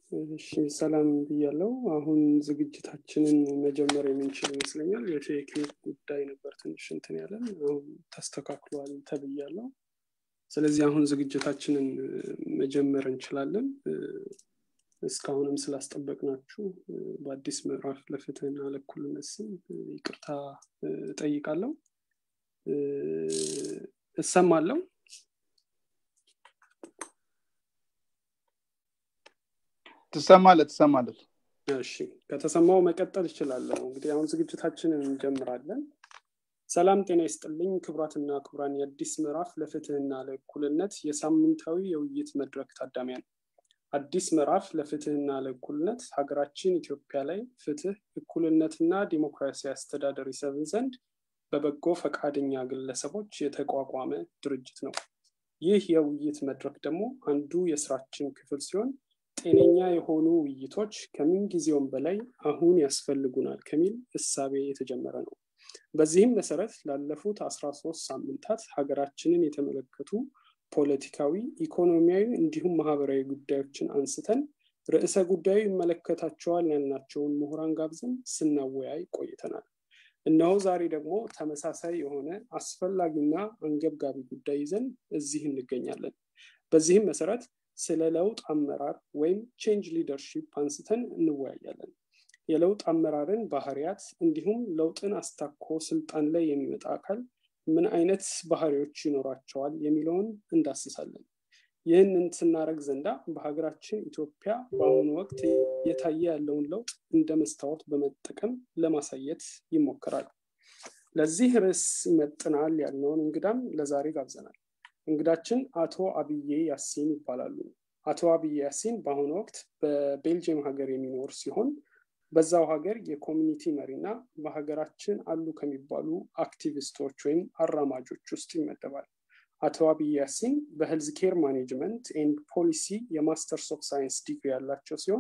እሺ ሰላም ብያለው። አሁን ዝግጅታችንን መጀመር የምንችል ይመስለኛል። የቴክኒክ ጉዳይ ነበር ትንሽ እንትን ያለን፣ አሁን ተስተካክሏል ተብያለው። ስለዚህ አሁን ዝግጅታችንን መጀመር እንችላለን። እስካሁንም ስላስጠበቅናችሁ በአዲስ ምዕራፍ ለፍትህና ለእኩልነት ስም ይቅርታ እጠይቃለሁ። እሰማለሁ። ትሰማለህ ትሰማለህ። እሺ ከተሰማው መቀጠል እችላለሁ። እንግዲህ አሁን ዝግጅታችንን እንጀምራለን። ሰላም ጤና ይስጥልኝ ክቡራትና ክቡራን የአዲስ ምዕራፍ ለፍትህና ለእኩልነት የሳምንታዊ የውይይት መድረክ ታዳሚያን አዲስ ምዕራፍ ለፍትህና ለእኩልነት ሀገራችን ኢትዮጵያ ላይ ፍትህ፣ እኩልነትና ዲሞክራሲያዊ አስተዳደር ይሰፍን ዘንድ በበጎ ፈቃደኛ ግለሰቦች የተቋቋመ ድርጅት ነው። ይህ የውይይት መድረክ ደግሞ አንዱ የስራችን ክፍል ሲሆን ጤነኛ የሆኑ ውይይቶች ከምን ጊዜውም በላይ አሁን ያስፈልጉናል ከሚል እሳቤ የተጀመረ ነው። በዚህም መሰረት ላለፉት አስራ ሶስት ሳምንታት ሀገራችንን የተመለከቱ ፖለቲካዊ፣ ኢኮኖሚያዊ እንዲሁም ማህበራዊ ጉዳዮችን አንስተን ርዕሰ ጉዳዩ ይመለከታቸዋል ያልናቸውን ምሁራን ጋብዘን ስናወያይ ቆይተናል። እነሆ ዛሬ ደግሞ ተመሳሳይ የሆነ አስፈላጊና አንገብጋቢ ጉዳይ ይዘን እዚህ እንገኛለን። በዚህም መሰረት ስለ ለውጥ አመራር ወይም ቼንጅ ሊደርሺፕ አንስተን እንወያያለን። የለውጥ አመራርን ባህሪያት እንዲሁም ለውጥን አስታኮ ስልጣን ላይ የሚመጣ አካል ምን አይነት ባህሪዎች ይኖራቸዋል የሚለውን እንዳስሳለን። ይህንን ስናደረግ ዘንዳ በሀገራችን ኢትዮጵያ በአሁኑ ወቅት እየታየ ያለውን ለውጥ እንደ መስታወት በመጠቀም ለማሳየት ይሞክራል። ለዚህ ርዕስ ይመጥናል ያልነውን እንግዳም ለዛሬ ጋብዘናል። እንግዳችን አቶ አብዬ ያሲን ይባላሉ። አቶ አብዬ ያሲን በአሁኑ ወቅት በቤልጅየም ሀገር የሚኖር ሲሆን በዛው ሀገር የኮሚኒቲ መሪና በሀገራችን አሉ ከሚባሉ አክቲቪስቶች ወይም አራማጆች ውስጥ ይመደባል። አቶ አብይ ያሲን በሄልዝ ኬር ማኔጅመንት ኤንድ ፖሊሲ የማስተርስ ኦፍ ሳይንስ ዲግሪ ያላቸው ሲሆን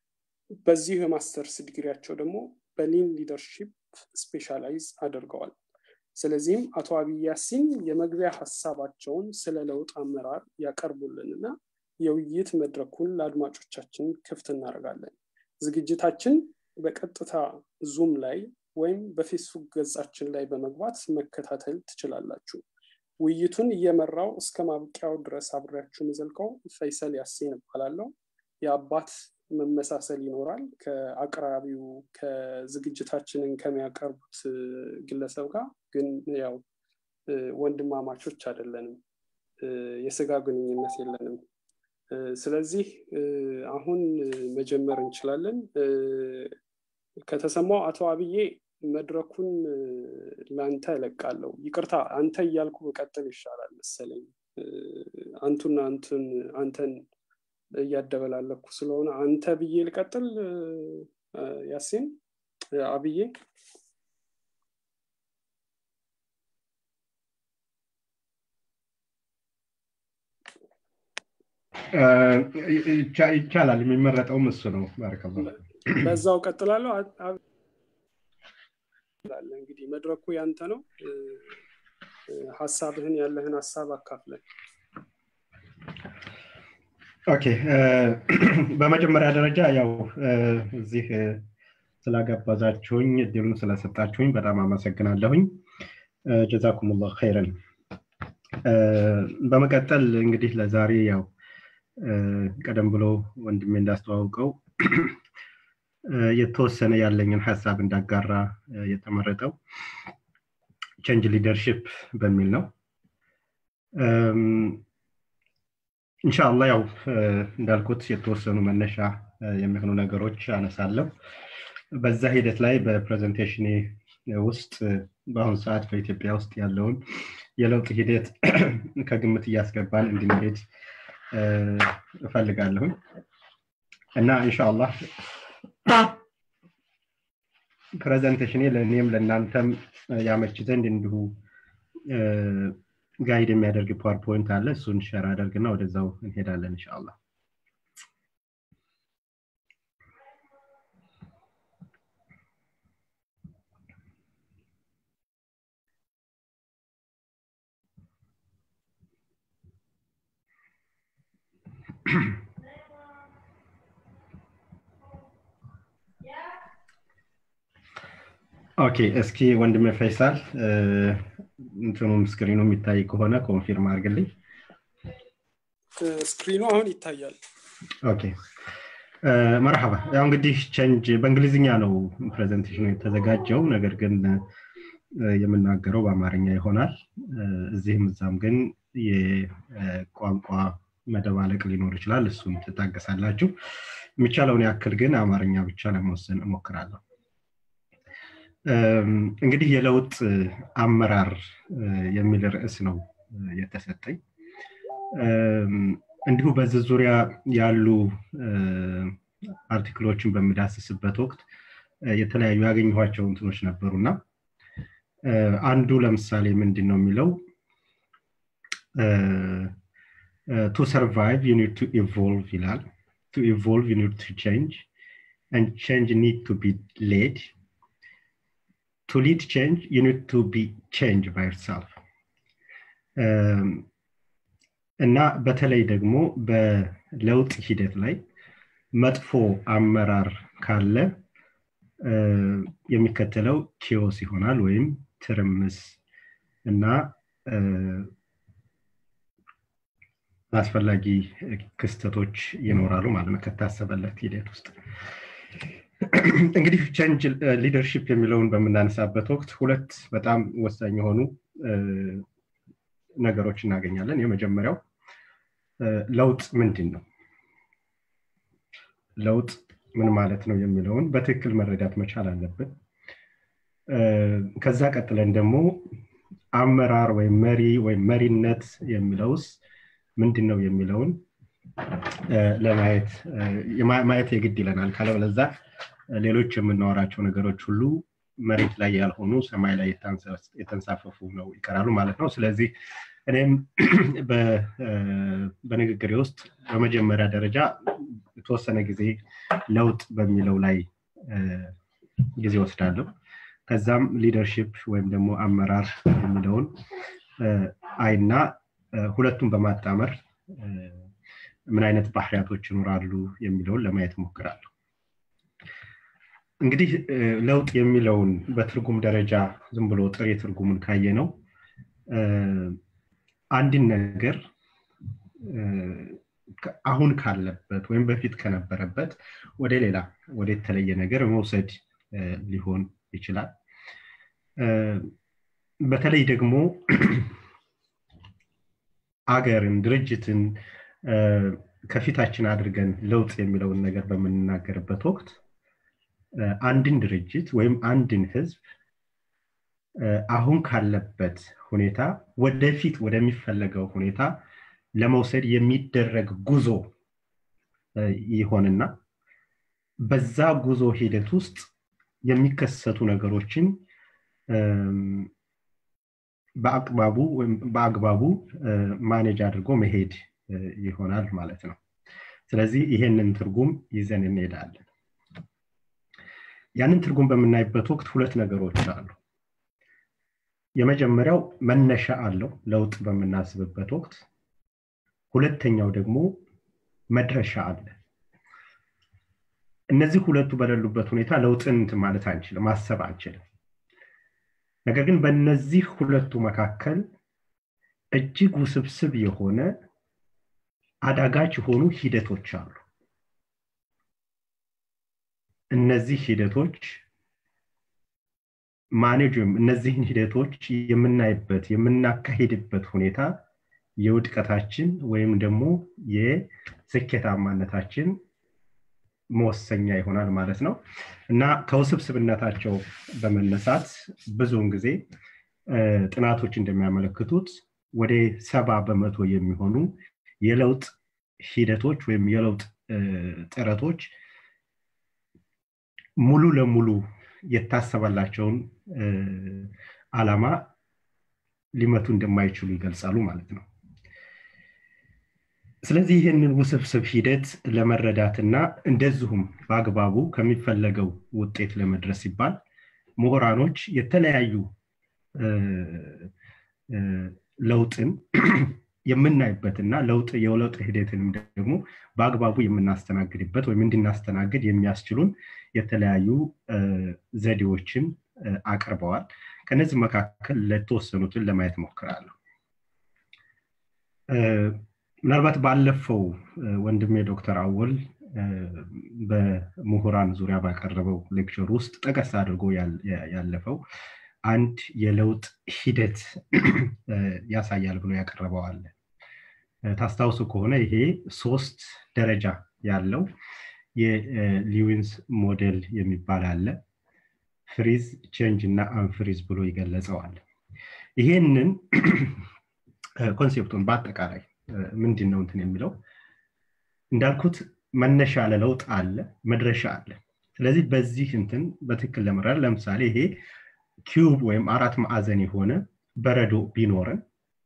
በዚሁ የማስተርስ ዲግሪያቸው ደግሞ በሊን ሊደርሺፕ ስፔሻላይዝ አድርገዋል። ስለዚህም አቶ አብይ ያሲን የመግቢያ ሀሳባቸውን ስለ ለውጥ አመራር ያቀርቡልንና የውይይት መድረኩን ለአድማጮቻችን ክፍት እናደርጋለን። ዝግጅታችን በቀጥታ ዙም ላይ ወይም በፌስቡክ ገጻችን ላይ በመግባት መከታተል ትችላላችሁ። ውይይቱን እየመራው እስከ ማብቂያው ድረስ አብሬያችሁ የምዘልቀው ፈይሰል ያሴን እባላለሁ። የአባት መመሳሰል ይኖራል ከአቅራቢው ከዝግጅታችንን ከሚያቀርቡት ግለሰብ ጋር ግን ያው ወንድማማቾች አይደለንም፣ የስጋ ግንኙነት የለንም። ስለዚህ አሁን መጀመር እንችላለን። ከተሰማው አቶ አብዬ መድረኩን ለአንተ እለቃለሁ። ይቅርታ አንተ እያልኩ በቀጥል ይሻላል መሰለኝ። አንቱና አንቱን አንተን እያደበላለኩ ስለሆነ አንተ ብዬ ልቀጥል። ያሴን አብዬ ይቻላል። የሚመረጠውም እሱ ነው። ባረከላ በዛው ቀጥላለሁ። እንግዲህ መድረኩ ያንተ ነው። ሀሳብህን ያለህን ሀሳብ አካፍለን። ኦኬ። በመጀመሪያ ደረጃ ያው እዚህ ስላጋባዛችሁኝ እድሉን ስለሰጣችሁኝ በጣም አመሰግናለሁኝ። ጀዛኩሙላህ ኸይረን። በመቀጠል እንግዲህ ለዛሬ ያው ቀደም ብሎ ወንድሜ እንዳስተዋውቀው የተወሰነ ያለኝን ሀሳብ እንዳጋራ የተመረጠው ቼንጅ ሊደርሽፕ በሚል ነው። እንሻላ ያው እንዳልኩት የተወሰኑ መነሻ የሚሆኑ ነገሮች አነሳለሁ። በዛ ሂደት ላይ በፕሬዘንቴሽኔ ውስጥ በአሁኑ ሰዓት በኢትዮጵያ ውስጥ ያለውን የለውጥ ሂደት ከግምት እያስገባን እንድንሄድ እፈልጋለሁኝ እና ኢንሻአላህ ፕሬዘንቴሽኔ ለእኔም ለእናንተም ያመች ዘንድ እንዲሁ ጋይድ የሚያደርግ ፓወርፖይንት አለ። እሱን ሸር አደርግና ወደዛው እንሄዳለን ኢንሻአላህ። ኦኬ እስኪ ወንድሜ ፈይሳል እንትኑም ስክሪኑ የሚታይ ከሆነ ኮንፊርም አድርግልኝ ስክሪኑ አሁን ይታያል ኦኬ መርሐባ ያው እንግዲህ ቸንጅ በእንግሊዝኛ ነው ፕሬዘንቴሽኑ የተዘጋጀው ነገር ግን የምናገረው በአማርኛ ይሆናል እዚህም እዛም ግን የቋንቋ መደባለቅ ሊኖር ይችላል እሱን ትታገሳላችሁ የሚቻለውን ያክል ግን አማርኛ ብቻ ለመወሰን እሞክራለሁ እንግዲህ የለውጥ አመራር የሚል ርዕስ ነው የተሰጠኝ እንዲሁ በዚህ ዙሪያ ያሉ አርቲክሎችን በምዳስስበት ወቅት የተለያዩ ያገኘኋቸው እንትኖች ነበሩና አንዱ ለምሳሌ ምንድን ነው የሚለው ቱ ሰርቫይቭ ዩ ኒድ ቱ ኢቮልቭ ይላል ቱ ኢቮልቭ ዩ ኒድ ቱ ቼንጅ and change need to be led to lead change you need to be changed by yourself እና በተለይ ደግሞ በለውጥ ሂደት ላይ መጥፎ አመራር ካለ የሚከተለው ኪዮስ ይሆናል ወይም ትርምስ እና አስፈላጊ ክስተቶች ይኖራሉ ማለት ነው ከታሰበለት ሂደት ውስጥ እንግዲህ ቼንጅ ሊደርሽፕ የሚለውን በምናነሳበት ወቅት ሁለት በጣም ወሳኝ የሆኑ ነገሮች እናገኛለን የመጀመሪያው ለውጥ ምንድን ነው ለውጥ ምን ማለት ነው የሚለውን በትክክል መረዳት መቻል አለብን ከዛ ቀጥለን ደግሞ አመራር ወይም መሪ ወይም መሪነት የሚለውስ ምንድን ነው የሚለውን ለማየት ማየት የግድ ይለናል ካለበለዛ ሌሎች የምናወራቸው ነገሮች ሁሉ መሬት ላይ ያልሆኑ ሰማይ ላይ የተንሳፈፉ ነው ይቀራሉ ማለት ነው ስለዚህ እኔም በንግግሬ ውስጥ በመጀመሪያ ደረጃ የተወሰነ ጊዜ ለውጥ በሚለው ላይ ጊዜ ወስዳለሁ ከዛም ሊደርሽፕ ወይም ደግሞ አመራር የሚለውን አይና ሁለቱን በማጣመር ምን አይነት ባህሪያቶች ይኖራሉ የሚለውን ለማየት ሞክራለሁ እንግዲህ ለውጥ የሚለውን በትርጉም ደረጃ ዝም ብሎ ጥሬ ትርጉሙን ካየ ነው አንድን ነገር አሁን ካለበት ወይም በፊት ከነበረበት ወደ ሌላ ወደ የተለየ ነገር መውሰድ ሊሆን ይችላል በተለይ ደግሞ አገርን ድርጅትን ከፊታችን አድርገን ለውጥ የሚለውን ነገር በምንናገርበት ወቅት አንድን ድርጅት ወይም አንድን ህዝብ አሁን ካለበት ሁኔታ ወደፊት ወደሚፈለገው ሁኔታ ለመውሰድ የሚደረግ ጉዞ ይሆንና በዛ ጉዞ ሂደት ውስጥ የሚከሰቱ ነገሮችን በአቅባቡ በአግባቡ ማኔጅ አድርጎ መሄድ ይሆናል ማለት ነው ስለዚህ ይሄንን ትርጉም ይዘን እንሄዳለን ያንን ትርጉም በምናይበት ወቅት ሁለት ነገሮች አሉ የመጀመሪያው መነሻ አለው ለውጥ በምናስብበት ወቅት ሁለተኛው ደግሞ መድረሻ አለ እነዚህ ሁለቱ በሌሉበት ሁኔታ ለውጥን ማለት አንችልም ማሰብ አንችልም ነገር ግን በእነዚህ ሁለቱ መካከል እጅግ ውስብስብ የሆነ አዳጋች የሆኑ ሂደቶች አሉ እነዚህ ሂደቶች ማኔጅ ወይም እነዚህን ሂደቶች የምናይበት የምናካሄድበት ሁኔታ የውድቀታችን ወይም ደግሞ የስኬታማነታችን መወሰኛ ይሆናል ማለት ነው እና ከውስብስብነታቸው በመነሳት ብዙውን ጊዜ ጥናቶች እንደሚያመለክቱት ወደ ሰባ በመቶ የሚሆኑ የለውጥ ሂደቶች ወይም የለውጥ ጥረቶች ሙሉ ለሙሉ የታሰበላቸውን አላማ ሊመቱ እንደማይችሉ ይገልጻሉ ማለት ነው ስለዚህ ይህንን ውስብስብ ሂደት ለመረዳትና እንደዚሁም በአግባቡ ከሚፈለገው ውጤት ለመድረስ ሲባል ምሁራኖች የተለያዩ ለውጥን የምናይበትና ለውጥ የለውጥ ሂደትንም ደግሞ በአግባቡ የምናስተናግድበት ወይም እንድናስተናግድ የሚያስችሉን የተለያዩ ዘዴዎችን አቅርበዋል ከነዚህ መካከል ለተወሰኑትን ለማየት ሞክራለሁ ምናልባት ባለፈው ወንድሜ ዶክተር አወል በምሁራን ዙሪያ ባቀረበው ሌክቸር ውስጥ ጠቀስ አድርጎ ያለፈው አንድ የለውጥ ሂደት ያሳያል ብሎ ያቀረበዋል ታስታውሱ ከሆነ ይሄ ሶስት ደረጃ ያለው የሊዊንስ ሞዴል የሚባል አለ ፍሪዝ ቼንጅ እና አንፍሪዝ ብሎ ይገለጸዋል ይሄንን ኮንሴፕቱን በአጠቃላይ ምንድን ነው እንትን የሚለው እንዳልኩት መነሻ ለለውጥ አለ መድረሻ አለ ስለዚህ በዚህ እንትን በትክክል ለመረዳት ለምሳሌ ይሄ ኪዩብ ወይም አራት ማዕዘን የሆነ በረዶ ቢኖረን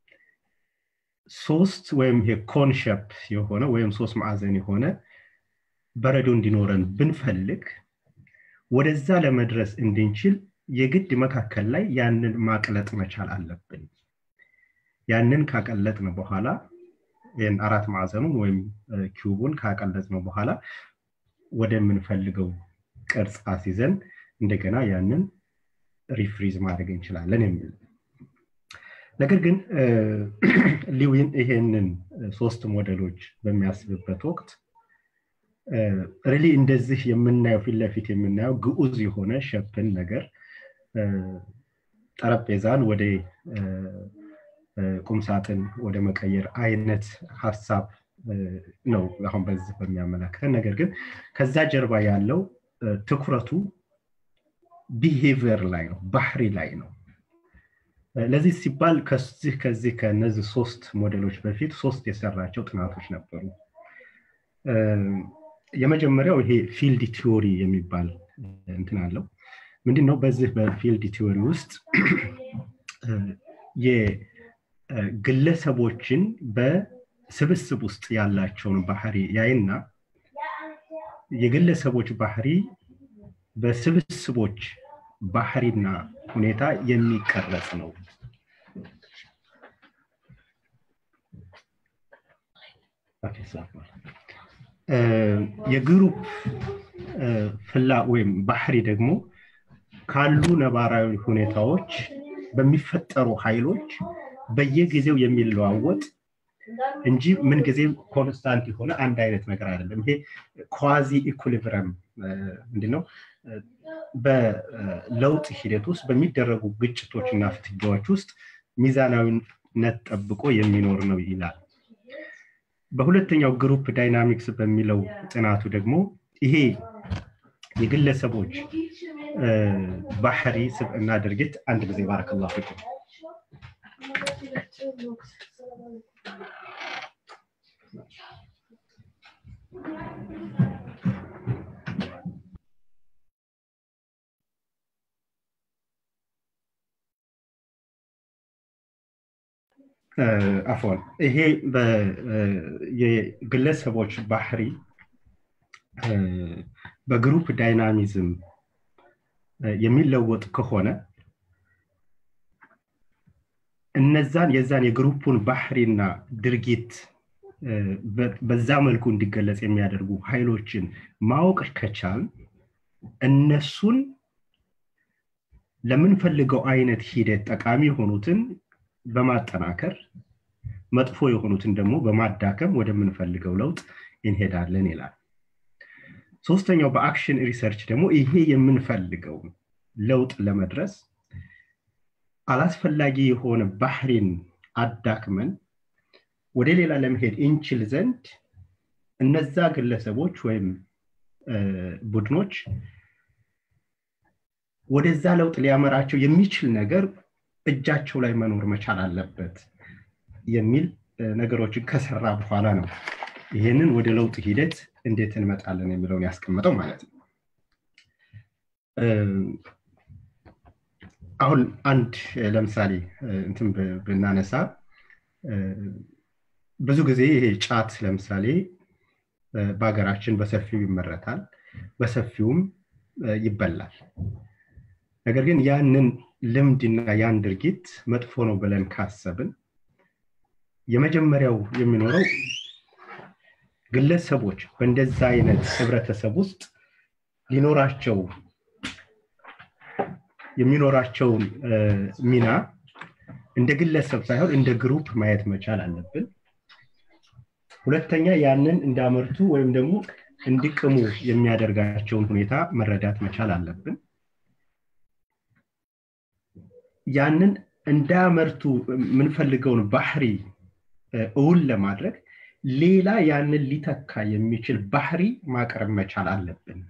ሶስት ወይም ይሄ ኮንሸፕ የሆነ ወይም ሶስት ማዕዘን የሆነ በረዶ እንዲኖረን ብንፈልግ ወደዛ ለመድረስ እንድንችል የግድ መካከል ላይ ያንን ማቅለጥ መቻል አለብን ያንን ካቀለጥን በኋላ ይህን አራት ማዕዘኑን ወይም ኪዩቡን ካቀለጥነው በኋላ ወደምንፈልገው ቅርጽ አስይዘን እንደገና ያንን ሪፍሪዝ ማድረግ እንችላለን የሚል ነገር ግን ሊዊን ይሄንን ሶስት ሞዴሎች በሚያስብበት ወቅት ሪሊ እንደዚህ የምናየው ፊት ለፊት የምናየው ግዑዝ የሆነ ሸፕን ነገር ጠረጴዛን ወደ ቁምሳጥን ወደ መቀየር አይነት ሀሳብ ነው አሁን በዚህ በሚያመላክተን ነገር ግን ከዛ ጀርባ ያለው ትኩረቱ ቢሄቪየር ላይ ነው ባህሪ ላይ ነው ለዚህ ሲባል ከዚህ ከዚህ ከነዚህ ሶስት ሞዴሎች በፊት ሶስት የሰራቸው ጥናቶች ነበሩ የመጀመሪያው ይሄ ፊልድ ቲዎሪ የሚባል እንትን አለው ምንድን ነው በዚህ በፊልድ ቲዎሪ ውስጥ የግለሰቦችን በስብስብ ውስጥ ያላቸውን ባህሪ ያይና የግለሰቦች ባህሪ በስብስቦች ባህሪና ሁኔታ የሚቀረጽ ነው የግሩፕ ፍላ ወይም ባህሪ ደግሞ ካሉ ነባራዊ ሁኔታዎች በሚፈጠሩ ኃይሎች በየጊዜው የሚለዋወጥ እንጂ ምን ጊዜ ኮንስታንት የሆነ አንድ አይነት ነገር አይደለም ይሄ ኳዚ ኢኩሊብረም ምንድነው በለውጥ ሂደት ውስጥ በሚደረጉ ግጭቶች እና ፍትጊያዎች ውስጥ ሚዛናዊነት ጠብቆ የሚኖር ነው ይላል በሁለተኛው ግሩፕ ዳይናሚክስ በሚለው ጥናቱ ደግሞ ይሄ የግለሰቦች ባህሪ ስብዕና ድርጊት አንድ ጊዜ ባረከላ ፊኩም አፎን ይሄ የግለሰቦች ባህሪ በግሩፕ ዳይናሚዝም የሚለወጥ ከሆነ እነዛን የዛን የግሩፑን ባህሪና ድርጊት በዛ መልኩ እንዲገለጽ የሚያደርጉ ኃይሎችን ማወቅ ከቻል እነሱን ለምንፈልገው አይነት ሂደት ጠቃሚ የሆኑትን በማጠናከር መጥፎ የሆኑትን ደግሞ በማዳከም ወደምንፈልገው ለውጥ እንሄዳለን ይላል ሶስተኛው በአክሽን ሪሰርች ደግሞ ይሄ የምንፈልገው ለውጥ ለመድረስ አላስፈላጊ የሆነ ባህሪን አዳክመን ወደ ሌላ ለመሄድ እንችል ዘንድ እነዛ ግለሰቦች ወይም ቡድኖች ወደዛ ለውጥ ሊያመራቸው የሚችል ነገር እጃቸው ላይ መኖር መቻል አለበት የሚል ነገሮችን ከሰራ በኋላ ነው ይህንን ወደ ለውጥ ሂደት እንዴት እንመጣለን የሚለውን ያስቀምጠው ማለት ነው አሁን አንድ ለምሳሌ እንትን ብናነሳ ብዙ ጊዜ ይሄ ጫት ለምሳሌ በሀገራችን በሰፊው ይመረታል በሰፊውም ይበላል ነገር ግን ያንን ልምድና ያን ድርጊት መጥፎ ነው ብለን ካሰብን የመጀመሪያው የሚኖረው ግለሰቦች በእንደዛ አይነት ህብረተሰብ ውስጥ ሊኖራቸው የሚኖራቸውን ሚና እንደ ግለሰብ ሳይሆን እንደ ግሩፕ ማየት መቻል አለብን ሁለተኛ ያንን እንዳመርቱ ወይም ደግሞ እንዲቅሙ የሚያደርጋቸውን ሁኔታ መረዳት መቻል አለብን ያንን እንዳያመርቱ የምንፈልገውን ባህሪ እውን ለማድረግ ሌላ ያንን ሊተካ የሚችል ባህሪ ማቅረብ መቻል አለብን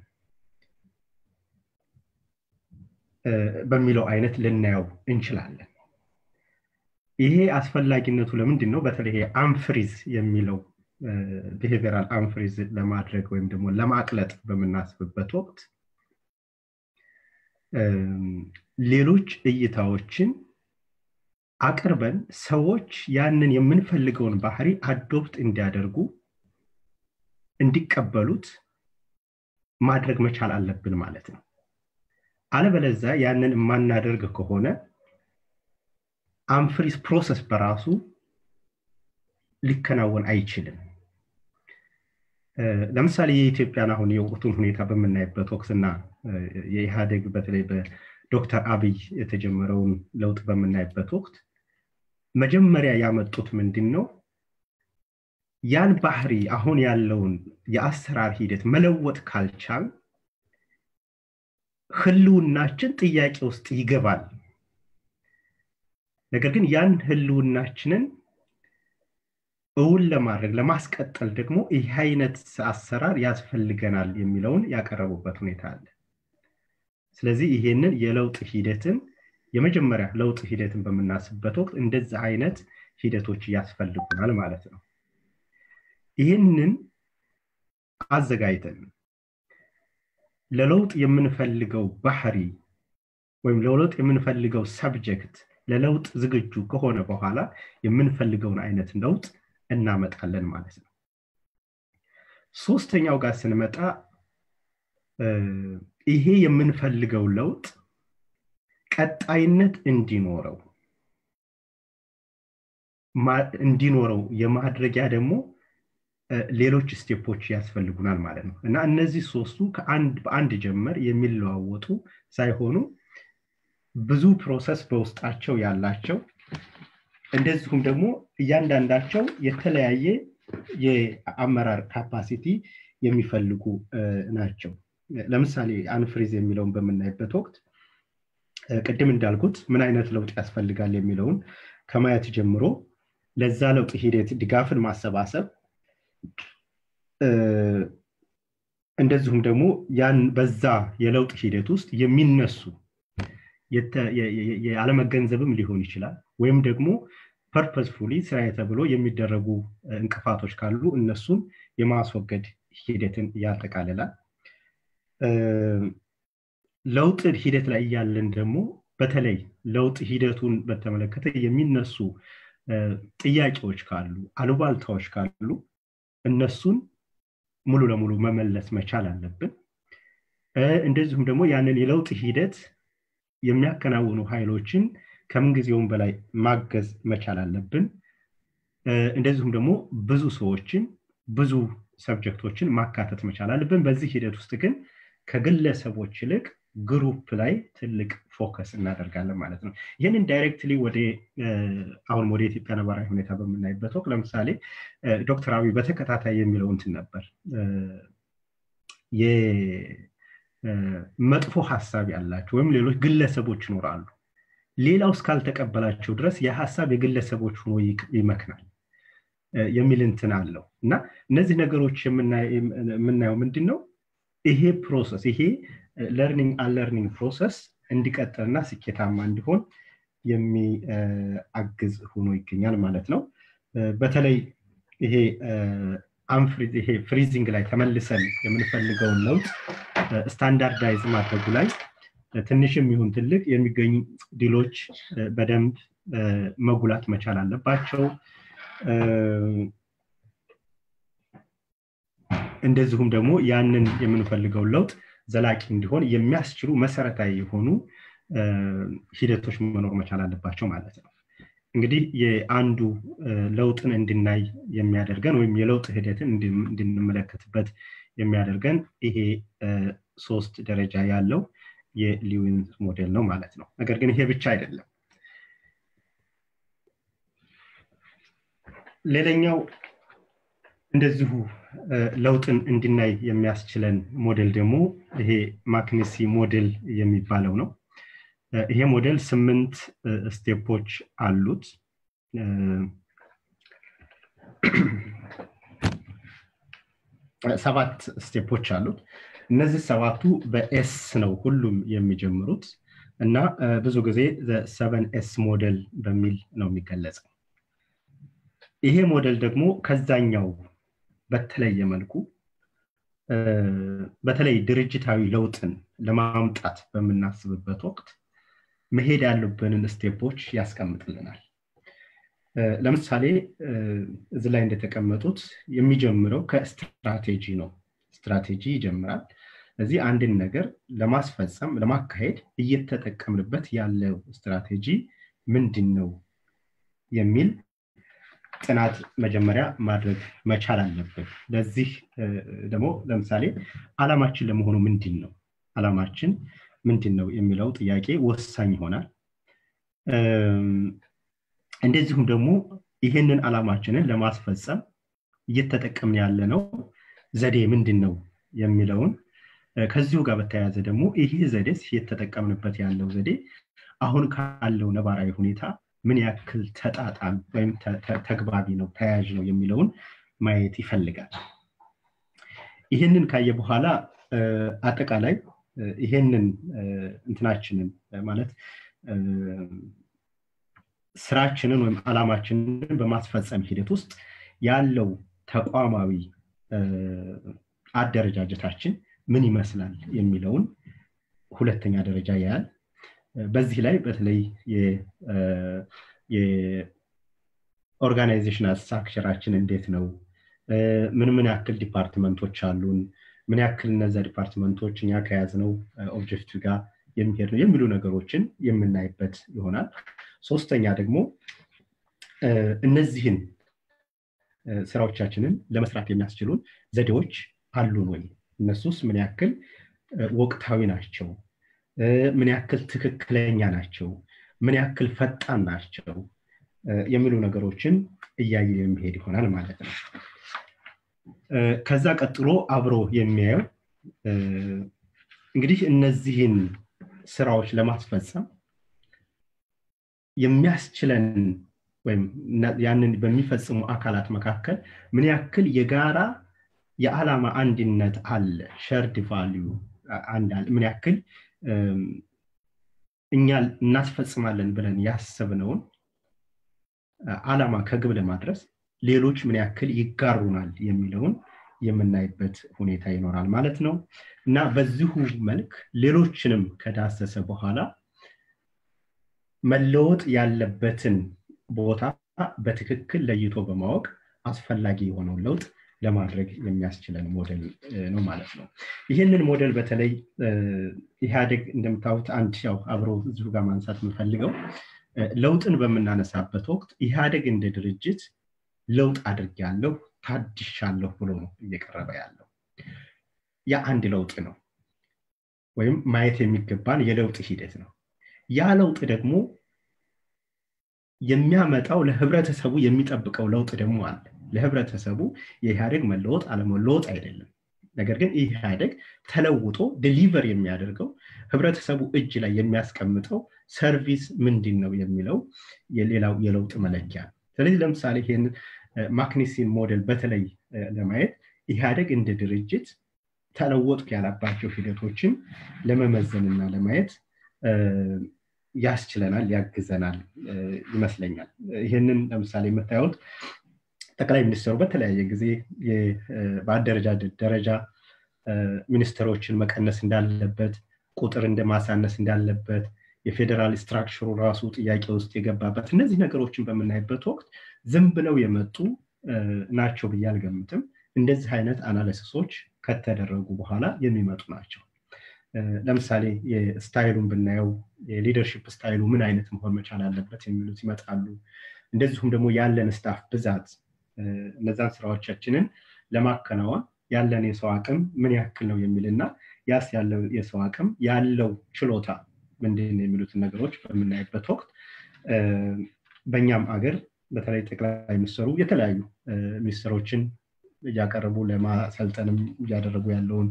በሚለው አይነት ልናየው እንችላለን ይሄ አስፈላጊነቱ ለምንድን ነው በተለይ አንፍሪዝ የሚለው ቢሄቪራል አንፍሪዝ ለማድረግ ወይም ደግሞ ለማቅለጥ በምናስብበት ወቅት ሌሎች እይታዎችን አቅርበን ሰዎች ያንን የምንፈልገውን ባህሪ አዶፕት እንዲያደርጉ እንዲቀበሉት ማድረግ መቻል አለብን ማለት ነው አለበለዛ ያንን የማናደርግ ከሆነ አንፍሪዝ ፕሮሰስ በራሱ ሊከናወን አይችልም ለምሳሌ የኢትዮጵያን አሁን የወቅቱን ሁኔታ በምናይበት ወቅትና የኢህአዴግ በተለይ በዶክተር አብይ የተጀመረውን ለውጥ በምናይበት ወቅት መጀመሪያ ያመጡት ምንድን ነው ያን ባህሪ አሁን ያለውን የአሰራር ሂደት መለወጥ ካልቻል ህልውናችን ጥያቄ ውስጥ ይገባል ነገር ግን ያን ህልውናችንን እውን ለማድረግ ለማስቀጠል ደግሞ ይህ አይነት አሰራር ያስፈልገናል የሚለውን ያቀረቡበት ሁኔታ አለ ስለዚህ ይሄንን የለውጥ ሂደትን የመጀመሪያ ለውጥ ሂደትን በምናስብበት ወቅት እንደዚህ አይነት ሂደቶች ያስፈልጉናል ማለት ነው ይህንን አዘጋጅተን ለለውጥ የምንፈልገው ባህሪ ወይም ለለውጥ የምንፈልገው ሰብጀክት ለለውጥ ዝግጁ ከሆነ በኋላ የምንፈልገውን አይነት ለውጥ እናመጣለን ማለት ነው ሶስተኛው ጋር ስንመጣ ይሄ የምንፈልገው ለውጥ ቀጣይነት እንዲኖረው እንዲኖረው የማድረጊያ ደግሞ ሌሎች ስቴፖች ያስፈልጉናል ማለት ነው እና እነዚህ ሶስቱ ከአንድ በአንድ ጀመር የሚለዋወጡ ሳይሆኑ ብዙ ፕሮሰስ በውስጣቸው ያላቸው እንደዚሁም ደግሞ እያንዳንዳቸው የተለያየ የአመራር ካፓሲቲ የሚፈልጉ ናቸው ለምሳሌ አንፍሪዝ የሚለውን በምናይበት ወቅት ቅድም እንዳልኩት ምን አይነት ለውጥ ያስፈልጋል የሚለውን ከማየት ጀምሮ ለዛ ለውጥ ሂደት ድጋፍን ማሰባሰብ እንደዚሁም ደግሞ ያን በዛ የለውጥ ሂደት ውስጥ የሚነሱ ያለመገንዘብም ሊሆን ይችላል ወይም ደግሞ ፐርፐስፉሊ ስራዬ ተብሎ የሚደረጉ እንቅፋቶች ካሉ እነሱን የማስወገድ ሂደትን ያጠቃልላል ለውጥ ሂደት ላይ እያለን ደግሞ በተለይ ለውጥ ሂደቱን በተመለከተ የሚነሱ ጥያቄዎች ካሉ አሉባልታዎች ካሉ እነሱን ሙሉ ለሙሉ መመለስ መቻል አለብን እንደዚሁም ደግሞ ያንን የለውጥ ሂደት የሚያከናውኑ ኃይሎችን ከምንጊዜውም በላይ ማገዝ መቻል አለብን እንደዚሁም ደግሞ ብዙ ሰዎችን ብዙ ሰብጀክቶችን ማካተት መቻል አለብን በዚህ ሂደት ውስጥ ግን ከግለሰቦች ይልቅ ግሩፕ ላይ ትልቅ ፎከስ እናደርጋለን ማለት ነው ይህንን ዳይሬክትሊ ወደ አሁን ወደ ኢትዮጵያ ነባራዊ ሁኔታ በምናይበት ወቅት ለምሳሌ ዶክተር አብይ በተከታታይ የሚለው እንትን ነበር መጥፎ ሀሳብ ያላቸው ወይም ሌሎች ግለሰቦች ይኖራሉ ሌላው እስካልተቀበላቸው ድረስ የሀሳብ የግለሰቦች ሆኖ ይመክናል የሚል እንትን አለው እና እነዚህ ነገሮች የምናየው ምንድን ነው ይሄ ፕሮሰስ ይሄ ለርኒንግ አንለርኒንግ ፕሮሰስ እንዲቀጥልና ስኬታማ እንዲሆን የሚአግዝ ሆኖ ይገኛል ማለት ነው በተለይ ይሄ አንፍሪዝ ይሄ ፍሪዚንግ ላይ ተመልሰን የምንፈልገውን ለውጥ ስታንዳርዳይዝ ማድረጉ ላይ ትንሽም ይሁን ትልቅ የሚገኙ ድሎች በደንብ መጉላት መቻል አለባቸው እንደዚሁም ደግሞ ያንን የምንፈልገውን ለውጥ ዘላቂ እንዲሆን የሚያስችሉ መሰረታዊ የሆኑ ሂደቶች መኖር መቻል አለባቸው ማለት ነው እንግዲህ የአንዱ ለውጥን እንድናይ የሚያደርገን ወይም የለውጥ ሂደትን እንድንመለከትበት የሚያደርገን ይሄ ሶስት ደረጃ ያለው የሊዊን ሞዴል ነው ማለት ነው ነገር ግን ይሄ ብቻ አይደለም ሌላኛው እንደዚሁ ለውጥን እንድናይ የሚያስችለን ሞዴል ደግሞ ይሄ ማክኒሲ ሞዴል የሚባለው ነው ይሄ ሞዴል ስምንት ስቴፖች አሉት ሰባት ስቴፖች አሉት እነዚህ ሰባቱ በኤስ ነው ሁሉም የሚጀምሩት እና ብዙ ጊዜ ሰቨን ኤስ ሞዴል በሚል ነው የሚገለጸው ይሄ ሞዴል ደግሞ ከዛኛው በተለየ መልኩ በተለይ ድርጅታዊ ለውጥን ለማምጣት በምናስብበት ወቅት መሄድ ያሉብንን ስቴፖች ያስቀምጥልናል ለምሳሌ እዚህ ላይ እንደተቀመጡት የሚጀምረው ከስትራቴጂ ነው ስትራቴጂ ይጀምራል ስለዚህ አንድን ነገር ለማስፈጸም ለማካሄድ እየተጠቀምንበት ያለው ስትራቴጂ ምንድን ነው የሚል ጥናት መጀመሪያ ማድረግ መቻል አለብን ለዚህ ደግሞ ለምሳሌ አላማችን ለመሆኑ ምንድን ነው አላማችን ምንድን ነው የሚለው ጥያቄ ወሳኝ ይሆናል እንደዚሁም ደግሞ ይህንን አላማችንን ለማስፈጸም እየተጠቀምን ያለ ነው ዘዴ ምንድን ነው የሚለውን ከዚሁ ጋር በተያያዘ ደግሞ ይሄ ዘዴስ የተጠቀምንበት ያለው ዘዴ አሁን ካለው ነባራዊ ሁኔታ ምን ያክል ተጣጣም ወይም ተግባቢ ነው ተያያዥ ነው የሚለውን ማየት ይፈልጋል ይህንን ካየ በኋላ አጠቃላይ ይሄንን እንትናችንን ማለት ስራችንን ወይም አላማችንን በማስፈጸም ሂደት ውስጥ ያለው ተቋማዊ አደረጃጀታችን ምን ይመስላል የሚለውን ሁለተኛ ደረጃ ያያል በዚህ ላይ በተለይ የኦርጋናይዜሽናል ስትራክቸራችን እንዴት ነው ምን ምን ያክል ዲፓርትመንቶች አሉን ምን ያክል እነዛ ዲፓርትመንቶች እኛ ከያዝነው ኦብጀክቲቭ ጋር የሚሄድ ነው የሚሉ ነገሮችን የምናይበት ይሆናል ሶስተኛ ደግሞ እነዚህን ስራዎቻችንን ለመስራት የሚያስችሉን ዘዴዎች አሉን ወይ እነሱስ ምን ያክል ወቅታዊ ናቸው ምን ያክል ትክክለኛ ናቸው ምን ያክል ፈጣን ናቸው የሚሉ ነገሮችን እያየ የሚሄድ ይሆናል ማለት ነው ከዛ ቀጥሎ አብሮ የሚያየው እንግዲህ እነዚህን ስራዎች ለማስፈጸም የሚያስችለን ወይም ያንን በሚፈጽሙ አካላት መካከል ምን ያክል የጋራ የዓላማ አንድነት አለ ሸርድ ቫሊዩ ምን ያክል እኛ እናስፈጽማለን ብለን ያሰብነውን አላማ ከግብ ለማድረስ ሌሎች ምን ያክል ይጋሩናል የሚለውን የምናይበት ሁኔታ ይኖራል ማለት ነው እና በዚሁ መልክ ሌሎችንም ከዳሰሰ በኋላ መለወጥ ያለበትን ቦታ በትክክል ለይቶ በማወቅ አስፈላጊ የሆነውን ለውጥ ለማድረግ የሚያስችለን ሞዴል ነው ማለት ነው ይህንን ሞዴል በተለይ ኢህአዴግ እንደምታዩት አንድ ያው አብሮ እዚሁ ጋር ማንሳት የምፈልገው ለውጥን በምናነሳበት ወቅት ኢህአዴግ እንደ ድርጅት ለውጥ አድርጊያለሁ ታድሻለሁ ብሎ ነው እየቀረበ ያለው ያ አንድ ለውጥ ነው ወይም ማየት የሚገባን የለውጥ ሂደት ነው ያ ለውጥ ደግሞ የሚያመጣው ለህብረተሰቡ የሚጠብቀው ለውጥ ደግሞ አለ ለህብረተሰቡ የኢህአዴግ መለወጥ አለመለወጥ አይደለም ነገር ግን ኢህአዴግ ተለውጦ ዴሊቨር የሚያደርገው ህብረተሰቡ እጅ ላይ የሚያስቀምጠው ሰርቪስ ምንድን ነው የሚለው የሌላው የለውጥ መለኪያ ስለዚህ ለምሳሌ ይህን ማክኒሲን ሞዴል በተለይ ለማየት ኢህአዴግ እንደ ድርጅት ተለወጥኩ ያላባቸው ሂደቶችን ለመመዘንና ለማየት ያስችለናል ያግዘናል ይመስለኛል ይህንን ለምሳሌ የምታዩት ጠቅላይ ሚኒስትሩ በተለያየ ጊዜ በአደረጃጀት ደረጃ ሚኒስትሮችን መቀነስ እንዳለበት ቁጥር እንደማሳነስ እንዳለበት የፌዴራል ስትራክቸሩ ራሱ ጥያቄ ውስጥ የገባበት እነዚህ ነገሮችን በምናይበት ወቅት ዝም ብለው የመጡ ናቸው ብዬ አልገምትም እንደዚህ አይነት አናሊሲሶች ከተደረጉ በኋላ የሚመጡ ናቸው ለምሳሌ ስታይሉን ብናየው የሊደርሽፕ ስታይሉ ምን አይነት መሆን መቻል አለበት የሚሉት ይመጣሉ እንደዚሁም ደግሞ ያለን ስታፍ ብዛት እነዛን ስራዎቻችንን ለማከናወን ያለን የሰው አቅም ምን ያክል ነው የሚልና ያስ ያለው የሰው አቅም ያለው ችሎታ ምንድን የሚሉትን ነገሮች በምናይበት ወቅት በእኛም አገር በተለይ ጠቅላይ ሚኒስትሩ የተለያዩ ሚኒስትሮችን እያቀረቡ ለማሰልጠንም እያደረጉ ያለውን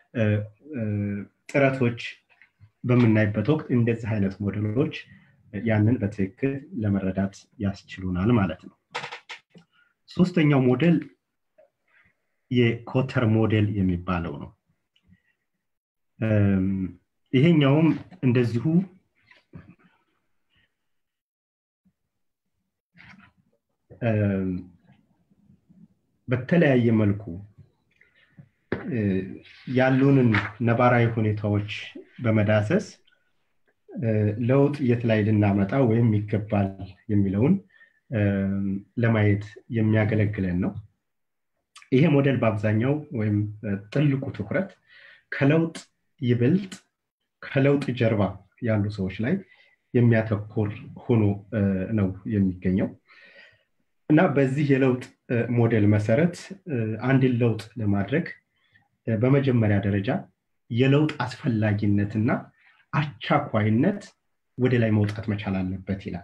ጥረቶች በምናይበት ወቅት እንደዚህ አይነት ሞዴሎች ያንን በትክክል ለመረዳት ያስችሉናል ማለት ነው ሶስተኛው ሞዴል የኮተር ሞዴል የሚባለው ነው ይሄኛውም እንደዚሁ በተለያየ መልኩ ያሉንን ነባራዊ ሁኔታዎች በመዳሰስ ለውጥ የት ላይ ልናመጣ ወይም ይገባል የሚለውን ለማየት የሚያገለግለን ነው ይሄ ሞዴል በአብዛኛው ወይም ጥልቁ ትኩረት ከለውጥ ይበልጥ ከለውጥ ጀርባ ያሉ ሰዎች ላይ የሚያተኩር ሆኖ ነው የሚገኘው እና በዚህ የለውጥ ሞዴል መሰረት አንድን ለውጥ ለማድረግ በመጀመሪያ ደረጃ የለውጥ አስፈላጊነትና አቻኳይነት ወደ ላይ መውጣት መቻል አለበት ይላል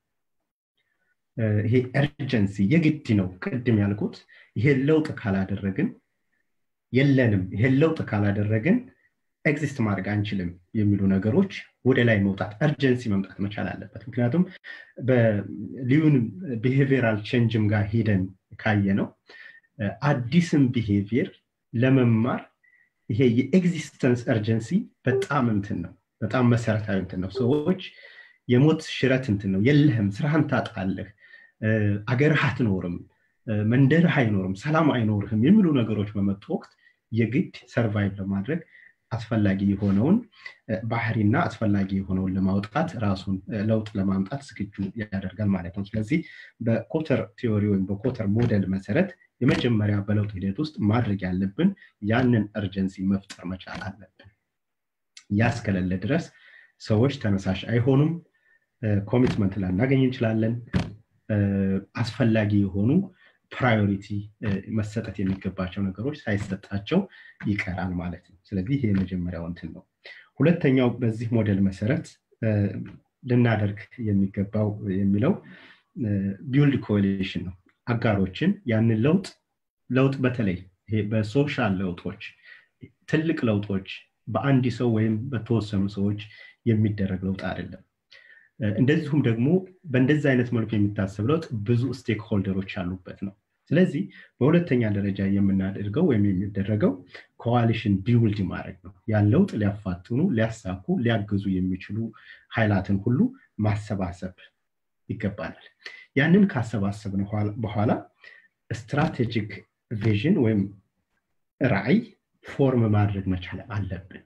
ይሄ ኤርጀንሲ የግድ ነው ቅድም ያልኩት ይሄን ለውጥ ካላደረግን የለንም ይሄን ለውጥ ካላደረግን ኤግዚስት ማድረግ አንችልም የሚሉ ነገሮች ወደ ላይ መውጣት እርጀንሲ መምጣት መቻል አለበት ምክንያቱም በሊዩን ቢሄቪራል ቼንጅም ጋር ሂደን ካየ ነው አዲስም ቢሄቪየር ለመማር ይሄ የኤግዚስተንስ እርጀንሲ በጣም እንትን ነው በጣም መሰረታዊ እንትን ነው ሰዎች የሞት ሽረት እንትን ነው የለህም ስራህን ታጣለህ አገርህ አትኖርም መንደርህ አይኖርም ሰላም አይኖርህም የሚሉ ነገሮች በመጡ ወቅት የግድ ሰርቫይቭ ለማድረግ አስፈላጊ የሆነውን ባህሪና አስፈላጊ የሆነውን ለማውጣት ራሱን ለውጥ ለማምጣት ዝግጁ ያደርጋል ማለት ነው ስለዚህ በኮተር ቲዎሪ ወይም በኮተር ሞዴል መሰረት የመጀመሪያ በለውጥ ሂደት ውስጥ ማድረግ ያለብን ያንን እርጀንሲ መፍጠር መቻል አለብን ያስከለለ ድረስ ሰዎች ተነሳሽ አይሆኑም ኮሚትመንት ላናገኝ እንችላለን አስፈላጊ የሆኑ ፕራዮሪቲ መሰጠት የሚገባቸው ነገሮች ሳይሰጣቸው ይቀራል ማለት ነው ስለዚህ ይሄ የመጀመሪያው እንትን ነው ሁለተኛው በዚህ ሞዴል መሰረት ልናደርግ የሚገባው የሚለው ቢውልድ ኮሊሽን ነው አጋሮችን ያንን ለውጥ ለውጥ በተለይ ይሄ በሶሻል ለውጦች ትልቅ ለውጦች በአንድ ሰው ወይም በተወሰኑ ሰዎች የሚደረግ ለውጥ አይደለም እንደዚሁም ደግሞ በእንደዚህ አይነት መልኩ የሚታሰብ ለውጥ ብዙ ስቴክ ሆልደሮች ያሉበት ነው ስለዚህ በሁለተኛ ደረጃ የምናደርገው ወይም የሚደረገው ኮዋሊሽን ቢውልድ ማድረግ ነው ያን ለውጥ ሊያፋጥኑ ሊያሳኩ ሊያግዙ የሚችሉ ኃይላትን ሁሉ ማሰባሰብ ይገባናል ያንን ካሰባሰብን በኋላ ስትራቴጂክ ቪዥን ወይም ራዕይ ፎርም ማድረግ መቻል አለብን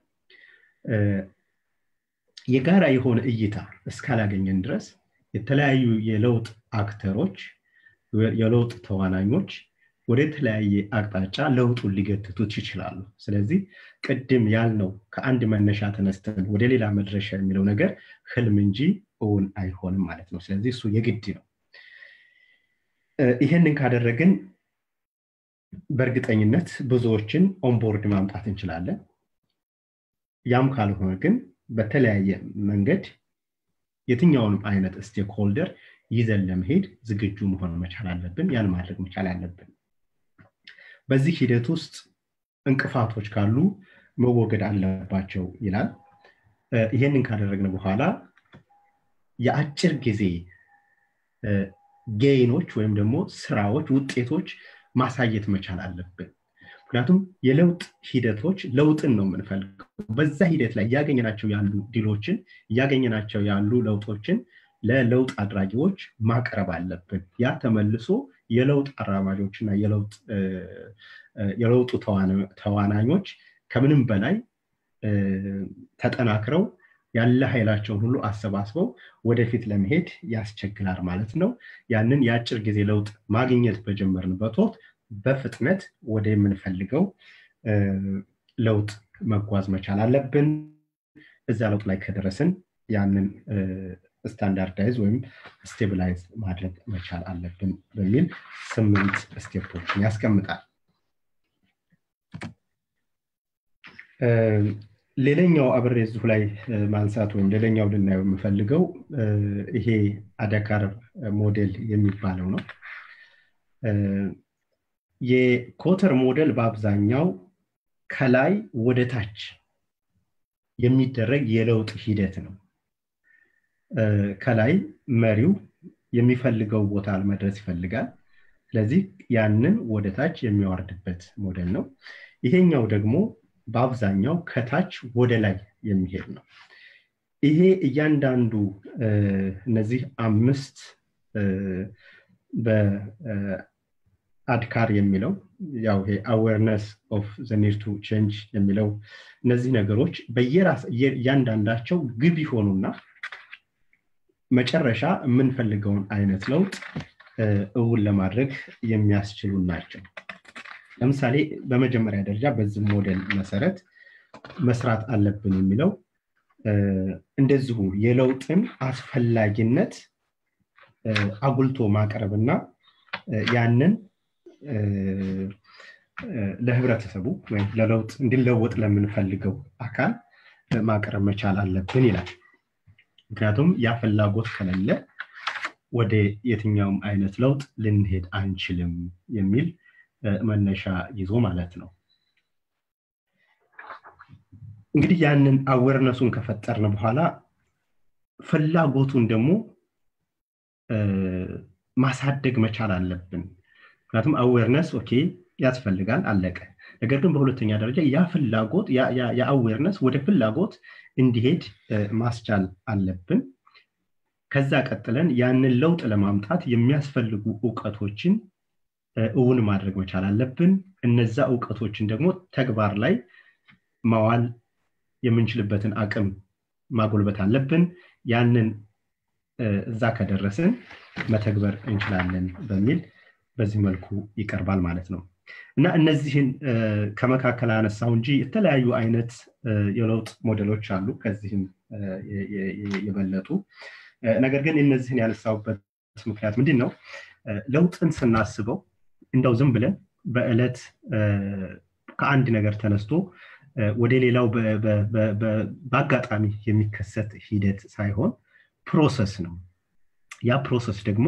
የጋራ የሆነ እይታ እስካላገኘን ድረስ የተለያዩ የለውጥ አክተሮች የለውጥ ተዋናኞች ወደ ተለያየ አቅጣጫ ለውጡን ሊገትቱት ይችላሉ ስለዚህ ቅድም ያልነው ከአንድ መነሻ ተነስተን ወደ ሌላ መድረሻ የሚለው ነገር ህልም እንጂ እውን አይሆንም ማለት ነው ስለዚህ እሱ የግድ ነው ይህንን ካደረግን በእርግጠኝነት ብዙዎችን ኦንቦርድ ማምጣት እንችላለን ያም ካልሆነ ግን በተለያየ መንገድ የትኛውንም አይነት ስቴክ ሆልደር ይዘን ለመሄድ ዝግጁ መሆን መቻል አለብን ያን ማድረግ መቻል አለብን በዚህ ሂደት ውስጥ እንቅፋቶች ካሉ መወገድ አለባቸው ይላል ይህንን ካደረግን በኋላ የአጭር ጊዜ ጌይኖች ወይም ደግሞ ስራዎች ውጤቶች ማሳየት መቻል አለብን ምክንያቱም የለውጥ ሂደቶች ለውጥን ነው የምንፈልገው በዛ ሂደት ላይ እያገኘናቸው ያሉ ድሎችን እያገኘናቸው ያሉ ለውጦችን ለለውጥ አድራጊዎች ማቅረብ አለብን ያ ተመልሶ የለውጥ አራማጆች እና የለውጡ ተዋናኞች ከምንም በላይ ተጠናክረው ያለ ኃይላቸውን ሁሉ አሰባስበው ወደፊት ለመሄድ ያስቸግላል ማለት ነው ያንን የአጭር ጊዜ ለውጥ ማግኘት በጀመርንበት ወቅት በፍጥነት ወደ የምንፈልገው ለውጥ መጓዝ መቻል አለብን እዛ ለውጥ ላይ ከደረስን ያንን ስታንዳርዳይዝ ወይም ስቴብላይዝ ማድረግ መቻል አለብን በሚል ስምንት ስቴፖችን ያስቀምጣል ሌላኛው አብሬ እዚሁ ላይ ማንሳት ወይም ሌላኛው ልናየው የምፈልገው ይሄ አደካር ሞዴል የሚባለው ነው የኮተር ሞዴል በአብዛኛው ከላይ ወደ ታች የሚደረግ የለውጥ ሂደት ነው ከላይ መሪው የሚፈልገው ቦታ መድረስ ይፈልጋል ስለዚህ ያንን ወደ ታች የሚያወርድበት ሞዴል ነው ይሄኛው ደግሞ በአብዛኛው ከታች ወደ ላይ የሚሄድ ነው ይሄ እያንዳንዱ እነዚህ አምስት በአድካር የሚለው ያው ይሄ አዌርነስ ኦፍ ዘኒር ቱ ቼንጅ የሚለው እነዚህ ነገሮች በየራስ እያንዳንዳቸው ግብ ይሆኑና መጨረሻ የምንፈልገውን አይነት ለውጥ እውን ለማድረግ የሚያስችሉ ናቸው ለምሳሌ በመጀመሪያ ደረጃ በዚህ ሞዴል መሰረት መስራት አለብን የሚለው እንደዚሁ የለውጥን አስፈላጊነት አጉልቶ ማቅረብና ያንን ለህብረተሰቡ ወይም ለለውጥ እንዲለወጥ ለምንፈልገው አካል ማቅረብ መቻል አለብን ይላል ምክንያቱም ያ ፍላጎት ከሌለ ወደ የትኛውም አይነት ለውጥ ልንሄድ አንችልም የሚል መነሻ ይዞ ማለት ነው እንግዲህ ያንን አዌርነሱን ከፈጠርን በኋላ ፍላጎቱን ደግሞ ማሳደግ መቻል አለብን ምክንያቱም አዌርነስ ኦኬ ያስፈልጋል አለቀ ነገር ግን በሁለተኛ ደረጃ ያ ፍላጎት የአዌርነስ ወደ ፍላጎት እንዲሄድ ማስቻል አለብን ከዛ ቀጥለን ያንን ለውጥ ለማምጣት የሚያስፈልጉ እውቀቶችን እውን ማድረግ መቻል አለብን እነዛ እውቀቶችን ደግሞ ተግባር ላይ ማዋል የምንችልበትን አቅም ማጎልበት አለብን ያንን እዛ ከደረስን መተግበር እንችላለን በሚል በዚህ መልኩ ይቀርባል ማለት ነው እና እነዚህን ከመካከል አነሳው እንጂ የተለያዩ አይነት የለውጥ ሞዴሎች አሉ ከዚህም የበለጡ ነገር ግን እነዚህን ያነሳውበት ምክንያት ምንድን ነው ለውጥን ስናስበው እንደው ዝም ብለን በዕለት ከአንድ ነገር ተነስቶ ወደ ሌላው በአጋጣሚ የሚከሰት ሂደት ሳይሆን ፕሮሰስ ነው ያ ፕሮሰስ ደግሞ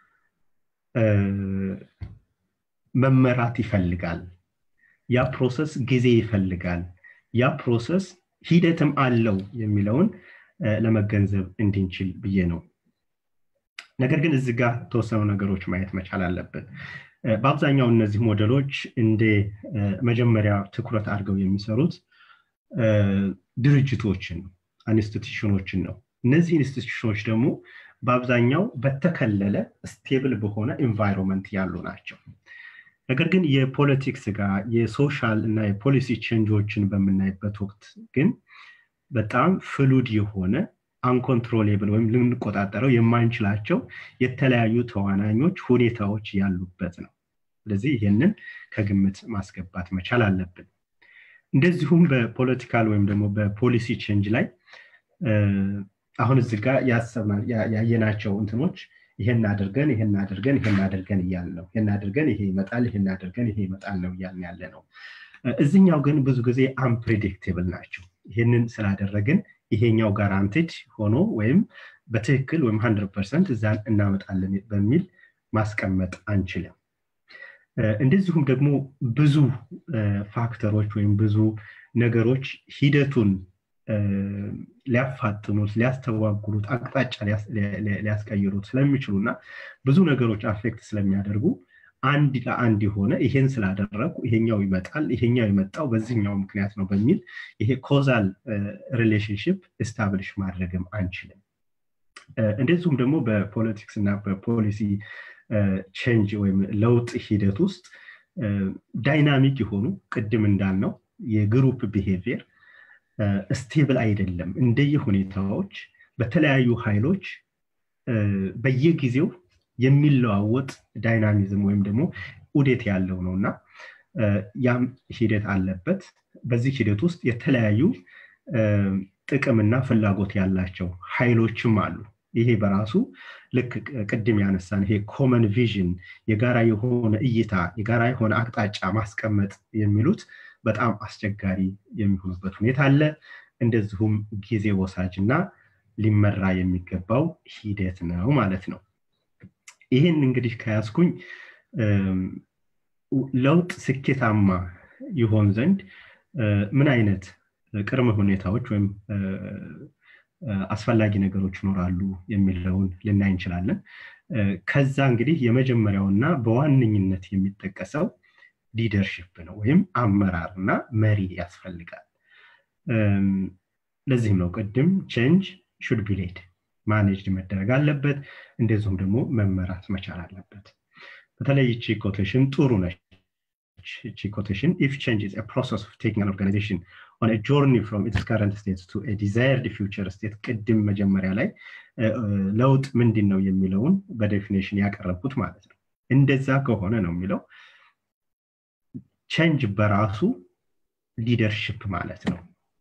መመራት ይፈልጋል ያ ፕሮሰስ ጊዜ ይፈልጋል ያ ፕሮሰስ ሂደትም አለው የሚለውን ለመገንዘብ እንድንችል ብዬ ነው ነገር ግን እዚህ ጋር ተወሰኑ ነገሮች ማየት መቻል አለብን በአብዛኛው እነዚህ ሞዴሎች እንደ መጀመሪያ ትኩረት አድርገው የሚሰሩት ድርጅቶችን ኢንስቲቱሽኖችን ነው እነዚህ ኢንስቲቱሽኖች ደግሞ በአብዛኛው በተከለለ ስቴብል በሆነ ኤንቫይሮንመንት ያሉ ናቸው ነገር ግን የፖለቲክስ ጋር የሶሻል እና የፖሊሲ ቼንጆችን በምናይበት ወቅት ግን በጣም ፍሉድ የሆነ አንኮንትሮሌብል ወይም ልንቆጣጠረው የማንችላቸው የተለያዩ ተዋናኞች ሁኔታዎች ያሉበት ነው ስለዚህ ይህንን ከግምት ማስገባት መቻል አለብን እንደዚሁም በፖለቲካል ወይም ደግሞ በፖሊሲ ቼንጅ ላይ አሁን እዚህ ጋር ያየናቸው እንትኖች ይሄን አድርገን ይሄን አድርገን ይሄን አድርገን እያል ነው ይሄን አድርገን ይሄ ይመጣል ይሄን አድርገን ይሄ ይመጣል ነው እያልን ያለ ነው እዚኛው ግን ብዙ ጊዜ አንፕሬዲክቴብል ናቸው ይህንን ስላደረግን ይሄኛው ጋራንቲድ ሆኖ ወይም በትክክል ወይም ሀንድረድ ፐርሰንት እዛን እናመጣለን በሚል ማስቀመጥ አንችልም እንደዚሁም ደግሞ ብዙ ፋክተሮች ወይም ብዙ ነገሮች ሂደቱን ሊያፋጥኑት ሊያስተጓጉሉት አቅጣጫ ሊያስቀይሩት ስለሚችሉ እና ብዙ ነገሮች አፌክት ስለሚያደርጉ አንድ ለአንድ የሆነ ይሄን ስላደረጉ ይሄኛው ይመጣል ይሄኛው የመጣው በዚህኛው ምክንያት ነው በሚል ይሄ ኮዛል ሪሌሽንሽፕ ኤስታብሊሽ ማድረግም አንችልም እንደዚሁም ደግሞ በፖለቲክስ እና በፖሊሲ ቼንጅ ወይም ለውጥ ሂደት ውስጥ ዳይናሚክ የሆኑ ቅድም እንዳልነው የግሩፕ ቢሄቪየር ስቴብል አይደለም እንደየ ሁኔታዎች በተለያዩ ኃይሎች በየጊዜው የሚለዋወጥ ዳይናሚዝም ወይም ደግሞ ኡዴት ያለው ነው እና ያም ሂደት አለበት በዚህ ሂደት ውስጥ የተለያዩ ጥቅምና ፍላጎት ያላቸው ኃይሎችም አሉ ይሄ በራሱ ልክ ቅድም ያነሳን ይሄ ኮመን ቪዥን የጋራ የሆነ እይታ የጋራ የሆነ አቅጣጫ ማስቀመጥ የሚሉት በጣም አስቸጋሪ የሚሆኑበት ሁኔታ አለ እንደዚሁም ጊዜ ወሳጅ እና ሊመራ የሚገባው ሂደት ነው ማለት ነው ይህን እንግዲህ ከያዝኩኝ ለውጥ ስኬታማ ይሆን ዘንድ ምን አይነት ቅድመ ሁኔታዎች ወይም አስፈላጊ ነገሮች ይኖራሉ የሚለውን ልናይ እንችላለን ከዛ እንግዲህ የመጀመሪያውና በዋነኝነት የሚጠቀሰው ሊደርሽፕ ነው ወይም አመራር እና መሪ ያስፈልጋል ለዚህም ነው ቅድም ቼንጅ ሹድ ቢሌድ ማኔጅድ መደረግ አለበት እንደዚሁም ደግሞ መመራት መቻል አለበት በተለይ ይቺ ኮቴሽን ጥሩ ነች ይቺ ኮቴሽን ኢፍ ቼንጅ ኢዝ ፕሮሰስ ኦፍ ቴኪንግ አን ኦርጋናይዜሽን ኦን ጆርኒ ፍሮም ኢትስ ከረንት ስቴት ቱ ዲዛይርድ ፊውቸር ስቴት ቅድም መጀመሪያ ላይ ለውጥ ምንድን ነው የሚለውን በዴፊኔሽን ያቀረብኩት ማለት ነው እንደዛ ከሆነ ነው የሚለው ቼንጅ በራሱ ሊደርሽፕ ማለት ነው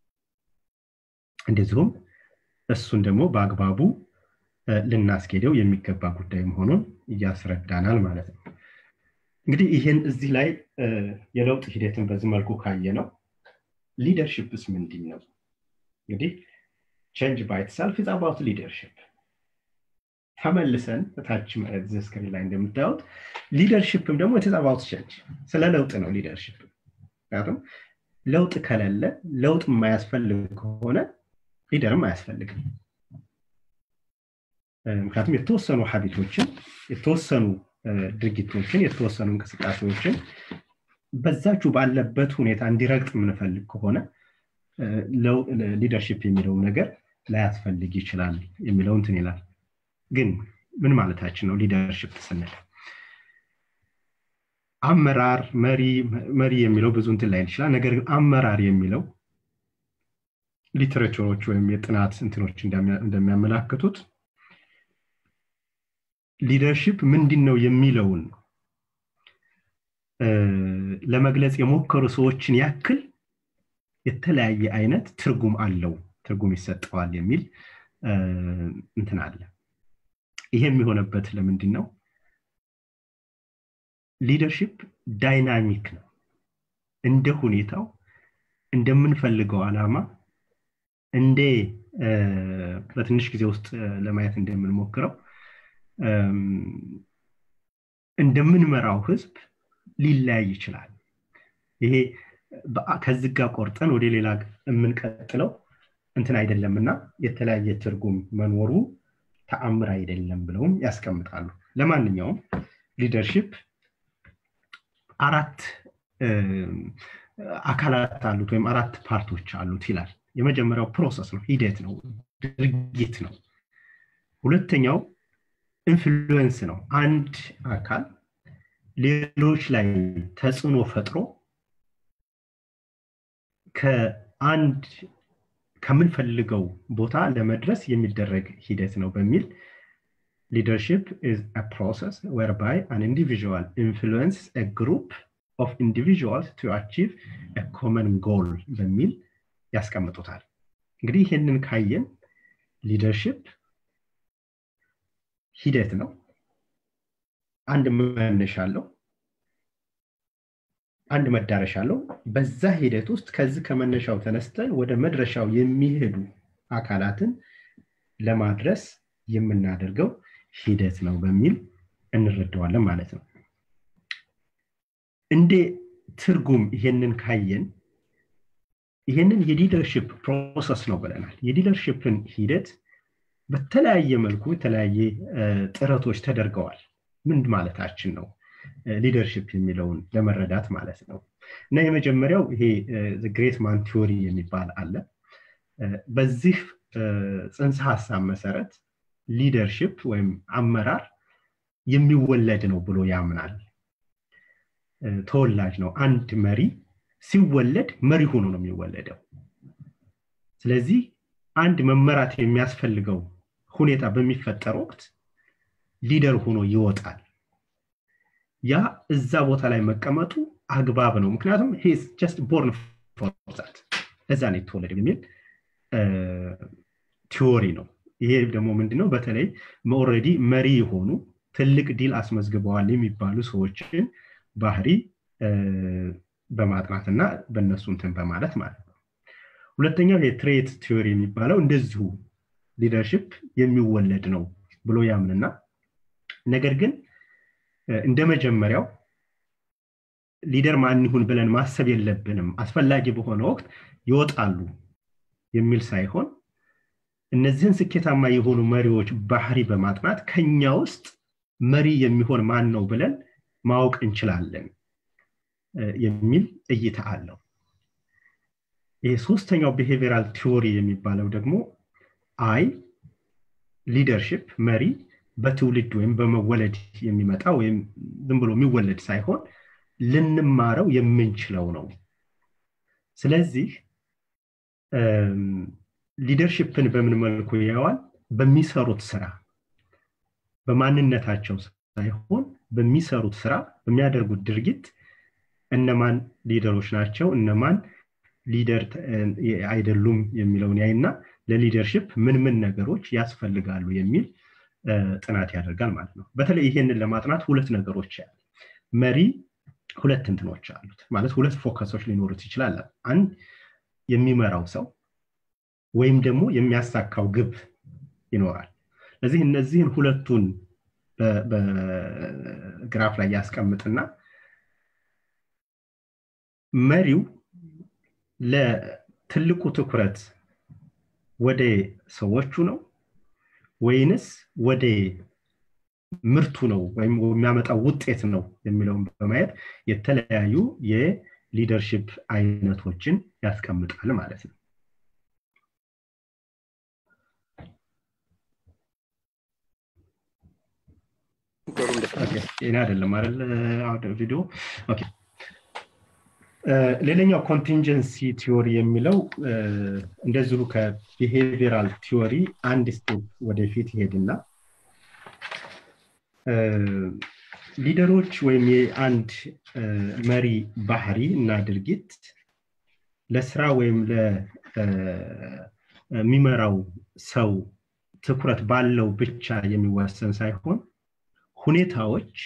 እንደዚሁም እሱን ደግሞ በአግባቡ ልናስኬደው የሚገባ ጉዳይ መሆኑን እያስረዳናል ማለት ነው እንግዲህ ይህን እዚህ ላይ የለውጥ ሂደትን በዚህ መልኩ ካየ ነው ሊደርሽፕስ ምንድን ነው እንግዲህ ቼንጅ ባይትሰልፍ ኢዝ አባውት ሊደርሽፕ ተመልሰን እታች ስክሪን ላይ እንደምታዩት ሊደርሽፕም ደግሞ ኢትዝ አባውት ቼንጅ ስለ ለውጥ ነው ሊደርሽፕ ምክንያቱም ለውጥ ከሌለ ለውጥ የማያስፈልግ ከሆነ ሊደርም አያስፈልግም ምክንያቱም የተወሰኑ ሀቢቶችን የተወሰኑ ድርጊቶችን የተወሰኑ እንቅስቃሴዎችን በዛችሁ ባለበት ሁኔታ እንዲረግጥ የምንፈልግ ከሆነ ሊደርሽፕ የሚለው ነገር ላያስፈልግ ይችላል የሚለው እንትን ይላል ግን ምን ማለታችን ነው ሊደርሽፕ ስንል አመራር መሪ መሪ የሚለው ብዙ እንትን ላይ ይችላል ነገር ግን አመራር የሚለው ሊትሬቸሮች ወይም የጥናት እንትኖች እንደሚያመላክቱት ሊደርሽፕ ምንድን ነው የሚለውን ለመግለጽ የሞከሩ ሰዎችን ያክል የተለያየ አይነት ትርጉም አለው ትርጉም ይሰጠዋል የሚል እንትን አለ ይሄ የሚሆነበት ለምንድን ነው ሊደርሽፕ ዳይናሚክ ነው እንደ ሁኔታው እንደምንፈልገው አላማ እንደ በትንሽ ጊዜ ውስጥ ለማየት እንደምንሞክረው እንደምንመራው ህዝብ ሊለያይ ይችላል ይሄ ከዚህ ጋር ቆርጠን ወደ ሌላ የምንቀጥለው እንትን አይደለም እና የተለያየ ትርጉም መኖሩ ተአምር አይደለም ብለውም ያስቀምጣሉ ለማንኛውም ሊደርሽፕ አራት አካላት አሉት ወይም አራት ፓርቶች አሉት ይላል የመጀመሪያው ፕሮሰስ ነው ሂደት ነው ድርጊት ነው ሁለተኛው ኢንፍሉዌንስ ነው አንድ አካል ሌሎች ላይ ተጽዕኖ ፈጥሮ ከአንድ ከምንፈልገው ቦታ ለመድረስ የሚደረግ ሂደት ነው በሚል leadership is a process whereby an individual influences a group of individuals to achieve a common goal በሚል ያስቀምጡታል እንግዲህ ይህንን ካየን ሊደርሽፕ ሂደት ነው አንድ መነሻ አለው አንድ መዳረሻ አለው በዛ ሂደት ውስጥ ከዚህ ከመነሻው ተነስተን ወደ መድረሻው የሚሄዱ አካላትን ለማድረስ የምናደርገው ሂደት ነው በሚል እንረዳዋለን ማለት ነው እንዴ ትርጉም ይሄንን ካየን ይሄንን የሊደርሽፕ ፕሮሰስ ነው ብለናል የሊደርሽፕን ሂደት በተለያየ መልኩ የተለያየ ጥረቶች ተደርገዋል ምን ማለታችን ነው ሊደርሽፕ የሚለውን ለመረዳት ማለት ነው እና የመጀመሪያው ይሄ ግሬት ማን ቲዮሪ የሚባል አለ በዚህ ፅንሰ ሀሳብ መሰረት ሊደርሽፕ ወይም አመራር የሚወለድ ነው ብሎ ያምናል ተወላጅ ነው አንድ መሪ ሲወለድ መሪ ሆኖ ነው የሚወለደው ስለዚህ አንድ መመራት የሚያስፈልገው ሁኔታ በሚፈጠር ወቅት ሊደር ሆኖ ይወጣል ያ እዛ ቦታ ላይ መቀመጡ አግባብ ነው ምክንያቱም ጀስት ቦርን ፎርዛት ለዛ ነው የተወለደ የሚል ቲዎሪ ነው ይሄ ደግሞ ምንድነው በተለይ ኦረዲ መሪ የሆኑ ትልቅ ዲል አስመዝግበዋል የሚባሉ ሰዎችን ባህሪ በማጥናት እና በእነሱ እንትን በማለት ማለት ነው ሁለተኛው የትሬት ቲዮሪ የሚባለው እንደዚሁ ሊደርሽፕ የሚወለድ ነው ብሎ ያምንና ነገር ግን እንደ መጀመሪያው ሊደር ማን ይሁን ብለን ማሰብ የለብንም አስፈላጊ በሆነ ወቅት ይወጣሉ የሚል ሳይሆን እነዚህን ስኬታማ የሆኑ መሪዎች ባህሪ በማጥናት ከኛ ውስጥ መሪ የሚሆን ማን ነው ብለን ማወቅ እንችላለን የሚል እይታ አለው ይህ ሶስተኛው ቢሄቪራል ቲዎሪ የሚባለው ደግሞ አይ ሊደርሽፕ መሪ በትውልድ ወይም በመወለድ የሚመጣ ወይም ዝም ብሎ የሚወለድ ሳይሆን ልንማረው የምንችለው ነው ስለዚህ ሊደርሽፕን በምን መልኩ ያዋል በሚሰሩት ስራ በማንነታቸው ሳይሆን በሚሰሩት ስራ በሚያደርጉት ድርጊት እነማን ሊደሮች ናቸው እነማን ሊደር አይደሉም የሚለውን ያይና ለሊደርሽፕ ምን ምን ነገሮች ያስፈልጋሉ የሚል ጥናት ያደርጋል ማለት ነው በተለይ ይሄንን ለማጥናት ሁለት ነገሮች ያለ መሪ ሁለት እንትኖች አሉት ማለት ሁለት ፎከሶች ሊኖሩት ይችላል አንድ የሚመራው ሰው ወይም ደግሞ የሚያሳካው ግብ ይኖራል ስለዚህ እነዚህን ሁለቱን በግራፍ ላይ ያስቀምጥና መሪው ለትልቁ ትኩረት ወደ ሰዎቹ ነው ወይንስ ወደ ምርቱ ነው ወይም የሚያመጣው ውጤት ነው የሚለውን በማየት የተለያዩ የሊደርሽፕ አይነቶችን ያስቀምጣል ማለት ነው ይህን አይደለም አይደል ቪዲዮ ሌላኛው ኮንቲንጀንሲ ቲዮሪ የሚለው እንደዚሁ ከቢሄቪራል ቲዮሪ አንድ ስቴፕ ወደፊት ይሄድና ሊደሮች ወይም የአንድ መሪ ባህሪ እና ድርጊት ለስራ ወይም ለሚመራው ሰው ትኩረት ባለው ብቻ የሚወሰን ሳይሆን ሁኔታዎች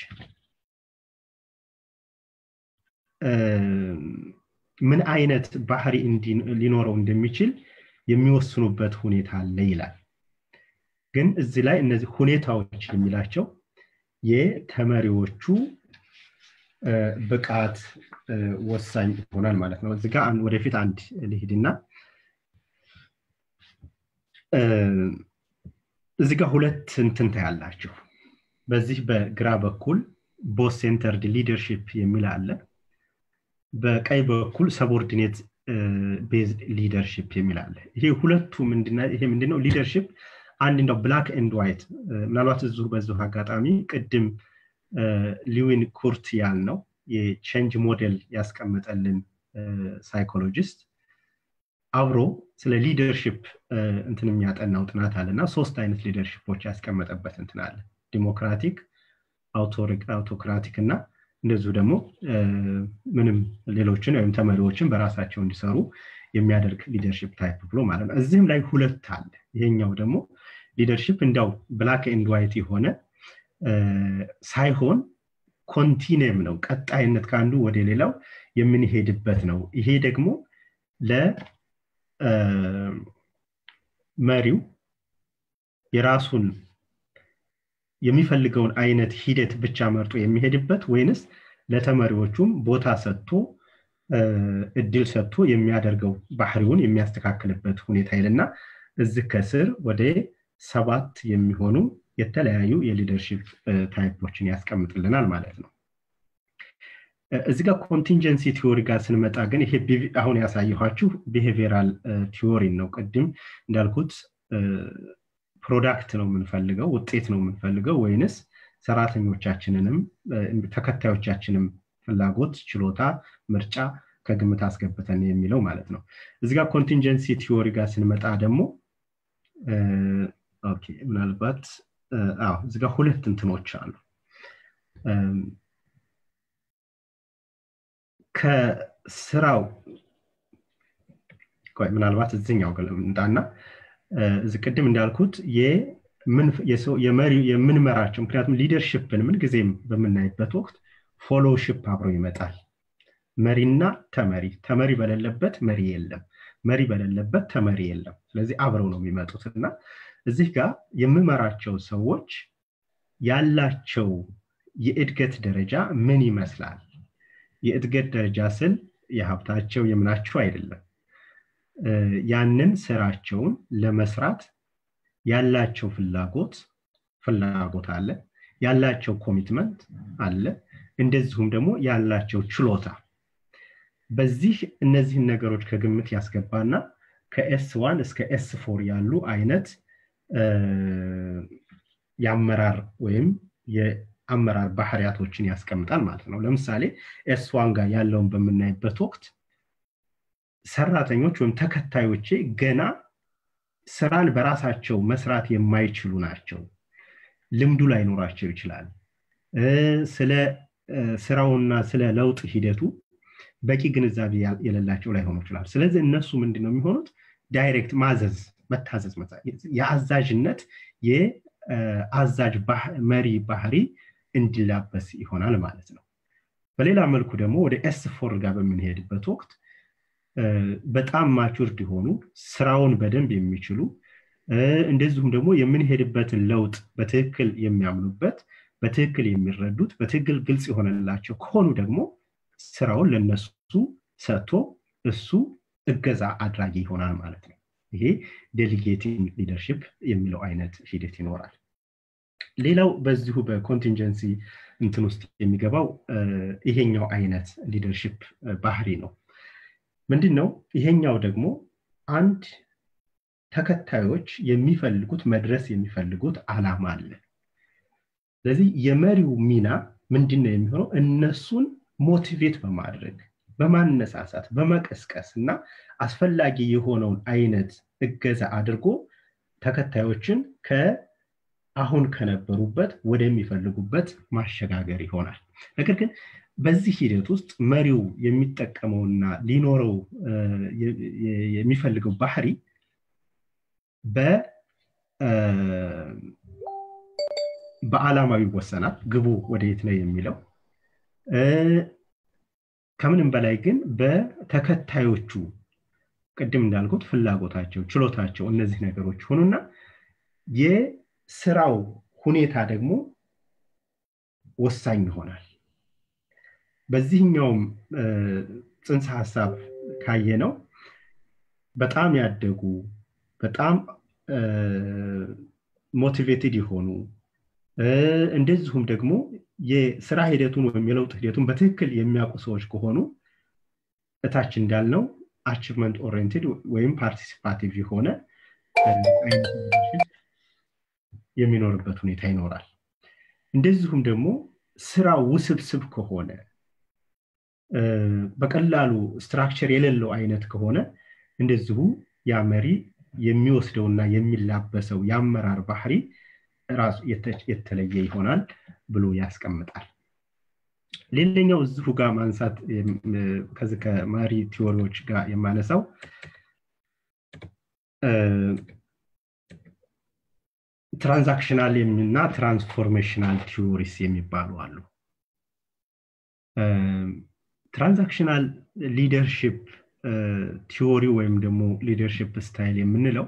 ምን አይነት ባህሪ ሊኖረው እንደሚችል የሚወስኑበት ሁኔታ አለ ይላል ግን እዚህ ላይ እነዚህ ሁኔታዎች የሚላቸው የተመሪዎቹ ብቃት ወሳኝ ይሆናል ማለት ነው እዚህ ጋር ወደፊት አንድ ልሂድና እዚህ ጋር ሁለት እንትንታ ያላችሁ በዚህ በግራ በኩል ቦስ ሴንተርድ ሊደርሽፕ የሚል አለ በቀኝ በኩል ሰቦርዲኔት ቤዝድ ሊደርሽፕ የሚል አለ ይሄ ሁለቱ ይሄ ምንድነው ሊደርሽፕ አንድ እንደው ብላክ ኤንድ ዋይት ምናልባት እዚሁ በዚሁ አጋጣሚ ቅድም ሊዊን ኩርት ያልነው የቼንጅ ሞዴል ያስቀመጠልን ሳይኮሎጂስት አብሮ ስለ ሊደርሽፕ እንትን የሚያጠናው ጥናት አለ እና ሶስት አይነት ሊደርሽፖች ያስቀመጠበት እንትን አለ ዲሞክራቲክ አውቶክራቲክ እና እንደዚሁ ደግሞ ምንም ሌሎችን ወይም ተመሪዎችን በራሳቸው እንዲሰሩ የሚያደርግ ሊደርሽፕ ታይፕ ብሎ ማለት ነው እዚህም ላይ ሁለት አለ ይሄኛው ደግሞ ሊደርሽፕ እንዲያው ብላክ ኤንድ ዋይት የሆነ ሳይሆን ኮንቲኒየም ነው ቀጣይነት ከአንዱ ወደ ሌላው የምንሄድበት ነው ይሄ ደግሞ ለመሪው የራሱን የሚፈልገውን አይነት ሂደት ብቻ መርጦ የሚሄድበት ወይንስ ለተመሪዎቹም ቦታ ሰጥቶ እድል ሰጥቶ የሚያደርገው ባህሪውን የሚያስተካክልበት ሁኔታ ይልና እዚህ ከስር ወደ ሰባት የሚሆኑ የተለያዩ የሊደርሽፕ ታይፖችን ያስቀምጥልናል ማለት ነው እዚ ጋር ኮንቲንጀንሲ ቲዎሪ ጋር ስንመጣ ግን ይሄ አሁን ያሳየኋችሁ ቢሄቪራል ቲዎሪ ነው ቅድም እንዳልኩት ፕሮዳክት ነው የምንፈልገው ውጤት ነው የምንፈልገው ወይንስ ሰራተኞቻችንንም ተከታዮቻችንም ፍላጎት ችሎታ ምርጫ ከግምት አስገብተን የሚለው ማለት ነው እዚ ጋር ኮንቲንጀንሲ ቲዎሪ ጋር ስንመጣ ደግሞ ምናልባት እዚ ጋር ሁለት እንትኖች አሉ ከስራው ምናልባት እዚኛው እንጣና እዚ ቅድም እንዳልኩት የምንመራቸው ምክንያቱም ሊደርሽፕን ምንጊዜም በምናይበት ወቅት ፎሎውሽፕ አብሮ ይመጣል መሪና ተመሪ ተመሪ በሌለበት መሪ የለም መሪ በሌለበት ተመሪ የለም ስለዚህ አብረው ነው የሚመጡት እና እዚህ ጋር የምመራቸው ሰዎች ያላቸው የእድገት ደረጃ ምን ይመስላል የእድገት ደረጃ ስል የሀብታቸው የምናቸው አይደለም ያንን ስራቸውን ለመስራት ያላቸው ፍላጎት ፍላጎት አለ ያላቸው ኮሚትመንት አለ እንደዚሁም ደግሞ ያላቸው ችሎታ በዚህ እነዚህን ነገሮች ከግምት ያስገባና ከኤስ ዋን እስከ ኤስ ፎር ያሉ አይነት የአመራር ወይም የአመራር ባህሪያቶችን ያስቀምጣል ማለት ነው ለምሳሌ ኤስ ዋን ጋር ያለውን በምናይበት ወቅት ሰራተኞች ወይም ተከታዮቼ ገና ስራን በራሳቸው መስራት የማይችሉ ናቸው ልምዱ ላይኖራቸው ይችላል ስለ ስራውና ስለ ለውጥ ሂደቱ በቂ ግንዛቤ የሌላቸው ላይሆኑ ይችላል ስለዚህ እነሱ ምንድን ነው የሚሆኑት ዳይሬክት ማዘዝ መታዘዝ የአዛዥነት የአዛዥ መሪ ባህሪ እንዲላበስ ይሆናል ማለት ነው በሌላ መልኩ ደግሞ ወደ ኤስ ፎር ጋር በምንሄድበት ወቅት በጣም ማቹርድ የሆኑ ስራውን በደንብ የሚችሉ እንደዚሁም ደግሞ የምንሄድበትን ለውጥ በትክክል የሚያምኑበት በትክክል የሚረዱት በትክክል ግልጽ የሆነላቸው ከሆኑ ደግሞ ስራውን ለነሱ ሰጥቶ እሱ እገዛ አድራጊ ይሆናል ማለት ነው ይሄ ዴሊጌቲንግ ሊደርሽፕ የሚለው አይነት ሂደት ይኖራል ሌላው በዚሁ በኮንቲንጀንሲ እንትን ውስጥ የሚገባው ይሄኛው አይነት ሊደርሽፕ ባህሪ ነው ምንድን ነው ይሄኛው ደግሞ አንድ ተከታዮች የሚፈልጉት መድረስ የሚፈልጉት አላማ አለ ስለዚህ የመሪው ሚና ምንድን ነው የሚሆነው እነሱን ሞቲቬት በማድረግ በማነሳሳት በመቀስቀስ እና አስፈላጊ የሆነውን አይነት እገዛ አድርጎ ተከታዮችን ከአሁን ከነበሩበት ወደሚፈልጉበት ማሸጋገር ይሆናል ነገር ግን በዚህ ሂደት ውስጥ መሪው የሚጠቀመውና ሊኖረው የሚፈልገው ባህሪ በአላማው ይወሰናል ግቡ ወደየት ነው የሚለው ከምንም በላይ ግን በተከታዮቹ ቅድም እንዳልኩት ፍላጎታቸው ችሎታቸው እነዚህ ነገሮች ሆኑና የስራው ሁኔታ ደግሞ ወሳኝ ይሆናል በዚህኛውም ጽንሰ ሀሳብ ካየ ነው በጣም ያደጉ በጣም ሞቲቬትድ የሆኑ እንደዚሁም ደግሞ የስራ ሂደቱን ወይም የለውጥ ሂደቱን በትክክል የሚያውቁ ሰዎች ከሆኑ እታች እንዳልነው አቺቭመንት ኦሪየንትድ ወይም ፓርቲሲፓቲቭ የሆነ የሚኖርበት ሁኔታ ይኖራል እንደዚሁም ደግሞ ስራ ውስብስብ ከሆነ በቀላሉ ስትራክቸር የሌለው አይነት ከሆነ እንደዚሁ ያ መሪ የሚወስደውና የሚላበሰው የአመራር ባህሪ ራሱ የተለየ ይሆናል ብሎ ያስቀምጣል ሌላኛው እዚሁ ጋር ማንሳት ከዚህ ከማሪ ቲዎሪዎች ጋር የማነሳው ትራንዛክሽናል እና ትራንስፎርሜሽናል ቲዎሪስ የሚባሉ አሉ ትራንዛክሽናል ሊደርሽፕ ቲዎሪ ወይም ደግሞ ሊደርሽፕ ስታይል የምንለው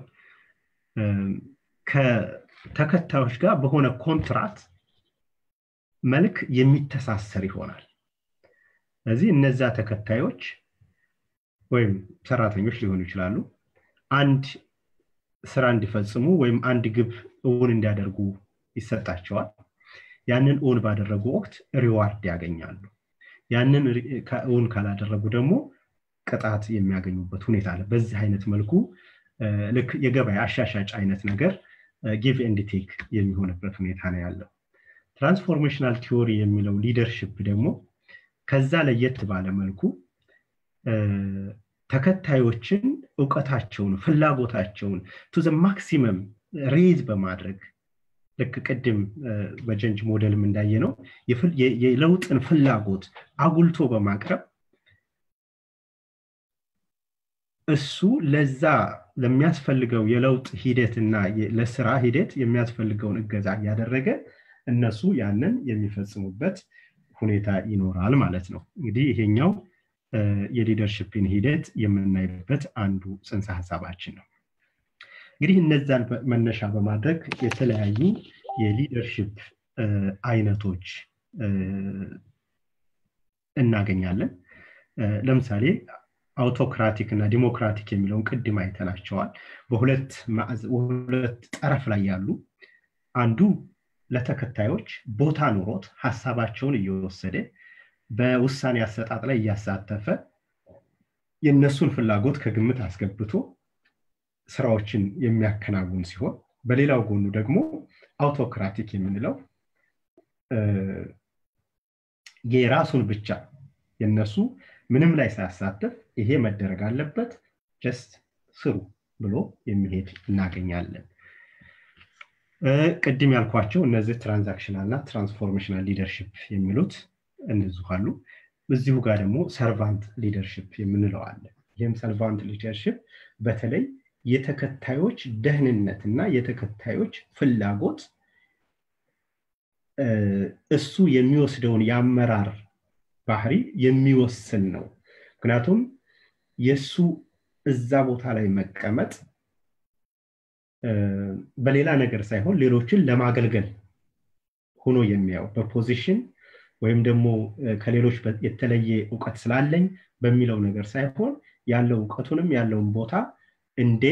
ከተከታዮች ጋር በሆነ ኮንትራት መልክ የሚተሳሰር ይሆናል ስለዚህ እነዛ ተከታዮች ወይም ሰራተኞች ሊሆኑ ይችላሉ አንድ ስራ እንዲፈጽሙ ወይም አንድ ግብ እውን እንዲያደርጉ ይሰጣቸዋል ያንን እውን ባደረጉ ወቅት ሪዋርድ ያገኛሉ ያንን እውን ካላደረጉ ደግሞ ቅጣት የሚያገኙበት ሁኔታ አለ በዚህ አይነት መልኩ ልክ የገበያ አሻሻጭ አይነት ነገር ጊቭ ኤንድ ቴክ የሚሆንበት ሁኔታ ነው ያለው ትራንስፎርሜሽናል ቲዎሪ የሚለው ሊደርሽፕ ደግሞ ከዛ ለየት ባለ መልኩ ተከታዮችን እውቀታቸውን ፍላጎታቸውን ቱ ዘ ማክሲመም ሬዝ በማድረግ ልክ ቅድም በጀንጅ ሞዴልም እንዳየ ነው የለውጥን ፍላጎት አጉልቶ በማቅረብ እሱ ለዛ ለሚያስፈልገው የለውጥ ሂደትና ለስራ ሂደት የሚያስፈልገውን እገዛ እያደረገ እነሱ ያንን የሚፈጽሙበት ሁኔታ ይኖራል ማለት ነው እንግዲህ ይሄኛው የሊደርሽፕን ሂደት የምናይበት አንዱ ጽንሰ ሀሳባችን ነው እንግዲህ እነዛን መነሻ በማድረግ የተለያዩ የሊደርሽፕ አይነቶች እናገኛለን ለምሳሌ አውቶክራቲክ እና ዲሞክራቲክ የሚለውን ቅድም አይተናቸዋል በሁለት ሁለት ጠረፍ ላይ ያሉ አንዱ ለተከታዮች ቦታ ኑሮት ሀሳባቸውን እየወሰደ በውሳኔ አሰጣጥ ላይ እያሳተፈ የእነሱን ፍላጎት ከግምት አስገብቶ ስራዎችን የሚያከናውን ሲሆን በሌላው ጎኑ ደግሞ አውቶክራቲክ የምንለው የራሱን ብቻ የነሱ ምንም ላይ ሳያሳተፍ ይሄ መደረግ አለበት ጀስት ስሩ ብሎ የሚሄድ እናገኛለን ቅድም ያልኳቸው እነዚህ ትራንዛክሽናል እና ትራንስፎርሜሽናል ሊደርሽፕ የሚሉት እነዚሁ አሉ እዚሁ ጋር ደግሞ ሰርቫንት ሊደርሽፕ የምንለው አለ ይህም ሰርቫንት ሊደርሽፕ በተለይ የተከታዮች ደህንነት እና የተከታዮች ፍላጎት እሱ የሚወስደውን የአመራር ባህሪ የሚወስን ነው ምክንያቱም የእሱ እዛ ቦታ ላይ መቀመጥ በሌላ ነገር ሳይሆን ሌሎችን ለማገልገል ሆኖ የሚያው በፖዚሽን ወይም ደግሞ ከሌሎች የተለየ እውቀት ስላለኝ በሚለው ነገር ሳይሆን ያለው እውቀቱንም ያለውን ቦታ እንዴ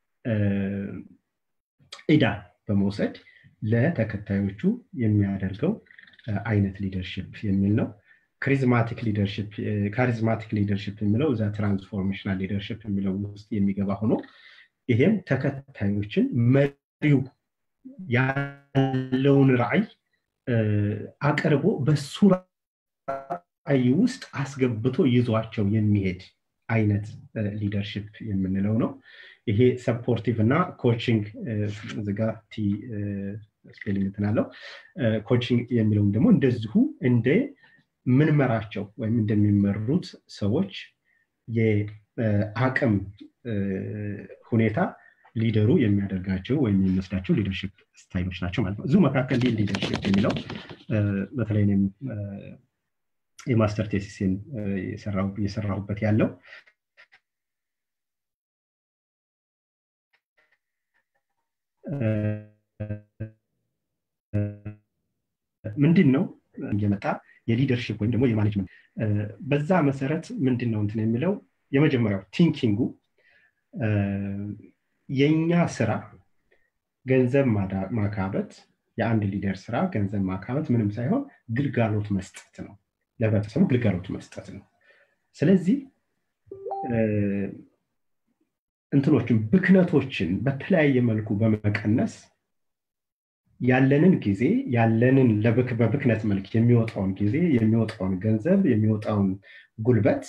እዳ በመውሰድ ለተከታዮቹ የሚያደርገው አይነት ሊደርሽፕ የሚል ነው ክሪዝማቲክ ሊደርሽፕ ካሪዝማቲክ ሊደርሽፕ የሚለው እዛ ትራንስፎርሜሽናል ሊደርሽፕ የሚለው ውስጥ የሚገባ ሆኖ ይሄም ተከታዮችን መሪው ያለውን ራዕይ አቅርቦ በሱ ራዕይ ውስጥ አስገብቶ ይዟቸው የሚሄድ አይነት ሊደርሽፕ የምንለው ነው ይሄ ሰፖርቲቭ እና ኮችንግ ዝጋ ቲ ስፔሊንግ እንትናለው ኮችንግ የሚለውም ደግሞ እንደዚሁ እንደ ምንመራቸው ወይም እንደሚመሩት ሰዎች የአቅም ሁኔታ ሊደሩ የሚያደርጋቸው ወይም የሚወስዳቸው ሊደርሽፕ ስታይሎች ናቸው ማለት ነው እዚሁ መካከል ሊድ ሊደርሽፕ የሚለው በተለይ የማስተር ቴሲስን እየሰራሁበት ያለው ምንድን ነው እየመጣ የሊደርሽፕ ወይም ደግሞ የማኔጅመንት በዛ መሰረት ምንድን ነው እንትን የሚለው የመጀመሪያው ቲንኪንጉ የእኛ ስራ ገንዘብ ማካበት የአንድ ሊደር ስራ ገንዘብ ማካበት ምንም ሳይሆን ግልጋሎት መስጠት ነው ለህብረተሰቡ ግልጋሎት መስጠት ነው ስለዚህ እንትኖችን ብክነቶችን በተለያየ መልኩ በመቀነስ ያለንን ጊዜ ያለንን በብክነት መልክ የሚወጣውን ጊዜ የሚወጣውን ገንዘብ የሚወጣውን ጉልበት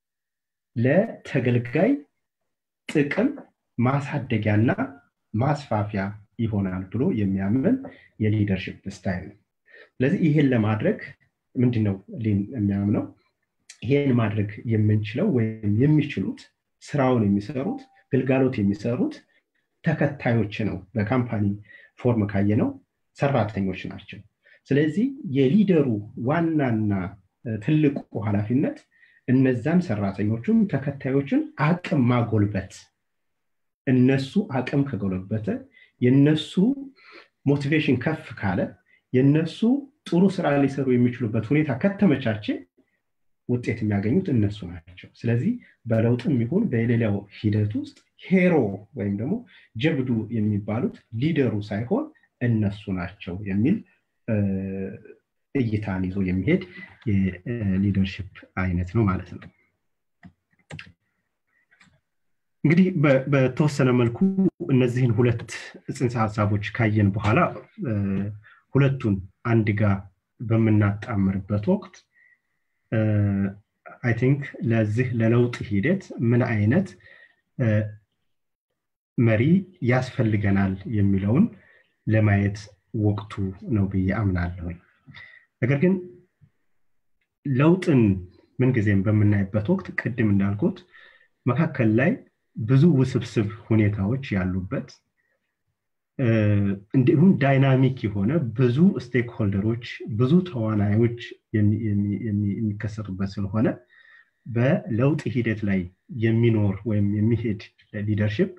ለተገልጋይ ጥቅም ማሳደጊያና ማስፋፊያ ይሆናል ብሎ የሚያምን የሊደርሽፕ ስታይል ነው ስለዚህ ይህን ለማድረግ ምንድነው ሊን የሚያምነው ይሄን ማድረግ የምንችለው ወይም የሚችሉት ስራውን የሚሰሩት ግልጋሎት የሚሰሩት ተከታዮች ነው በካምፓኒ ፎርም ካየ ነው ሰራተኞች ናቸው ስለዚህ የሊደሩ ዋናና ትልቁ ኃላፊነት እነዛን ሰራተኞቹን ተከታዮችን አቅም ማጎልበት እነሱ አቅም ከጎለበተ የነሱ ሞቲቬሽን ከፍ ካለ የነሱ ጥሩ ስራ ሊሰሩ የሚችሉበት ሁኔታ ከተመቻቸ ውጤት የሚያገኙት እነሱ ናቸው ስለዚህ በለውጥም ይሁን በሌላው ሂደት ውስጥ ሄሮ ወይም ደግሞ ጀብዱ የሚባሉት ሊደሩ ሳይሆን እነሱ ናቸው የሚል እይታን ይዞ የሚሄድ የሊደርሽፕ አይነት ነው ማለት ነው እንግዲህ በተወሰነ መልኩ እነዚህን ሁለት ጽንሰ ሀሳቦች ካየን በኋላ ሁለቱን አንድ ጋር በምናጣምርበት ወቅት አይ ቲንክ ለዚህ ለለውጥ ሂደት ምን አይነት መሪ ያስፈልገናል የሚለውን ለማየት ወቅቱ ነው ብዬ አምናለሁኝ ነገር ግን ለውጥን ምንጊዜም በምናይበት ወቅት ቅድም እንዳልኩት መካከል ላይ ብዙ ውስብስብ ሁኔታዎች ያሉበት እንዲሁም ዳይናሚክ የሆነ ብዙ ስቴክ ሆልደሮች ብዙ ተዋናዮች የሚከሰቱበት ስለሆነ በለውጥ ሂደት ላይ የሚኖር ወይም የሚሄድ ሊደርሽፕ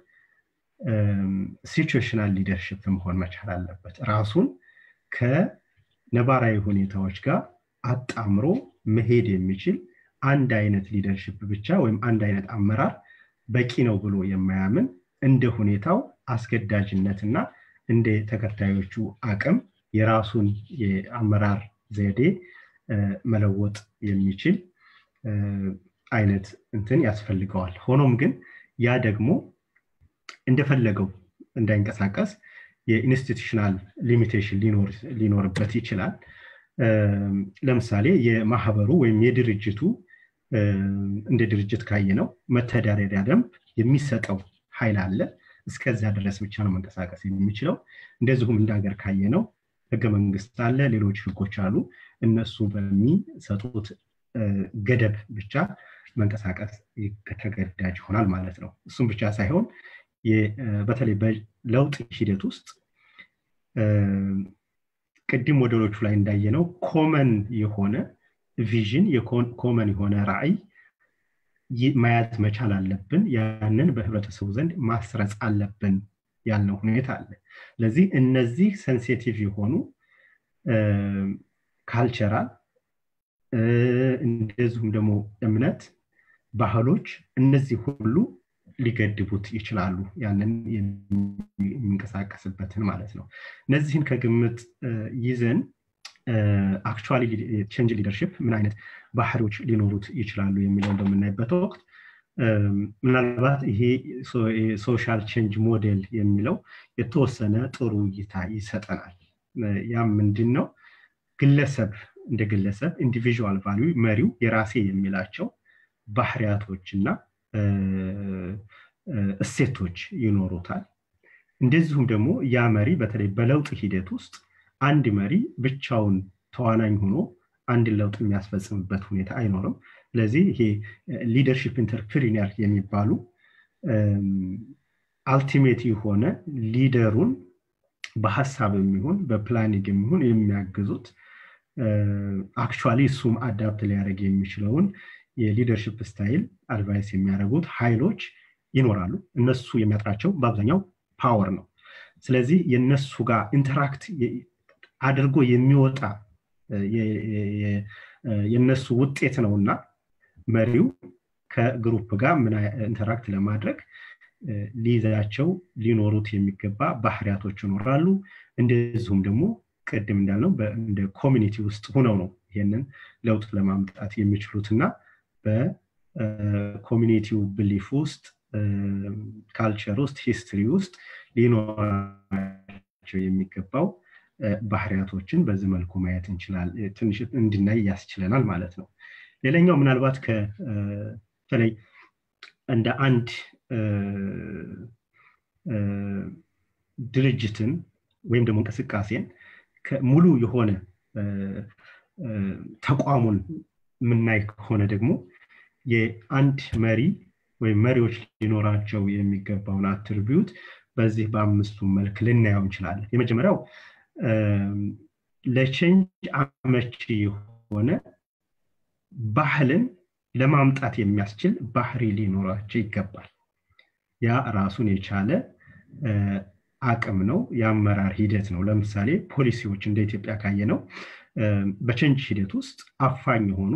ሲቹዌሽናል ሊደርሽፕ መሆን መቻል አለበት ራሱን ከነባራዊ ሁኔታዎች ጋር አጣምሮ መሄድ የሚችል አንድ አይነት ሊደርሽፕ ብቻ ወይም አንድ አይነት አመራር በቂ ነው ብሎ የማያምን እንደ ሁኔታው አስገዳጅነትና እንደ ተከታዮቹ አቅም የራሱን የአመራር ዘዴ መለወጥ የሚችል አይነት እንትን ያስፈልገዋል ሆኖም ግን ያ ደግሞ እንደፈለገው እንዳይንቀሳቀስ የኢንስቲቱሽናል ሊሚቴሽን ሊኖርበት ይችላል ለምሳሌ የማህበሩ ወይም የድርጅቱ እንደ ድርጅት ካየ ነው መተዳደሪያ ደንብ የሚሰጠው ኃይል አለ እስከዚያ ድረስ ብቻ ነው መንቀሳቀስ የሚችለው እንደዚሁም እንደ ሀገር ካየ ነው ህገ መንግስት አለ ሌሎች ህጎች አሉ እነሱ በሚሰጡት ገደብ ብቻ መንቀሳቀስ ተገዳጅ ይሆናል ማለት ነው እሱም ብቻ ሳይሆን በተለይ በለውጥ ሂደት ውስጥ ቅድም ወደሎቹ ላይ እንዳየነው ኮመን የሆነ ቪዥን ኮመን የሆነ ራዕይ መያዝ መቻል አለብን ያንን በህብረተሰቡ ዘንድ ማስረጽ አለብን ያልነው ሁኔታ አለ ስለዚህ እነዚህ ሴንሲቲቭ የሆኑ ካልቸራል እንደዚሁም ደግሞ እምነት ባህሎች እነዚህ ሁሉ ሊገድቡት ይችላሉ ያንን የሚንቀሳቀስበትን ማለት ነው እነዚህን ከግምት ይዘን አክቹዋሊ ቼንጅ ሊደርሽፕ ምን አይነት ባህሪዎች ሊኖሩት ይችላሉ የሚለውን በምናይበት ወቅት ምናልባት ይሄ ሶሻል ቼንጅ ሞዴል የሚለው የተወሰነ ጥሩ እይታ ይሰጠናል ያም ምንድን ነው ግለሰብ እንደ ግለሰብ ኢንዲቪዥዋል ቫሉ መሪው የራሴ የሚላቸው ባህሪያቶች እና እሴቶች ይኖሩታል እንደዚሁም ደግሞ ያ መሪ በተለይ በለውጥ ሂደት ውስጥ አንድ መሪ ብቻውን ተዋናኝ ሆኖ አንድን ለውጥ የሚያስፈጽምበት ሁኔታ አይኖርም ስለዚህ ይሄ ሊደርሽፕ ኢንተርፕሪነር የሚባሉ አልቲሜት የሆነ ሊደሩን በሀሳብ የሚሆን በፕላኒንግ የሚሆን የሚያግዙት አክቹዋሊ እሱም አዳፕት ሊያደርግ የሚችለውን የሊደርሽፕ ስታይል አድቫይስ የሚያደርጉት ኃይሎች ይኖራሉ እነሱ የሚያጥራቸው በአብዛኛው ፓወር ነው ስለዚህ የነሱ ጋር ኢንተራክት አድርጎ የሚወጣ የነሱ ውጤት ነውና መሪው ከግሩፕ ጋር ምን ኢንተራክት ለማድረግ ሊይዛቸው ሊኖሩት የሚገባ ባህሪያቶች ይኖራሉ እንደዚሁም ደግሞ ቅድም እንዳልነው እንደ ኮሚኒቲ ውስጥ ሁነው ነው ይህንን ለውጥ ለማምጣት የሚችሉት እና በኮሚኒቲው ብሊፍ ውስጥ ካልቸር ውስጥ ሂስትሪ ውስጥ ሊኖራቸው የሚገባው ባህሪያቶችን በዚህ መልኩ ማየት እንችላል ትንሽ እንድናይ ያስችለናል ማለት ነው ሌላኛው ምናልባት በተለይ እንደ አንድ ድርጅትን ወይም ደግሞ እንቅስቃሴን ሙሉ የሆነ ተቋሙን የምናይ ከሆነ ደግሞ የአንድ መሪ ወይም መሪዎች ሊኖራቸው የሚገባውን አትርቢዩት በዚህ በአምስቱ መልክ ልናየው እንችላለን የመጀመሪያው ለቼንጅ አመቺ የሆነ ባህልን ለማምጣት የሚያስችል ባህሪ ሊኖራቸው ይገባል ያ ራሱን የቻለ አቅም ነው የአመራር ሂደት ነው ለምሳሌ ፖሊሲዎች እንደ ኢትዮጵያ ካየ ነው በቼንጅ ሂደት ውስጥ አፋኝ የሆኑ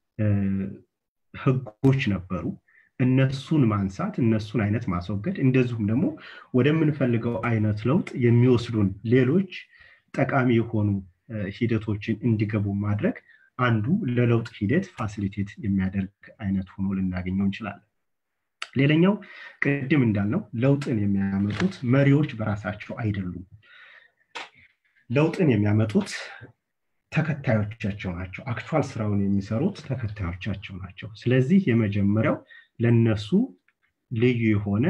ህጎች ነበሩ እነሱን ማንሳት እነሱን አይነት ማስወገድ እንደዚሁም ደግሞ ወደምንፈልገው አይነት ለውጥ የሚወስዱን ሌሎች ጠቃሚ የሆኑ ሂደቶችን እንዲገቡ ማድረግ አንዱ ለለውጥ ሂደት ፋሲሊቴት የሚያደርግ አይነት ሆኖ ልናገኘው እንችላለን ሌላኛው ቅድም እንዳልነው ለውጥን የሚያመጡት መሪዎች በራሳቸው አይደሉም ለውጥን የሚያመጡት ተከታዮቻቸው ናቸው አክቹዋል ስራውን የሚሰሩት ተከታዮቻቸው ናቸው ስለዚህ የመጀመሪያው ለነሱ ልዩ የሆነ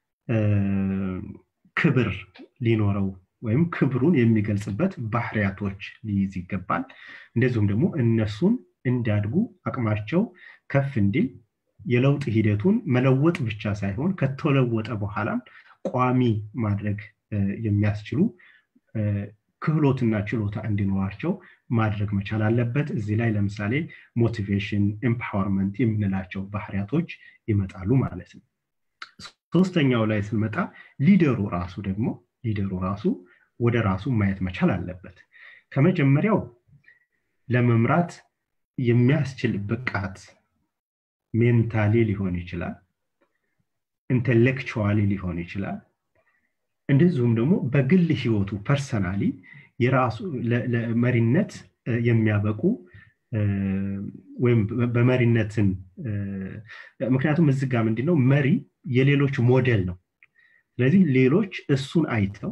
ክብር ሊኖረው ወይም ክብሩን የሚገልጽበት ባህሪያቶች ሊይዝ ይገባል እንደዚሁም ደግሞ እነሱን እንዲያድጉ አቅማቸው ከፍ እንዲል የለውጥ ሂደቱን መለወጥ ብቻ ሳይሆን ከተለወጠ በኋላም ቋሚ ማድረግ የሚያስችሉ ክህሎትና ችሎታ እንዲኖራቸው ማድረግ መቻል አለበት እዚህ ላይ ለምሳሌ ሞቲቬሽን ኤምፓወርመንት የምንላቸው ባህሪያቶች ይመጣሉ ማለት ነው ሶስተኛው ላይ ስንመጣ ሊደሩ ራሱ ደግሞ ሊደሩ ራሱ ወደ ራሱ ማየት መቻል አለበት ከመጀመሪያው ለመምራት የሚያስችል ብቃት ሜንታሊ ሊሆን ይችላል ኢንቴሌክቹዋሊ ሊሆን ይችላል እንደዚሁም ደግሞ በግል ህይወቱ ፐርሰናሊ የራሱ ለመሪነት የሚያበቁ ወይም በመሪነትን ምክንያቱም እዚህ ጋር ምንድነው መሪ የሌሎች ሞዴል ነው ስለዚህ ሌሎች እሱን አይተው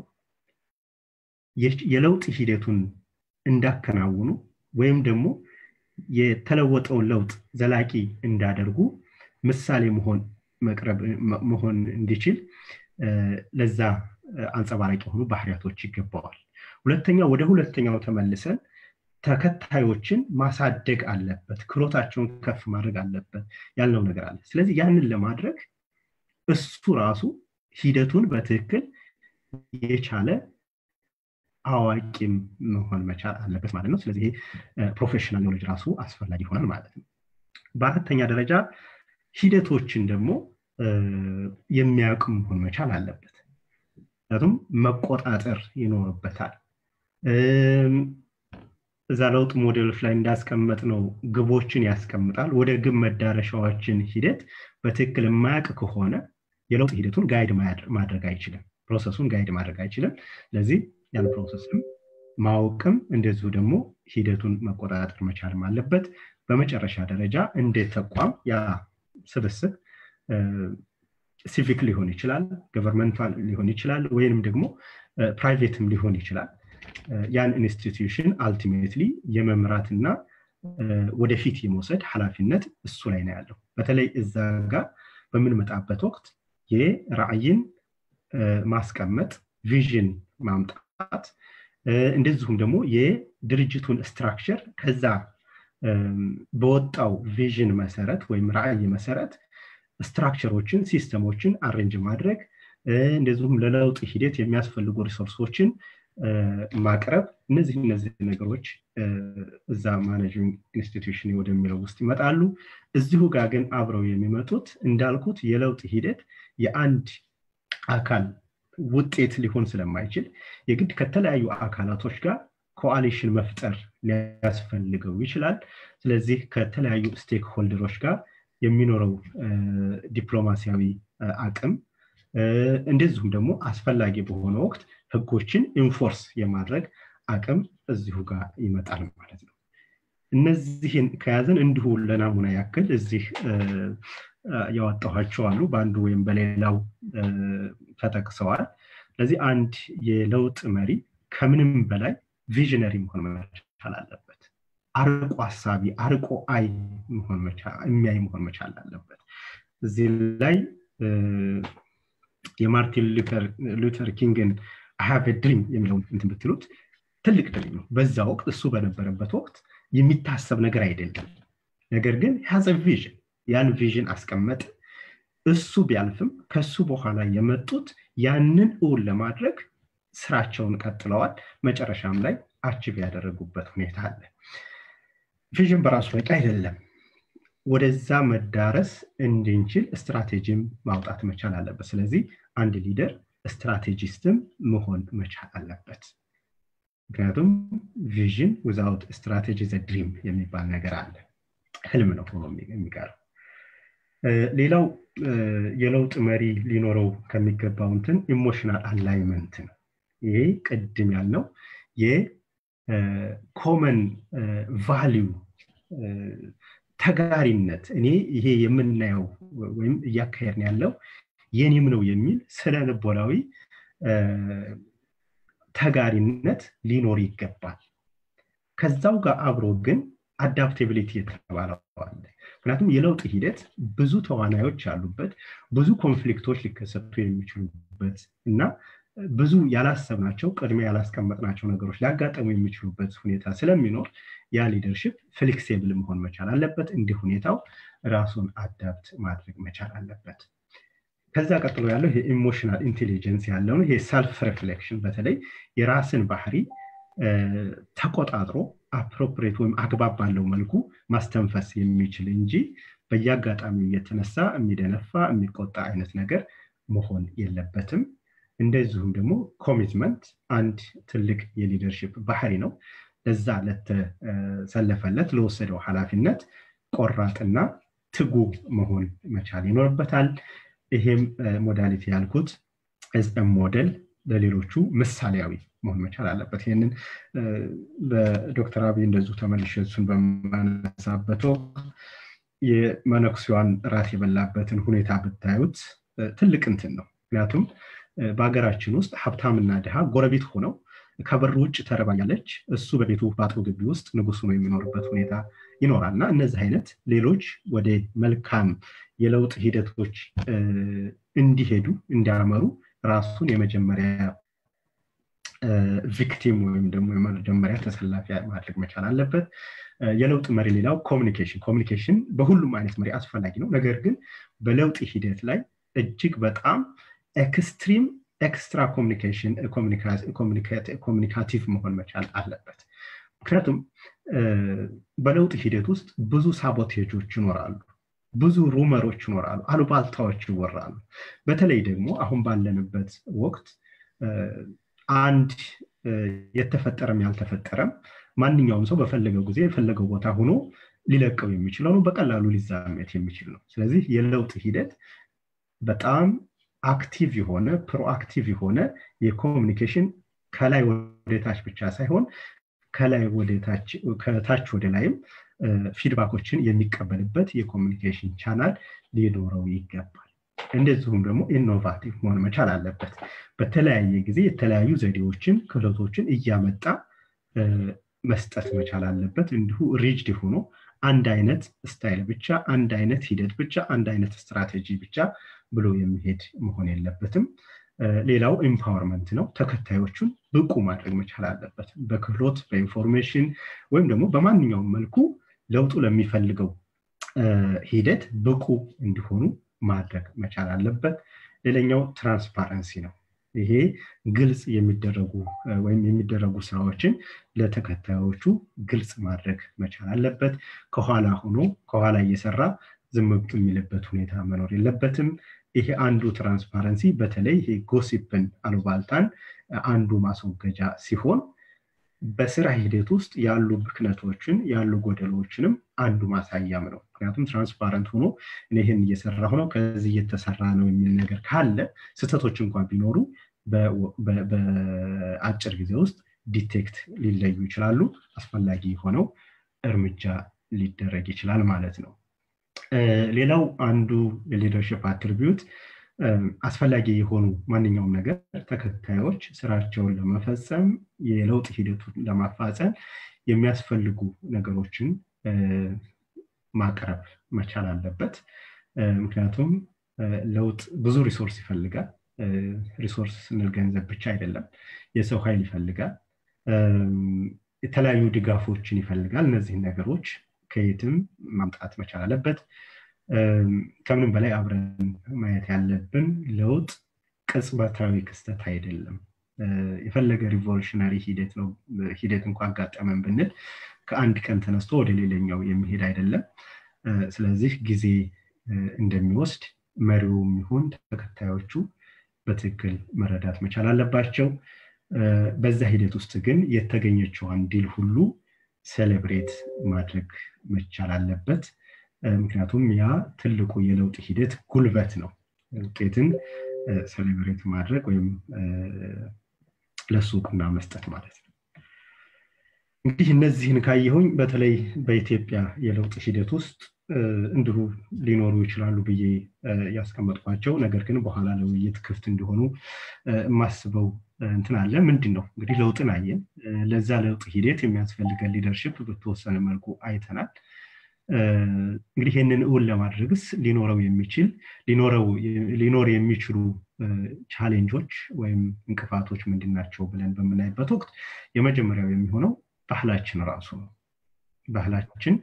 የለውጥ ሂደቱን እንዳከናውኑ ወይም ደግሞ የተለወጠውን ለውጥ ዘላቂ እንዳደርጉ ምሳሌ መሆን መቅረብ መሆን እንዲችል ለዛ አንጸባራቂ የሆኑ ባህሪያቶች ይገባዋል ሁለተኛው ወደ ሁለተኛው ተመልሰን ተከታዮችን ማሳደግ አለበት ክሎታቸውን ከፍ ማድረግ አለበት ያልነው ነገር አለ ስለዚህ ያንን ለማድረግ እሱ ራሱ ሂደቱን በትክክል የቻለ አዋቂም መሆን መቻል አለበት ማለት ነው ስለዚህ ፕሮፌሽናል ኖሌጅ ራሱ አስፈላጊ ይሆናል ማለት ነው በአራተኛ ደረጃ ሂደቶችን ደግሞ የሚያውቅ መሆን መቻል አለበት ምክንያቱም መቆጣጠር ይኖርበታል እዛ ለውጥ ሞዴሎች ላይ እንዳስቀመጥ ነው ግቦችን ያስቀምጣል ወደ ግብ መዳረሻዎችን ሂደት በትክክል የማያውቅ ከሆነ የለውጥ ሂደቱን ጋይድ ማድረግ አይችልም ፕሮሰሱን ጋይድ ማድረግ አይችልም ስለዚህ ያን ፕሮሰስም ማወቅም እንደዚሁ ደግሞ ሂደቱን መቆጣጠር መቻልም አለበት በመጨረሻ ደረጃ እንደ ተቋም ያ ስብስብ ሲቪክ ሊሆን ይችላል ገቨርንመንታል ሊሆን ይችላል ወይንም ደግሞ ፕራይቬትም ሊሆን ይችላል ያን ኢንስቲትዩሽን አልቲሜትሊ የመምራትና ወደፊት የመውሰድ ኃላፊነት እሱ ላይ ነው ያለው በተለይ እዛ ጋር በምንመጣበት ወቅት የራዕይን ማስቀመጥ ቪዥን ማምጣት እንደዚሁም ደግሞ የድርጅቱን ስትራክቸር ከዛ በወጣው ቪዥን መሰረት ወይም ራዕይ መሰረት ስትራክቸሮችን ሲስተሞችን አሬንጅ ማድረግ እንደዚሁም ለለውጥ ሂደት የሚያስፈልጉ ሪሶርሶችን ማቅረብ እነዚህ እነዚህ ነገሮች እዛ ማኔጂንግ ኢንስቲትዩሽን ወደሚለው ውስጥ ይመጣሉ እዚሁ ጋር ግን አብረው የሚመጡት እንዳልኩት የለውጥ ሂደት የአንድ አካል ውጤት ሊሆን ስለማይችል የግድ ከተለያዩ አካላቶች ጋር ኮአሊሽን መፍጠር ሊያስፈልገው ይችላል ስለዚህ ከተለያዩ ስቴክ ሆልደሮች ጋር የሚኖረው ዲፕሎማሲያዊ አቅም እንደዚሁም ደግሞ አስፈላጊ በሆነ ወቅት ህጎችን ኢንፎርስ የማድረግ አቅም እዚሁ ጋር ይመጣል ማለት ነው እነዚህን ከያዘን እንዲሁ ለናሙና ያክል እዚህ ያወጣኋቸው አሉ በአንዱ ወይም በሌላው ተጠቅሰዋል ስለዚህ አንድ የለውጥ መሪ ከምንም በላይ ቪዥነሪ መሆን መቻል አለበት አርቆ ሀሳቢ አርቆ አይ የሚያይ መሆን መቻል አለበት እዚህ ላይ የማርቲን ሉተር ኪንግን ሀቭ ድሪም የሚለውን እንትን ብትሉት ትልቅ ድሪም ነው በዛ ወቅት እሱ በነበረበት ወቅት የሚታሰብ ነገር አይደለም ነገር ግን ያዘ ቪዥን ያን ቪዥን አስቀመጠ እሱ ቢያልፍም ከሱ በኋላ የመጡት ያንን እውን ለማድረግ ስራቸውን ቀጥለዋል መጨረሻም ላይ አችብ ያደረጉበት ሁኔታ አለ ቪዥን በራሱ በቂ አይደለም ወደዛ መዳረስ እንድንችል ስትራቴጂም ማውጣት መቻል አለበት ስለዚህ አንድ ሊደር ስትራቴጂስትም መሆን መቻል አለበት ምክንያቱም ቪዥን ዊዛውት ስትራቴጂ ዘ ድሪም የሚባል ነገር አለ ህልም ነው ሆኖ የሚቀረው ሌላው የለውጥ መሪ ሊኖረው ከሚገባው እንትን ኢሞሽናል አላይመንት ነው ይሄ ቅድም ያልነው የኮመን ቫሊዩ ተጋሪነት እኔ ይሄ የምናየው ወይም እያካሄድን ያለው የኔም ነው የሚል ስነ ልቦናዊ ተጋሪነት ሊኖር ይገባል ከዛው ጋር አብሮ ግን አዳፕቴቢሊቲ የተባለው አለ ምክንያቱም የለውጥ ሂደት ብዙ ተዋናዮች አሉበት ብዙ ኮንፍሊክቶች ሊከሰቱ የሚችሉበት እና ብዙ ያላሰብናቸው ቅድሚያ ያላስቀመጥናቸው ነገሮች ሊያጋጠሙ የሚችሉበት ሁኔታ ስለሚኖር ያ ሊደርሽፕ ፍሌክሲብል መሆን መቻል አለበት እንዲህ ሁኔታው ራሱን አዳፕት ማድረግ መቻል አለበት ከዛ ቀጥሎ ያለው የኢሞሽናል ኢንቴሊጀንስ ያለው ይሄ ሰልፍ ሪፍሌክሽን በተለይ የራስን ባህሪ ተቆጣጥሮ አፕሮፕሬት ወይም አግባብ ባለው መልኩ ማስተንፈስ የሚችል እንጂ በየአጋጣሚው እየተነሳ የሚደነፋ የሚቆጣ አይነት ነገር መሆን የለበትም እንደዚሁም ደግሞ ኮሚትመንት አንድ ትልቅ የሊደርሽፕ ባህሪ ነው ለዛ ለተሰለፈለት ለወሰደው ኃላፊነት ቆራጥና ትጉ መሆን መቻል ይኖርበታል ይሄም ሞዳሊቲ ያልኩት ሞዴል ለሌሎቹ ምሳሌያዊ መሆን መቻል አለበት ይህንን በዶክተር አብይ እንደዚሁ ተመልሼ እሱን በማነሳበት የመነኩሲዋን ራት የበላበትን ሁኔታ ብታዩት ትልቅ እንትን ነው ምክንያቱም በሀገራችን ውስጥ ሀብታምና ድሃ ጎረቤት ሆነው ከበር ውጭ ተረባያለች እሱ በቤቱ በአጥሩ ግቢ ውስጥ ንጉሱ ነው የሚኖርበት ሁኔታ ይኖራል እና እነዚህ አይነት ሌሎች ወደ መልካም የለውጥ ሂደቶች እንዲሄዱ እንዲያመሩ ራሱን የመጀመሪያ ቪክቲም ወይም ደግሞ የመጀመሪያ ተሰላፊ ማድረግ መቻል አለበት የለውጥ መሪ ሌላው ኮሚኒኬሽን ኮሚኒኬሽን በሁሉም አይነት መሪ አስፈላጊ ነው ነገር ግን በለውጥ ሂደት ላይ እጅግ በጣም ኤክስትሪም ኤክስትራ ኮሚኒኬሽን ኮሚኒካቲቭ መሆን መቻል አለበት ምክንያቱም በለውጥ ሂደት ውስጥ ብዙ ሳቦቴጆች ይኖራሉ ብዙ ሩመሮች ይኖራሉ አሉባልታዎች ይወራሉ በተለይ ደግሞ አሁን ባለንበት ወቅት አንድ የተፈጠረም ያልተፈጠረም ማንኛውም ሰው በፈለገው ጊዜ የፈለገው ቦታ ሆኖ ሊለቀው የሚችለው ነው በቀላሉ ሊዛመት የሚችል ነው ስለዚህ የለውጥ ሂደት በጣም አክቲቭ የሆነ ፕሮአክቲቭ የሆነ የኮሚኒኬሽን ከላይ ወደታች ብቻ ሳይሆን ከላይ ከታች ወደ ላይም ፊድባኮችን የሚቀበልበት የኮሚኒኬሽን ቻናል ሊኖረው ይገባል እንደዚሁም ደግሞ ኢኖቫቲቭ መሆን መቻል አለበት በተለያየ ጊዜ የተለያዩ ዘዴዎችን ክህሎቶችን እያመጣ መስጠት መቻል አለበት እንዲሁ ሪጅድ ሆኖ አንድ አይነት ስታይል ብቻ አንድ አይነት ሂደት ብቻ አንድ አይነት ስትራቴጂ ብቻ ብሎ የሚሄድ መሆን የለበትም ሌላው ኢምፓወርመንት ነው ተከታዮቹን ብቁ ማድረግ መቻል አለበት በክህሎት በኢንፎርሜሽን ወይም ደግሞ በማንኛውም መልኩ ለውጡ ለሚፈልገው ሂደት ብቁ እንዲሆኑ ማድረግ መቻል አለበት ሌላኛው ትራንስፓረንሲ ነው ይሄ ግልጽ የሚደረጉ ወይም የሚደረጉ ስራዎችን ለተከታዮቹ ግልጽ ማድረግ መቻል አለበት ከኋላ ሆኖ ከኋላ እየሰራ ዝም የሚልበት ሁኔታ መኖር የለበትም ይሄ አንዱ ትራንስፓረንሲ በተለይ ይሄ ጎሲፕን አሉባልታን አንዱ ማስወገጃ ሲሆን በስራ ሂደት ውስጥ ያሉ ብክነቶችን ያሉ ጎደሎችንም አንዱ ማሳያም ነው ምክንያቱም ትራንስፓረንት ሆኖ ይህን እየሰራሁ ነው ከዚህ እየተሰራ ነው የሚል ነገር ካለ ስህተቶች እንኳን ቢኖሩ በአጭር ጊዜ ውስጥ ዲቴክት ሊለዩ ይችላሉ አስፈላጊ ሆነው እርምጃ ሊደረግ ይችላል ማለት ነው ሌላው አንዱ የሊደርሽፕ አትሪቢዩት አስፈላጊ የሆኑ ማንኛውም ነገር ተከታዮች ስራቸውን ለመፈጸም የለውጥ ሂደቱን ለማፋፀም የሚያስፈልጉ ነገሮችን ማቅረብ መቻል አለበት ምክንያቱም ለውጥ ብዙ ሪሶርስ ይፈልጋል ሪሶርስ ስንል ገንዘብ ብቻ አይደለም የሰው ኃይል ይፈልጋል የተለያዩ ድጋፎችን ይፈልጋል እነዚህን ነገሮች ከየትም ማምጣት መቻል አለበት ከምንም በላይ አብረን ማየት ያለብን ለውጥ ቅጽበታዊ ክስተት አይደለም የፈለገ ሪቮሉሽነሪ ሂደት ነው ሂደት እንኳ አጋጠመን ብንል ከአንድ ቀን ተነስቶ ወደ ሌላኛው የሚሄድ አይደለም ስለዚህ ጊዜ እንደሚወስድ መሪውም ይሁን ተከታዮቹ በትክክል መረዳት መቻል አለባቸው በዛ ሂደት ውስጥ ግን የተገኘችዋን ዲል ሁሉ ሴሌብሬት ማድረግ መቻል አለበት ምክንያቱም ያ ትልቁ የለውጥ ሂደት ጉልበት ነው ውጤትን ሴሌብሬት ማድረግ ወይም ለሱ እውቅና መስጠት ማለት ነው እንግዲህ እነዚህን ካየሁኝ በተለይ በኢትዮጵያ የለውጥ ሂደት ውስጥ እንዲሁ ሊኖሩ ይችላሉ ብዬ ያስቀመጥኳቸው ነገር ግን በኋላ ለውይይት ክፍት እንዲሆኑ የማስበው እንትን አለ ምንድን ነው እንግዲህ ለውጥን አየን ለዛ ለውጥ ሂደት የሚያስፈልገን ሊደርሽፕ በተወሰነ መልኩ አይተናል እንግዲህ ይህንን እውን ለማድረግስ ሊኖረው የሚችል ሊኖር የሚችሉ ቻሌንጆች ወይም እንቅፋቶች ምንድን ናቸው ብለን በምናይበት ወቅት የመጀመሪያው የሚሆነው ባህላችን ራሱ ነው ባህላችን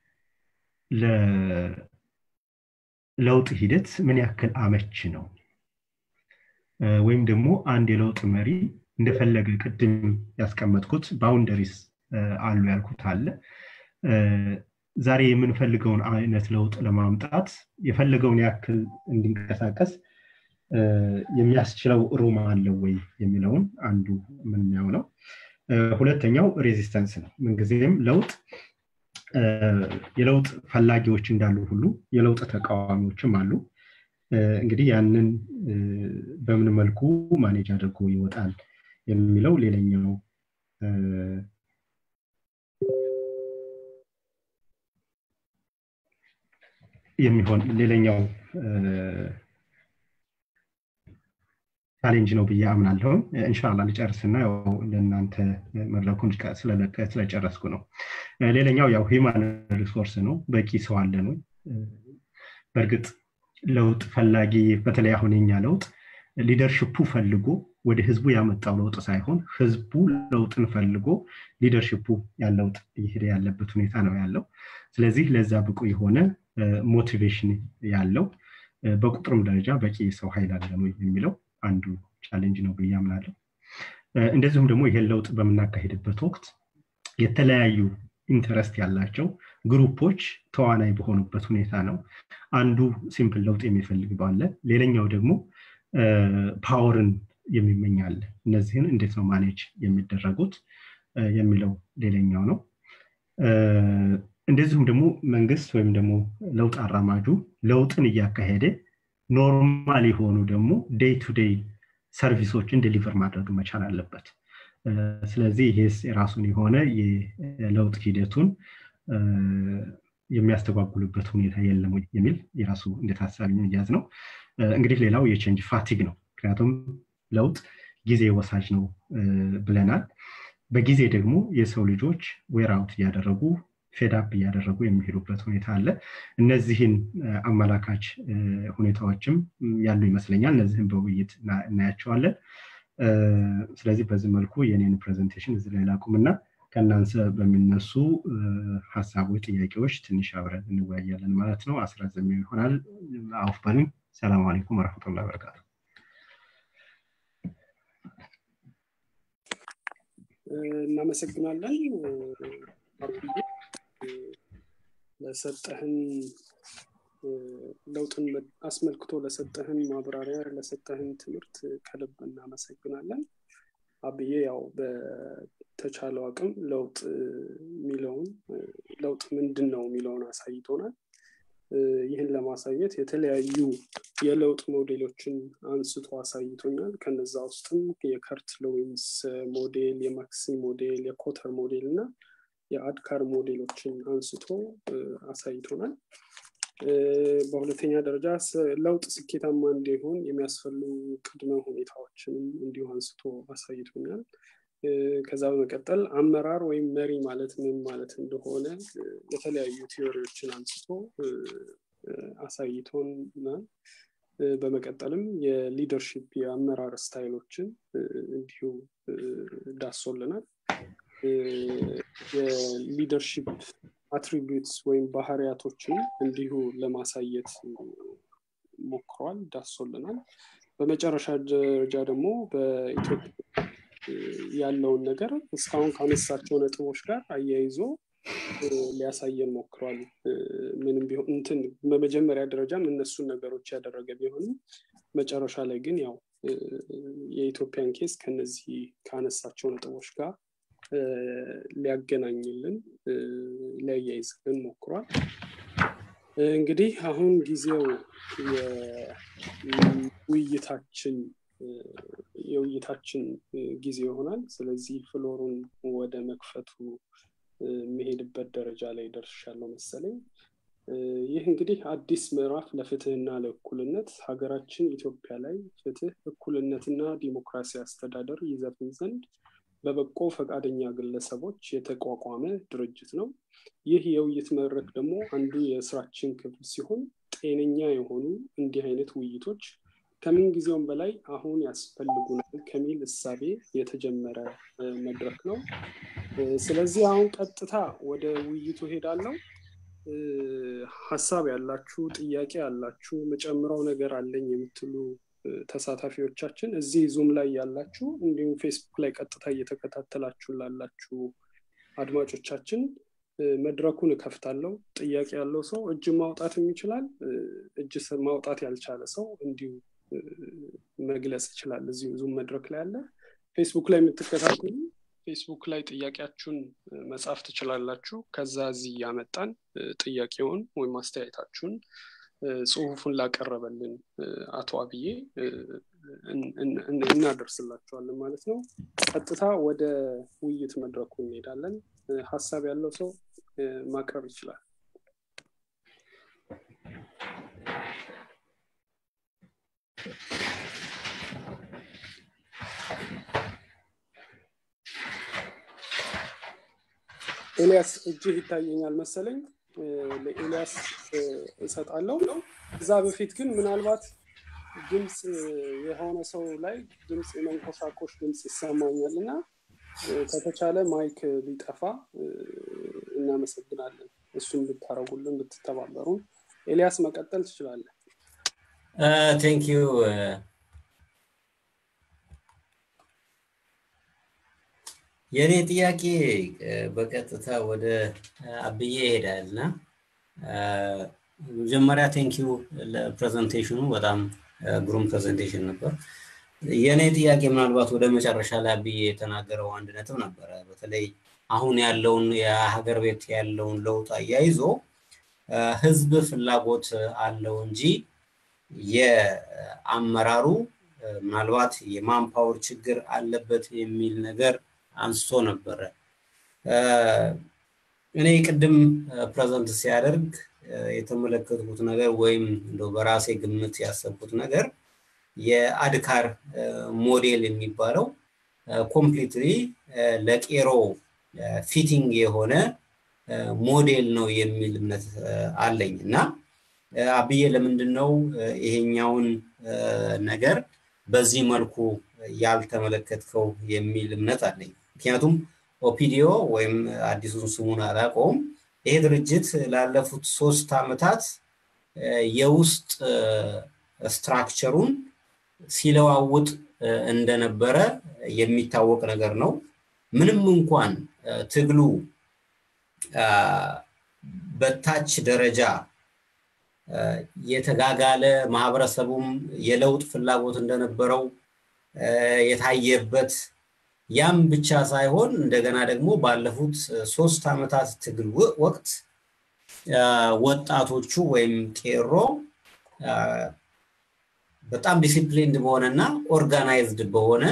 ለለውጥ ሂደት ምን ያክል አመች ነው ወይም ደግሞ አንድ የለውጥ መሪ እንደፈለገ ቅድም ያስቀመጥኩት ባውንደሪስ አሉ ያልኩት አለ ዛሬ የምንፈልገውን አይነት ለውጥ ለማምጣት የፈለገውን ያክል እንዲንቀሳቀስ የሚያስችለው ሩም አለው ወይ የሚለውን አንዱ የምናየው ነው ሁለተኛው ሬዚስተንስ ነው ምንጊዜም ለውጥ የለውጥ ፈላጊዎች እንዳሉ ሁሉ የለውጥ ተቃዋሚዎችም አሉ እንግዲህ ያንን በምን መልኩ ማኔጅ አድርጎ ይወጣል የሚለው ሌላኛው የሚሆን ሌላኛው ቻሌንጅ ነው ብዬ አምናለሁ እንሻላ ልጨርስና ያው ለእናንተ መድረኩን ስለጨረስኩ ነው ሌላኛው ያው ሂማን ሪሶርስ ነው በቂ ሰው አለ ነው በእርግጥ ለውጥ ፈላጊ በተለይ አሁን የኛ ለውጥ ሊደርሽፑ ፈልጎ ወደ ህዝቡ ያመጣው ለውጥ ሳይሆን ህዝቡ ለውጥን ፈልጎ ሊደርሽፑ ያለውጥ እየሄደ ያለበት ሁኔታ ነው ያለው ስለዚህ ለዛ ብቁ የሆነ ሞቲቬሽን ያለው በቁጥርም ደረጃ በቂ የሰው ኃይል አለ ነው የሚለው አንዱ ቻሌንጅ ነው ብዬ አምናለሁ እንደዚሁም ደግሞ ይሄን ለውጥ በምናካሄድበት ወቅት የተለያዩ ኢንተረስት ያላቸው ግሩፖች ተዋናይ በሆኑበት ሁኔታ ነው አንዱ ሲምፕል ለውጥ የሚፈልግ ባለ ሌላኛው ደግሞ ፓወርን የሚመኛል እነዚህን እንዴት ነው ማኔጅ የሚደረጉት የሚለው ሌላኛው ነው እንደዚሁም ደግሞ መንግስት ወይም ደግሞ ለውጥ አራማጁ ለውጥን እያካሄደ ኖርማል የሆኑ ደግሞ ዴይ ቱ ዴይ ሰርቪሶችን ዴሊቨር ማድረግ መቻል አለበት ስለዚህ ይሄስ የራሱን የሆነ የለውጥ ሂደቱን የሚያስተጓጉልበት ሁኔታ የለም የሚል የራሱ እንደ ታሳቢ መያዝ ነው እንግዲህ ሌላው የቼንጅ ፋቲግ ነው ምክንያቱም ለውጥ ጊዜ ወሳጅ ነው ብለናል በጊዜ ደግሞ የሰው ልጆች ዌራውት እያደረጉ ፌዳፕ እያደረጉ የሚሄዱበት ሁኔታ አለ እነዚህን አመላካች ሁኔታዎችም ያሉ ይመስለኛል እነዚህን በውይይት እናያቸዋለን ስለዚህ በዚህ መልኩ የኔን ፕሬዘንቴሽን እዚህ ላይ ላቁምና ከእናንተ በሚነሱ ሀሳቦች ጥያቄዎች ትንሽ አብረን እንወያያለን ማለት ነው አስራዘሚው ይሆናል አውፍ በሉኝ ሰላም አለይኩም ወረመቱላ በረካቱ እናመሰግናለን ለሰጠህን ለውጥን አስመልክቶ ለሰጠህን ማብራሪያ ለሰጠህን ትምህርት ከልብ እናመሰግናለን አብዬ ያው በተቻለው አቅም ለውጥ የሚለውን ለውጥ ምንድን ነው የሚለውን አሳይቶናል ይህን ለማሳየት የተለያዩ የለውጥ ሞዴሎችን አንስቶ አሳይቶኛል ከነዛ ውስጥም የከርት ሎዊንስ ሞዴል የማክሲ ሞዴል የኮተር ሞዴል እና የአድካር ሞዴሎችን አንስቶ አሳይቶናል በሁለተኛ ደረጃ ለውጥ ስኬታማ እንዲሆን የሚያስፈልጉ ቅድመ ሁኔታዎችንም እንዲሁ አንስቶ አሳይቶኛል ከዛ በመቀጠል አመራር ወይም መሪ ማለት ምን ማለት እንደሆነ የተለያዩ ቲዎሪዎችን አንስቶ አሳይቶናል በመቀጠልም የሊደርሽፕ የአመራር ስታይሎችን እንዲሁ ዳሶልናል የሊደርሽፕ አትሪቢዩትስ ወይም ባህሪያቶችን እንዲሁ ለማሳየት ሞክሯል ዳሶልናል በመጨረሻ ደረጃ ደግሞ በኢትዮጵያ ያለውን ነገር እስካሁን ካነሳቸው ነጥቦች ጋር አያይዞ ሊያሳየን ሞክሯል ምንም ቢሆን እንትን በመጀመሪያ ደረጃም እነሱን ነገሮች ያደረገ ቢሆንም መጨረሻ ላይ ግን ያው የኢትዮጵያን ኬስ ከነዚህ ካነሳቸው ነጥቦች ጋር ሊያገናኝልን ሊያያይዝልን ሞክሯል እንግዲህ አሁን ጊዜው የውይይታችን የውይይታችን ጊዜ ይሆናል ስለዚህ ፍሎሩን ወደ መክፈቱ የሚሄድበት ደረጃ ላይ ደርሻለሁ መሰለኝ ይህ እንግዲህ አዲስ ምዕራፍ ለፍትህና ለእኩልነት ሀገራችን ኢትዮጵያ ላይ ፍትህ እኩልነትና ዲሞክራሲ አስተዳደር ይዘፍን ዘንድ በበጎ ፈቃደኛ ግለሰቦች የተቋቋመ ድርጅት ነው ይህ የውይይት መድረክ ደግሞ አንዱ የስራችን ክፍል ሲሆን ጤነኛ የሆኑ እንዲህ አይነት ውይይቶች ከምን ጊዜውም በላይ አሁን ያስፈልጉናል ከሚል እሳቤ የተጀመረ መድረክ ነው ስለዚህ አሁን ቀጥታ ወደ ውይይቱ ሄዳለው ሀሳብ ያላችሁ ጥያቄ ያላችሁ መጨምረው ነገር አለኝ የምትሉ ተሳታፊዎቻችን እዚህ ዙም ላይ ያላችሁ እንዲሁም ፌስቡክ ላይ ቀጥታ እየተከታተላችሁ ላላችሁ አድማጮቻችን መድረኩን እከፍታለሁ ጥያቄ ያለው ሰው እጅ ማውጣትም ይችላል እጅ ማውጣት ያልቻለ ሰው እንዲሁ መግለጽ ይችላል እዚሁ ዙም መድረክ ላይ አለ ፌስቡክ ላይ የምትከታተሉ ፌስቡክ ላይ ጥያቄያችሁን መጻፍ ትችላላችሁ ከዛ እዚህ እያመጣን ጥያቄውን ወይም አስተያየታችሁን ጽሁፉን ላቀረበልን አቶ አብዬ እናደርስላቸዋለን ማለት ነው ቀጥታ ወደ ውይይት መድረኩ እንሄዳለን ሀሳብ ያለው ሰው ማቅረብ ይችላል ኤልያስ እጅህ ይታየኛል መሰለኝ ለኤልያስ እሰጣለሁ እዛ በፊት ግን ምናልባት ድምፅ የሆነ ሰው ላይ ድምፅ የመንኮሳኮሽ ድምፅ ይሰማኛል እና ከተቻለ ማይክ ሊጠፋ እናመሰግናለን እሱን ብታረጉልን ብትተባበሩን ኤልያስ መቀጠል ትችላለን ቴንክ ዩ የእኔ ጥያቄ በቀጥታ ወደ አብዬ ይሄዳል እና መጀመሪያ ቴንኪዩ ለፕሬዘንቴሽኑ በጣም ግሩም ፕሬዘንቴሽን ነበር የእኔ ጥያቄ ምናልባት ወደ መጨረሻ ላይ አብዬ የተናገረው አንድ ነጥብ ነበረ በተለይ አሁን ያለውን የሀገር ቤት ያለውን ለውጥ አያይዞ ህዝብ ፍላጎት አለው እንጂ የአመራሩ ምናልባት የማንፓወር ችግር አለበት የሚል ነገር አንስቶ ነበረ እኔ ቅድም ፕሬዘንት ሲያደርግ የተመለከትኩት ነገር ወይም እንደ በራሴ ግምት ያሰብኩት ነገር የአድካር ሞዴል የሚባለው ኮምፕሊትሊ ለቄሮ ፊቲንግ የሆነ ሞዴል ነው የሚል እምነት አለኝ እና አብዬ ለምንድን ነው ይሄኛውን ነገር በዚህ መልኩ ያልተመለከትከው የሚል እምነት አለኝ ምክንያቱም ኦፒዲዮ ወይም አዲሱን ስሙን አላቀውም ይሄ ድርጅት ላለፉት ሶስት ዓመታት የውስጥ ስትራክቸሩን ሲለዋውጥ እንደነበረ የሚታወቅ ነገር ነው ምንም እንኳን ትግሉ በታች ደረጃ የተጋጋለ ማህበረሰቡም የለውጥ ፍላጎት እንደነበረው የታየበት ያም ብቻ ሳይሆን እንደገና ደግሞ ባለፉት ሶስት ዓመታት ትግል ወቅት ወጣቶቹ ወይም ቄሮ በጣም ዲሲፕሊንድ በሆነና ኦርጋናይዝድ በሆነ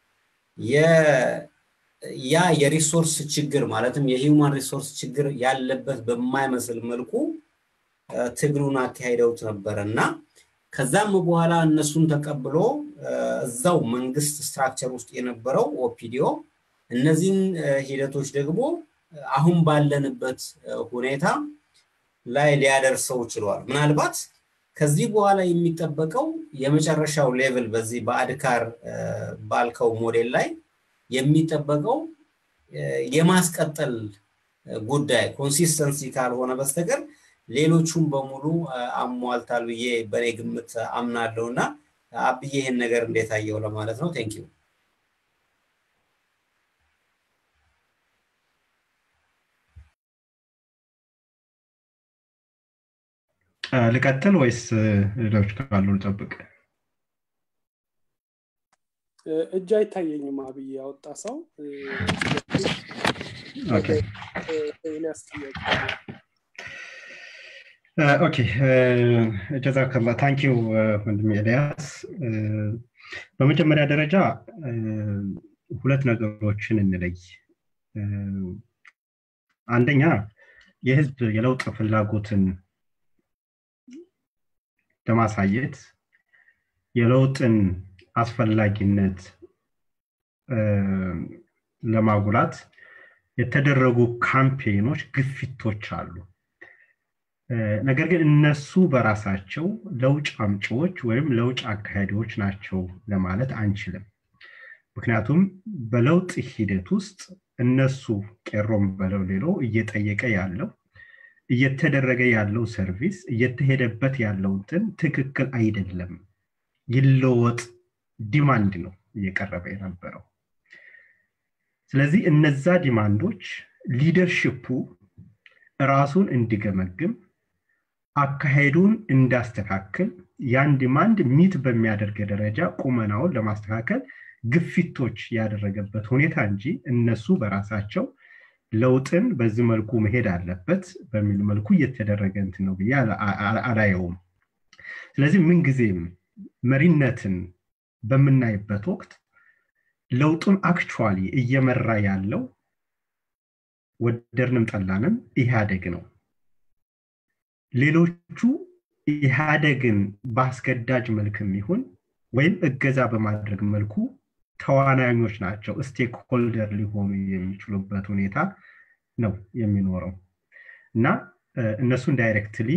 ያ የሪሶርስ ችግር ማለትም የሂውማን ሪሶርስ ችግር ያለበት በማይመስል መልኩ ትግሉን አካሂደውት ነበረ እና ከዛም በኋላ እነሱን ተቀብሎ እዛው መንግስት ስትራክቸር ውስጥ የነበረው ኦፒዲዮ እነዚህን ሂደቶች ደግሞ አሁን ባለንበት ሁኔታ ላይ ሊያደርሰው ችሏል ምናልባት ከዚህ በኋላ የሚጠበቀው የመጨረሻው ሌቭል በዚህ በአድካር ባልከው ሞዴል ላይ የሚጠበቀው የማስቀጠል ጉዳይ ኮንሲስተንሲ ካልሆነ በስተቀር ሌሎቹም በሙሉ አሟልታል ብዬ በእኔ ግምት አምናለሁ እና አብዬ ይህን ነገር እንዴት አየው ለማለት ነው ቴንክ ልቀጥል ወይስ ሌሎች ካሉ ልጠብቅ እጅ አይታየኝም አብዬ ያወጣ ሰው ኤልያስ ጥያቄ ኦኬ ጀዛከላ ታንኪዩ ወንድም ኤልያስ በመጀመሪያ ደረጃ ሁለት ነገሮችን እንለይ አንደኛ የህዝብ የለውጥ ፍላጎትን ለማሳየት የለውጥን አስፈላጊነት ለማጉላት የተደረጉ ካምፔኖች ግፊቶች አሉ ነገር ግን እነሱ በራሳቸው ለውጭ አምጪዎች ወይም ለውጭ አካሄዶች ናቸው ለማለት አንችልም ምክንያቱም በለውጥ ሂደት ውስጥ እነሱ ቄሮም በለው ሌሎ እየጠየቀ ያለው እየተደረገ ያለው ሰርቪስ እየተሄደበት ያለው እንትን ትክክል አይደለም ይለወጥ ዲማንድ ነው እየቀረበ የነበረው ስለዚህ እነዛ ዲማንዶች ሊደርሽፑ ራሱን እንዲገመግም አካሄዱን እንዳስተካክል ያን ዲማንድ ሚት በሚያደርግ ደረጃ ቁመናውን ለማስተካከል ግፊቶች ያደረገበት ሁኔታ እንጂ እነሱ በራሳቸው ለውጥን በዚህ መልኩ መሄድ አለበት በሚል መልኩ እየተደረገ እንትን ነው ብዬ አላየውም ስለዚህ ምንጊዜም መሪነትን በምናይበት ወቅት ለውጡን አክቹዋሊ እየመራ ያለው ወደድንም ጠላንም ኢህአደግ ነው ሌሎቹ ኢህአደግን በአስገዳጅ መልክም ይሁን ወይም እገዛ በማድረግ መልኩ ተዋናኞች ናቸው ስቴክ ሆልደር ሊሆኑ የሚችሉበት ሁኔታ ነው የሚኖረው እና እነሱን ዳይሬክትሊ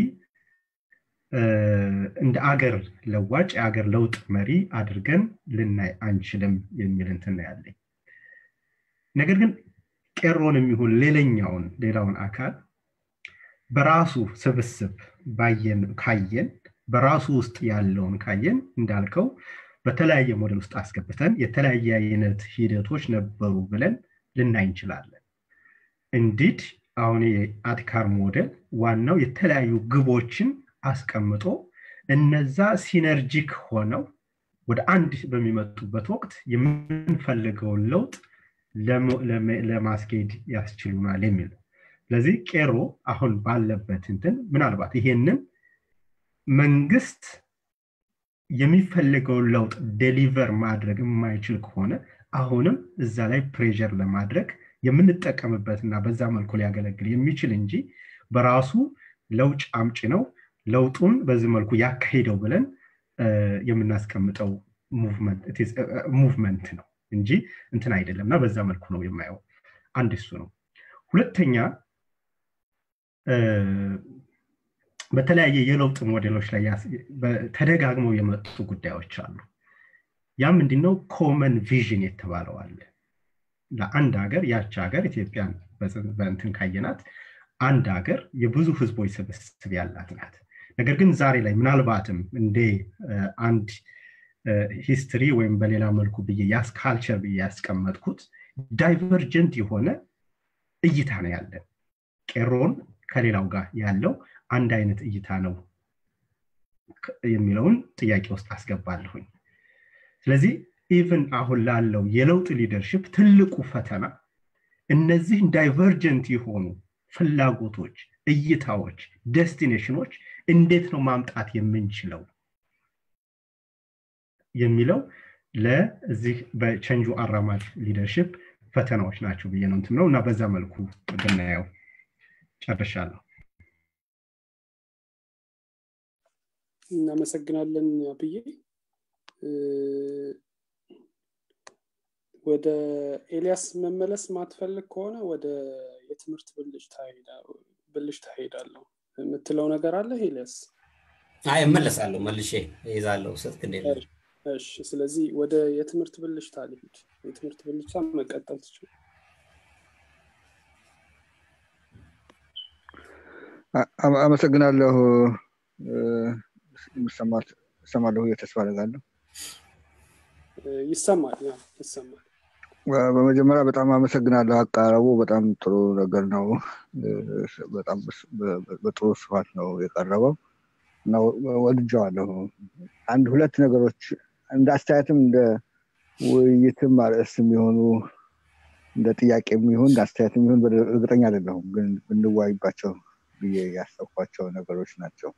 እንደ አገር ለዋጭ የአገር ለውጥ መሪ አድርገን ልናይ አንችልም የሚል እንትን ያለኝ ነገር ግን ቄሮን የሚሆን ሌላኛውን ሌላውን አካል በራሱ ስብስብ ባየን ካየን በራሱ ውስጥ ያለውን ካየን እንዳልከው በተለያየ ሞዴል ውስጥ አስገብተን የተለያየ አይነት ሂደቶች ነበሩ ብለን ልናይ እንችላለን እንዲድ አሁን የአትካር ሞዴል ዋናው የተለያዩ ግቦችን አስቀምጦ እነዛ ሲነርጂክ ሆነው ወደ አንድ በሚመጡበት ወቅት የምንፈልገውን ለውጥ ለማስኬድ ያስችሉናል የሚል ስለዚህ ቄሮ አሁን ባለበት እንትን ምናልባት ይሄንን መንግስት የሚፈልገውን ለውጥ ዴሊቨር ማድረግ የማይችል ከሆነ አሁንም እዛ ላይ ፕሬር ለማድረግ የምንጠቀምበት እና በዛ መልኩ ሊያገለግል የሚችል እንጂ በራሱ ለውጭ አምጭ ነው ለውጡን በዚህ መልኩ ያካሂደው ብለን የምናስቀምጠው ሙቭመንት ነው እንጂ እንትን አይደለም እና በዛ መልኩ ነው የማየው አንድ እሱ ነው ሁለተኛ በተለያየ የለውጥ ሞዴሎች ላይ ተደጋግመው የመጡ ጉዳዮች አሉ ያ ምንድነው ኮመን ቪዥን የተባለው አለ ለአንድ ሀገር ያች ሀገር ኢትዮጵያን በእንትን ካየናት አንድ ሀገር የብዙ ህዝቦች ስብስብ ያላት ናት ነገር ግን ዛሬ ላይ ምናልባትም እንደ አንድ ሂስትሪ ወይም በሌላ መልኩ ብዬ ያስ ካልቸር ብዬ ያስቀመጥኩት ዳይቨርጀንት የሆነ እይታ ነው ያለን ቄሮን ከሌላው ጋር ያለው አንድ አይነት እይታ ነው የሚለውን ጥያቄ ውስጥ አስገባለሁኝ ስለዚህ ኢቨን አሁን ላለው የለውጥ ሊደርሽፕ ትልቁ ፈተና እነዚህን ዳይቨርጀንት የሆኑ ፍላጎቶች እይታዎች ደስቲኔሽኖች እንዴት ነው ማምጣት የምንችለው የሚለው ለዚህ በቸንጁ አራማጅ ሊደርሽፕ ፈተናዎች ናቸው ብዬ ነው ነው እና በዛ መልኩ ብናየው ጨርሻለሁ እናመሰግናለን አብዬ ወደ ኤልያስ መመለስ ማትፈልግ ከሆነ ወደ የትምህርት ብልጭ ታሄዳለሁ የምትለው ነገር አለ ኤልያስ አይ እመለሳለሁ መልሼ ይዛለሁ ስልክ እንዴት እሺ ስለዚህ ወደ የትምህርት ብልጭታ ልሂድ የትምህርት ብልጭታ መቀጠል ትችል አመሰግናለሁ ይሰማለሁ ተስፋ አደርጋለሁ ይሰማል ይሰማል በመጀመሪያ በጣም አመሰግናለሁ አቃረቡ በጣም ጥሩ ነገር ነው በጣም በጥሩ ስፋት ነው የቀረበው እና ወድጀዋለሁ አንድ ሁለት ነገሮች እንደ አስተያየትም እንደ ውይይትም አርዕስ የሚሆኑ እንደ ጥያቄ የሚሆን እንደ አስተያየት የሚሆን እርግጠኛ አይደለሁም ግን ብንዋይባቸው ብዬ ያሰብኳቸው ነገሮች ናቸው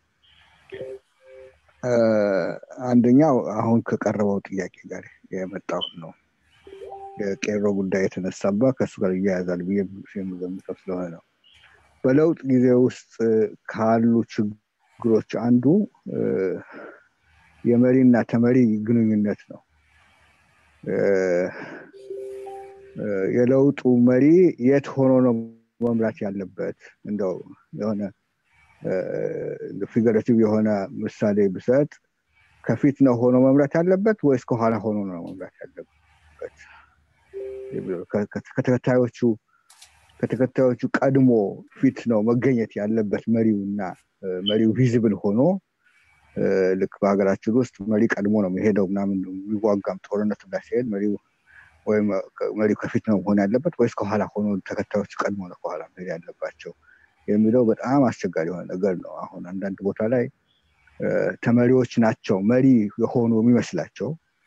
አንደኛው አሁን ከቀረበው ጥያቄ ጋር የመጣውን ነው የቄሮ ጉዳይ የተነሳባ ከእሱ ጋር እያያዛል ብዬ የምገምተው ስለሆነ ነው በለውጥ ጊዜ ውስጥ ካሉ ችግሮች አንዱ የመሪና ተመሪ ግንኙነት ነው የለውጡ መሪ የት ሆኖ ነው መምራት ያለበት እንደው የሆነ ፊገሬቲቭ የሆነ ምሳሌ ብሰጥ ከፊት ነው ሆኖ መምራት ያለበት ወይስ ከኋላ ሆኖ ነው መምራት ያለበት ከተከታዮቹ ከተከታዮቹ ቀድሞ ፊት ነው መገኘት ያለበት መሪው እና መሪው ቪዝብል ሆኖ ልክ በሀገራችን ውስጥ መሪ ቀድሞ ነው የሚሄደው ምናምን የሚዋጋም ጦርነት ጋር ሲሄድ መሪው ወይም መሪው ከፊት ነው መሆን ያለበት ወይስ ከኋላ ሆኖ ተከታዮች ቀድሞ ነው ከኋላ መሄድ ያለባቸው የሚለው በጣም አስቸጋሪ የሆነ ነገር ነው አሁን አንዳንድ ቦታ ላይ ተመሪዎች ናቸው መሪ የሆኑ የሚመስላቸው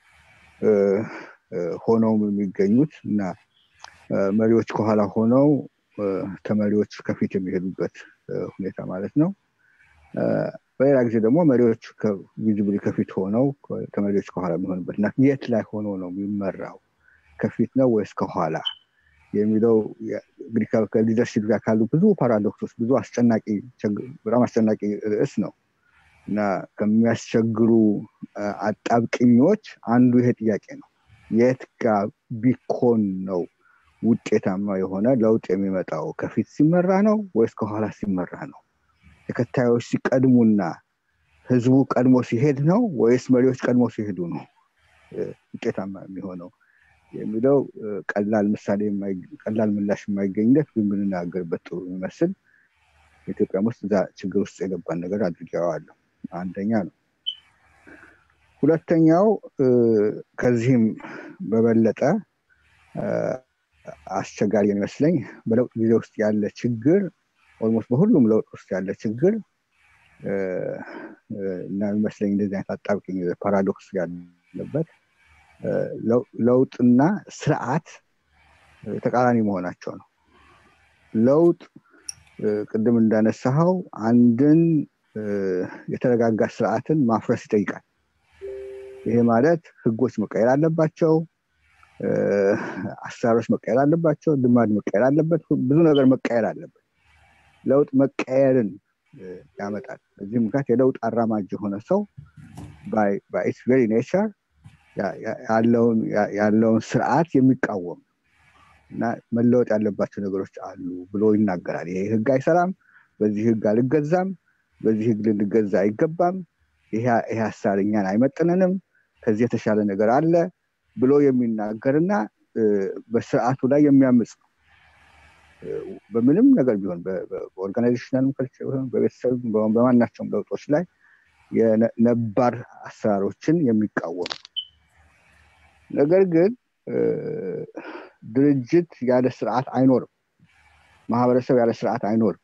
ሆነው የሚገኙት እና መሪዎች ከኋላ ሆነው ተመሪዎች ከፊት የሚሄዱበት ሁኔታ ማለት ነው በሌላ ጊዜ ደግሞ መሪዎች ቪዚብሊ ከፊት ሆነው ተመሪዎች ከኋላ የሚሆንበት እና የት ላይ ሆኖ ነው የሚመራው ከፊት ነው ወይስ ከኋላ የሚለው እንግዲህ ከሊደርሽፕ ጋር ካሉ ብዙ ፓራዶክሶች ብዙ አስጨናቂ በጣም አስጨናቂ ርዕስ ነው እና ከሚያስቸግሩ አጣብቅኞች አንዱ ይሄ ጥያቄ ነው የት ጋር ቢኮን ነው ውጤታማ የሆነ ለውጥ የሚመጣው ከፊት ሲመራ ነው ወይስ ከኋላ ሲመራ ነው ተከታዮች ሲቀድሙና ህዝቡ ቀድሞ ሲሄድ ነው ወይስ መሪዎች ቀድሞ ሲሄዱ ነው ውጤታማ የሚሆነው የሚለው ቀላል ምሳሌ ቀላል ምላሽ የማይገኝለት ግን ብንናገርበት ጥሩ የሚመስል ኢትዮጵያ ውስጥ እዛ ችግር ውስጥ የገባን ነገር አድርጌዋለሁ አንደኛ ነው ሁለተኛው ከዚህም በበለጠ አስቸጋሪ የሚመስለኝ በለውጥ ጊዜ ውስጥ ያለ ችግር ኦልሞስት በሁሉም ለውጥ ውስጥ ያለ ችግር እና የሚመስለኝ እንደዚህ አይነት አጣብቅኝ ፓራዶክስ ያለበት ለውጥና ስርዓት ተቃራኒ መሆናቸው ነው ለውጥ ቅድም እንዳነሳኸው አንድን የተረጋጋ ስርዓትን ማፍረስ ይጠይቃል ይሄ ማለት ህጎች መቀየር አለባቸው አሰራሮች መቀየር አለባቸው ልማድ መቀየር አለበት ብዙ ነገር መቀየር አለበት ለውጥ መቀየርን ያመጣል በዚህ ምክንያት የለውጥ አራማጅ የሆነ ሰው በኢትስ ቬሪ ኔቸር ያለውን ስርዓት የሚቃወም እና መለወጥ ያለባቸው ነገሮች አሉ ብሎ ይናገራል ይሄ ህግ አይሰራም በዚህ ህግ አልገዛም በዚህ ህግ ልንገዛ አይገባም ይሄ ሀሳብ እኛን አይመጥነንም ከዚህ የተሻለ ነገር አለ ብሎ የሚናገርና በስርዓቱ ላይ የሚያምፅ ነው በምንም ነገር ቢሆን በኦርጋናይዜሽናል ቢሆን በቤተሰብ በማናቸውም ለውጦች ላይ የነባር አሰራሮችን የሚቃወም ነገር ግን ድርጅት ያለ ስርዓት አይኖርም ማህበረሰብ ያለ ስርዓት አይኖርም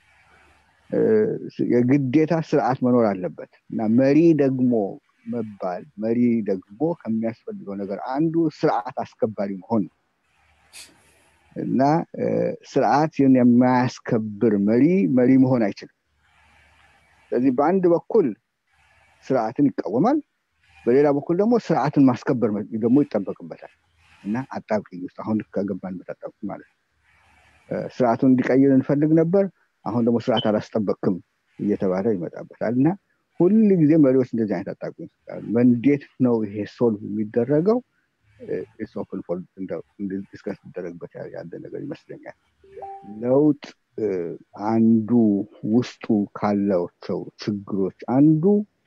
የግዴታ ስርዓት መኖር አለበት እና መሪ ደግሞ መባል መሪ ደግሞ ከሚያስፈልገው ነገር አንዱ ስርዓት አስከባሪ መሆን ነው እና ስርዓትን የማያስከብር መሪ መሪ መሆን አይችልም ስለዚህ በአንድ በኩል ስርዓትን ይቃወማል በሌላ በኩል ደግሞ ስርዓትን ማስከበር ደግሞ ይጠበቅበታል እና አጣብቅኝ ውስጥ አሁን ከገባንበት አጣብቅኝ ማለት ነው ስርዓቱን እንዲቀይር እንፈልግ ነበር አሁን ደግሞ ስርዓት አላስጠበቅም እየተባለ ይመጣበታል እና ሁል ጊዜ መሪዎች እንደዚህ አይነት አጣብቅኝ ይሰጣሉ እንዴት ነው ይሄ ሶልቭ የሚደረገው ኦፕን ፎር ዲስከስ ሊደረግበት ያለ ነገር ይመስለኛል ለውጥ አንዱ ውስጡ ካላቸው ችግሮች አንዱ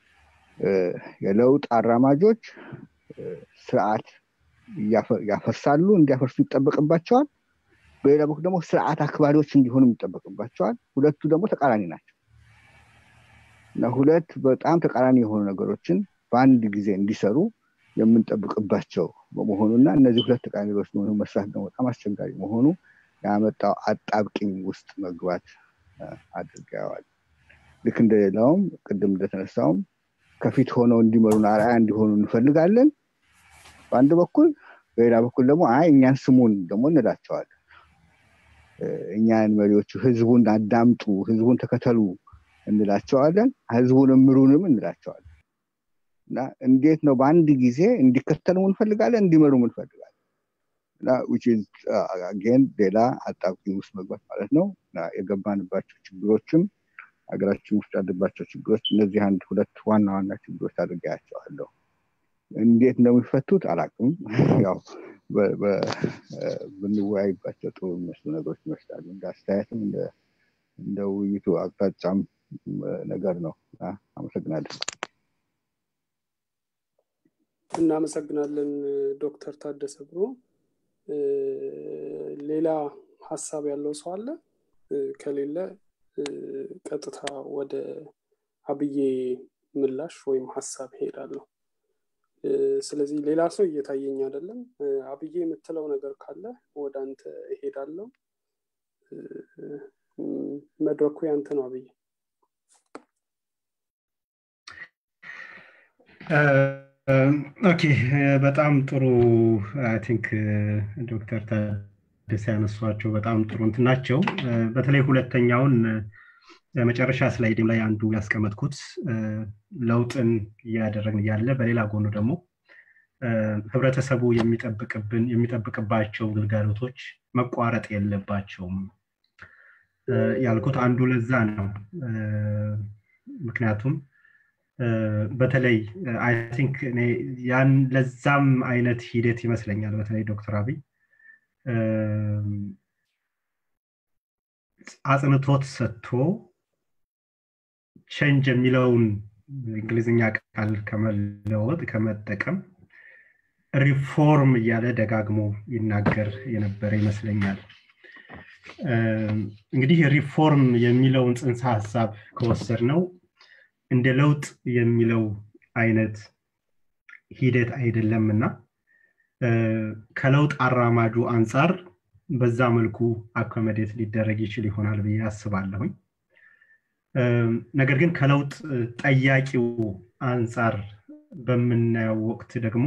የለውጥ አራማጆች ስርዓት ያፈርሳሉ እንዲያፈርሱ ይጠበቅባቸዋል በሌላ በኩል ደግሞ ስርዓት አክባሪዎች እንዲሆኑ ይጠበቅባቸዋል ሁለቱ ደግሞ ተቃራኒ ናቸው እና ሁለት በጣም ተቃራኒ የሆኑ ነገሮችን በአንድ ጊዜ እንዲሰሩ የምንጠብቅባቸው በመሆኑና እነዚህ ሁለት ተቃራኒ ነገሮች መሆኑ መስራት ደግሞ በጣም አስቸጋሪ መሆኑ ያመጣው አጣብቅኝ ውስጥ መግባት አድርገዋል ልክ እንደሌላውም ቅድም እንደተነሳውም ከፊት ሆነው እንዲመሩን አርአያ እንዲሆኑ እንፈልጋለን በአንድ በኩል በሌላ በኩል ደግሞ አይ እኛን ስሙን ደግሞ እንላቸዋለን እኛን መሪዎቹ ህዝቡን አዳምጡ ህዝቡን ተከተሉ እንላቸዋለን ህዝቡን እምሩንም እንላቸዋለን እና እንዴት ነው በአንድ ጊዜ እንዲከተሉ እንፈልጋለን እንዲመሩ እንፈልጋለን እና አጌን ሌላ አጣብቂኝ ውስጥ መግባት ማለት ነው እና የገባንባቸው ችግሮችም ሀገራችን ውስጥ ያለባቸው ችግሮች እነዚህ አንድ ሁለት ዋና ዋና ችግሮች አድርጌያቸዋለሁ እንዴት እንደሚፈቱት አላቅም ያው ብንወያይባቸው ጥሩ የሚመስሉ ነገሮች ይመስላሉ እንደ አስተያየትም እንደ ውይይቱ አቅጣጫም ነገር ነው አመሰግናለን እናመሰግናለን ዶክተር ታደሰ ብሮ ሌላ ሀሳብ ያለው ሰው አለ ከሌለ ቀጥታ ወደ አብዬ ምላሽ ወይም ሀሳብ ሄዳለሁ ስለዚህ ሌላ ሰው እየታየኝ አይደለም አብዬ የምትለው ነገር ካለ ወደ አንተ እሄዳለሁ መድረኩ ያንተ ነው አብዬ ኦኬ በጣም ጥሩ አይ ቲንክ ዶክተር ታደሰ ያነሷቸው በጣም ጥሩ እንትን ናቸው በተለይ ሁለተኛውን መጨረሻ ስላይድም ላይ አንዱ ያስቀመጥኩት ለውጥን እያደረግን እያለ በሌላ ጎኑ ደግሞ ህብረተሰቡ የሚጠብቅብን የሚጠብቅባቸው ግልጋሎቶች መቋረጥ የለባቸውም ያልኩት አንዱ ለዛ ነው ምክንያቱም በተለይ አይ ቲንክ ያን ለዛም አይነት ሂደት ይመስለኛል በተለይ ዶክተር አብይ አጽንቶት ሰጥቶ ቸንጅ የሚለውን እንግሊዝኛ ቃል ከመለወጥ ከመጠቀም ሪፎርም እያለ ደጋግሞ ይናገር የነበረ ይመስለኛል እንግዲህ ሪፎርም የሚለውን ጽንሰ ሀሳብ ከወሰድ ነው እንደ ለውጥ የሚለው አይነት ሂደት አይደለም እና ከለውጥ አራማጁ አንጻር በዛ መልኩ አኮመዴት ሊደረግ ይችል ይሆናል ብዬ አስባለሁኝ ነገር ግን ከለውጥ ጠያቂው አንጻር በምናየው ወቅት ደግሞ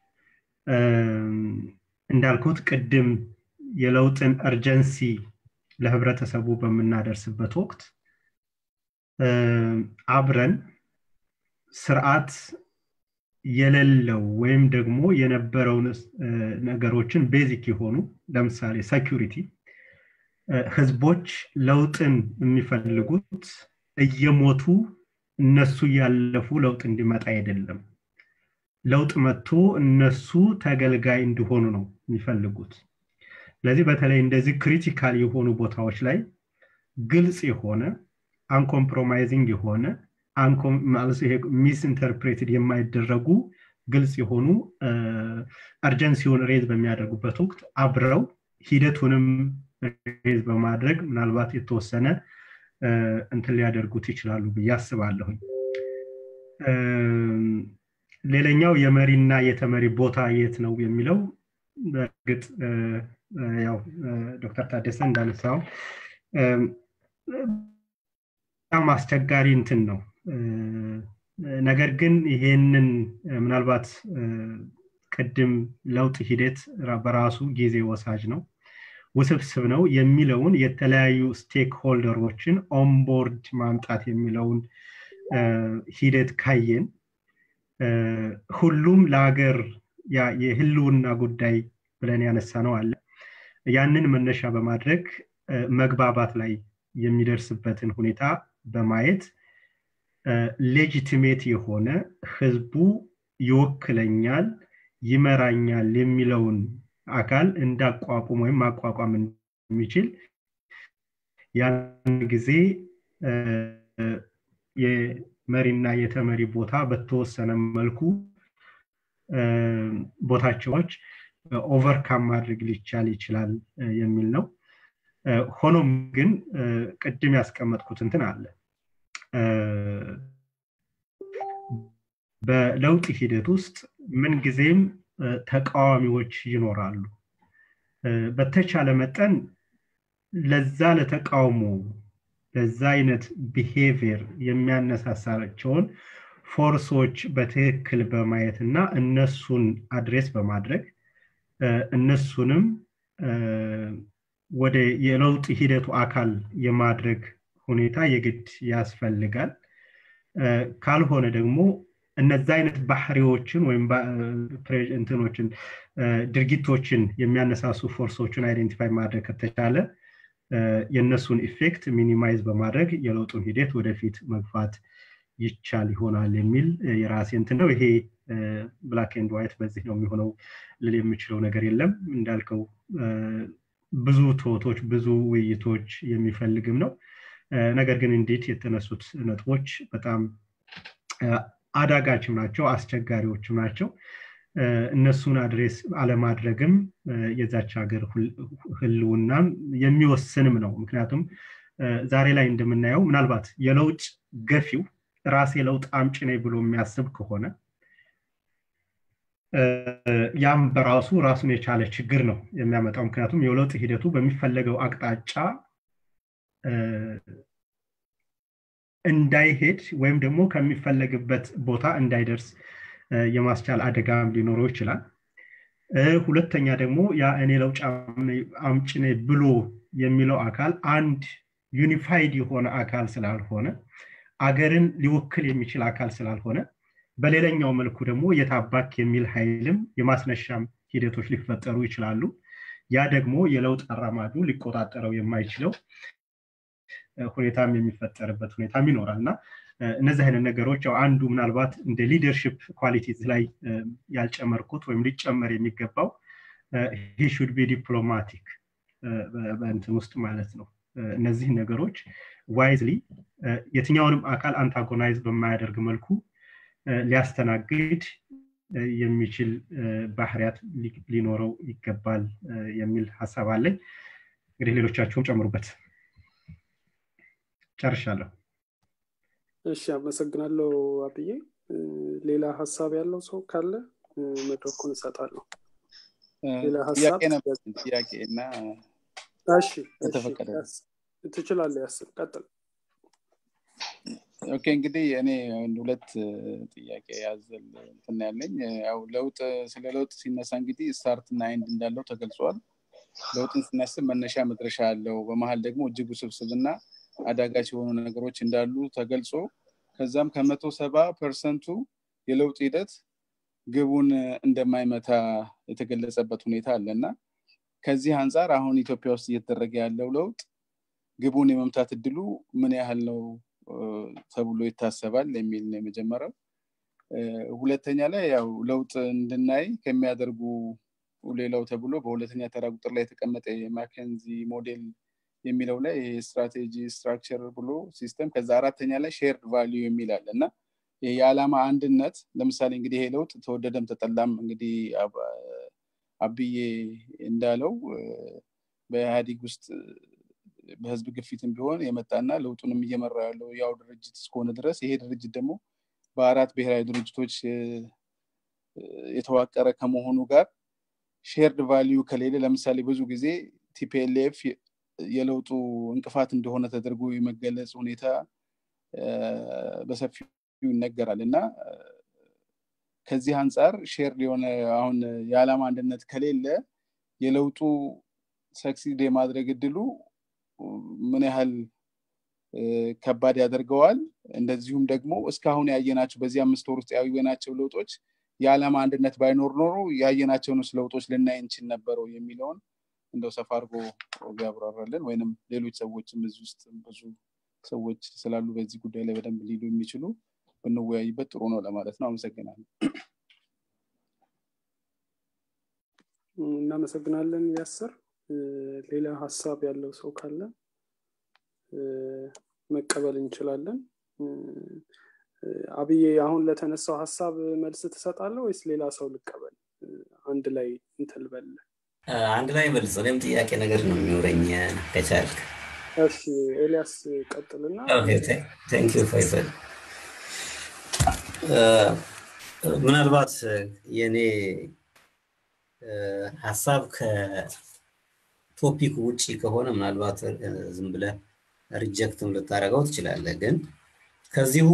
እንዳልኩት ቅድም የለውጥን እርጀንሲ ለህብረተሰቡ በምናደርስበት ወቅት አብረን ስርዓት የሌለው ወይም ደግሞ የነበረውን ነገሮችን ቤዚክ የሆኑ ለምሳሌ ሴኪሪቲ ህዝቦች ለውጥን የሚፈልጉት እየሞቱ እነሱ እያለፉ ለውጥ እንዲመጣ አይደለም ለውጥ መጥቶ እነሱ ተገልጋይ እንዲሆኑ ነው የሚፈልጉት ስለዚህ በተለይ እንደዚህ ክሪቲካል የሆኑ ቦታዎች ላይ ግልጽ የሆነ አንኮምፕሮማይዚንግ የሆነ ሚስ ኢንተርፕሬትድ የማይደረጉ ግልጽ የሆኑ አርጀንሲውን ሬዝ በሚያደርጉበት ወቅት አብረው ሂደቱንም ሬዝ በማድረግ ምናልባት የተወሰነ እንትን ሊያደርጉት ይችላሉ ብዬ አስባለሁኝ ሌላኛው የመሪና የተመሪ ቦታ የት ነው የሚለው በእርግጥ ያው ዶክተር ታደሰ እንዳነሳው በጣም አስቸጋሪ እንትን ነው ነገር ግን ይሄንን ምናልባት ቅድም ለውጥ ሂደት በራሱ ጊዜ ወሳጅ ነው ውስብስብ ነው የሚለውን የተለያዩ ስቴክ ሆልደሮችን ኦንቦርድ ማምጣት የሚለውን ሂደት ካየን ሁሉም ለሀገር የህልውና ጉዳይ ብለን ያነሳ ነው አለ ያንን መነሻ በማድረግ መግባባት ላይ የሚደርስበትን ሁኔታ በማየት ሌጂቲሜት የሆነ ህዝቡ ይወክለኛል ይመራኛል የሚለውን አካል እንዳቋቁም ወይም ማቋቋም የሚችል ያን ጊዜ የመሪና የተመሪ ቦታ በተወሰነ መልኩ ቦታቸዎች ኦቨርካም ማድረግ ሊቻል ይችላል የሚል ነው ሆኖም ግን ቅድም ያስቀመጥኩት እንትን አለ በለውጥ ሂደት ውስጥ ምንጊዜም ተቃዋሚዎች ይኖራሉ በተቻለ መጠን ለዛ ለተቃውሞ ለዛ አይነት ቢሄቪየር የሚያነሳሳቸውን ፎርሶች በትክክል በማየት እና እነሱን አድሬስ በማድረግ እነሱንም ወደ የለውጥ ሂደቱ አካል የማድረግ ሁኔታ የግድ ያስፈልጋል ካልሆነ ደግሞ እነዚ አይነት ባህሪዎችን ወይም እንትኖችን ድርጊቶችን የሚያነሳሱ ፎርሶችን አይደንቲፋይ ማድረግ ከተቻለ የእነሱን ኢፌክት ሚኒማይዝ በማድረግ የለውጡን ሂደት ወደፊት መግፋት ይቻል ይሆናል የሚል የራሴ እንትን ነው ይሄ ብላክ ኤንድ ዋይት በዚህ ነው የሚሆነው ልል የምችለው ነገር የለም እንዳልከው ብዙ ቶቶች ብዙ ውይይቶች የሚፈልግም ነው ነገር ግን እንዴት የተነሱት ነጥቦች በጣም አዳጋችም ናቸው አስቸጋሪዎችም ናቸው እነሱን አድሬስ አለማድረግም የዛች ሀገር ህልውናም የሚወስንም ነው ምክንያቱም ዛሬ ላይ እንደምናየው ምናልባት የለውጥ ገፊው ራሴ ለውጥ አምጪ ነኝ ብሎ የሚያስብ ከሆነ ያም በራሱ ራሱን የቻለ ችግር ነው የሚያመጣው። ምክንያቱም የለውጥ ሂደቱ በሚፈለገው አቅጣጫ እንዳይሄድ ወይም ደግሞ ከሚፈለግበት ቦታ እንዳይደርስ የማስቻል አደጋም ሊኖረው ይችላል። ሁለተኛ ደግሞ ያ እኔ ለውጥ አምጪ ነኝ ብሎ የሚለው አካል አንድ ዩኒፋይድ የሆነ አካል ስላልሆነ አገርን ሊወክል የሚችል አካል ስላልሆነ በሌላኛው መልኩ ደግሞ የታባክ የሚል ኃይልም የማስነሻም ሂደቶች ሊፈጠሩ ይችላሉ። ያ ደግሞ የለውጥ አራማጁ ሊቆጣጠረው የማይችለው ሁኔታም የሚፈጠርበት ሁኔታም ይኖራል እና እነዚህ አይነት ነገሮች ያው አንዱ ምናልባት እንደ ሊደርሽፕ ኳሊቲ ላይ ያልጨመርኩት ወይም ሊጨመር የሚገባው ሂ ሹድ ቢ ዲፕሎማቲክ በእንትን ውስጥ ማለት ነው። እነዚህ ነገሮች ዋይዝሊ የትኛውንም አካል አንታጎናይዝ በማያደርግ መልኩ ሊያስተናግድ የሚችል ባህሪያት ሊኖረው ይገባል የሚል ሀሳብ አለኝ። እንግዲህ ሌሎቻችሁም ጨምሩበት። ጨርሻለሁ። እሺ፣ አመሰግናለሁ አብዬ። ሌላ ሀሳብ ያለው ሰው ካለ መድረኩን እሰጣለሁ። ሌላ ሀሳብ ጥያቄ እና እሺ፣ ትችላለህ። ያስብ ቀጥል። ኦኬ እንግዲህ እኔ ሁለት ጥያቄ ያዘል እንትን ያለኝ ያው ለውጥ ስለ ለውጥ ሲነሳ እንግዲህ ስታርት እና አይንድ እንዳለው ተገልጿል። ለውጥን ስናስብ መነሻ መድረሻ አለው። በመሀል ደግሞ እጅግ ውስብስብ እና አዳጋች የሆኑ ነገሮች እንዳሉ ተገልጾ ከዛም ከመቶ ሰባ ፐርሰንቱ የለውጥ ሂደት ግቡን እንደማይመታ የተገለጸበት ሁኔታ አለ እና ከዚህ አንጻር አሁን ኢትዮጵያ ውስጥ እየተደረገ ያለው ለውጥ ግቡን የመምታት እድሉ ምን ያህል ነው ተብሎ ይታሰባል የሚል ነው የመጀመሪያው። ሁለተኛ ላይ ያው ለውጥ እንድናይ ከሚያደርጉ ሌላው ተብሎ በሁለተኛ ተራ ቁጥር ላይ የተቀመጠ የማኬንዚ ሞዴል የሚለው ላይ ስትራቴጂ ስትራክቸር ብሎ ሲስተም ከዛ አራተኛ ላይ ሼርድ ቫሊዩ የሚል አለ እና የዓላማ አንድነት ለምሳሌ እንግዲህ ይሄ ለውጥ ተወደደም ተጠላም እንግዲህ አብዬ እንዳለው በኢህአዲግ ውስጥ በህዝብ ግፊትም ቢሆን የመጣና ለውጡንም እየመራ ያለው ያው ድርጅት እስከሆነ ድረስ ይሄ ድርጅት ደግሞ በአራት ብሔራዊ ድርጅቶች የተዋቀረ ከመሆኑ ጋር ሼርድ ቫሊዩ ከሌለ ለምሳሌ ብዙ ጊዜ ቲፒኤልኤፍ የለውጡ እንቅፋት እንደሆነ ተደርጎ የመገለጽ ሁኔታ በሰፊው ይነገራል እና ከዚህ አንጻር ሼር የሆነ አሁን የዓላማ አንድነት ከሌለ የለውጡ ሰክሲድ የማድረግ እድሉ ምን ያህል ከባድ ያደርገዋል። እንደዚሁም ደግሞ እስካሁን ያየናቸው በዚህ አምስት ወር ውስጥ ያየናቸው ለውጦች የዓላማ አንድነት ባይኖር ኖሮ ያየናቸውን ለውጦች ልናይ እንችል ነበረው የሚለውን እንደው ሰፋ አድርጎ ቢያብራራልን ወይንም ሌሎች ሰዎችም እዚህ ውስጥ ብዙ ሰዎች ስላሉ በዚህ ጉዳይ ላይ በደንብ ሊሉ የሚችሉ ብንወያይበት ጥሩ ነው ለማለት ነው። አመሰግናለሁ። እናመሰግናለን ያስር። ሌላ ሀሳብ ያለው ሰው ካለ መቀበል እንችላለን። አብዬ አሁን ለተነሳው ሀሳብ መልስ ትሰጣለህ ወይስ ሌላ ሰው ልቀበል? አንድ ላይ እንትን ልበል። አንድ ላይ መልስ። እኔም ጥያቄ ነገር ነው የሚኖረኝ ከቻልክ። እሺ ኤልያስ ቀጥልና። ቴንኪዩ ፈይፈል። ምናልባት የኔ ሀሳብ ከቶፒክ ውጭ ከሆነ ምናልባት ዝም ብለህ ሪጀክትም ልታደርገው ትችላለህ። ግን ከዚሁ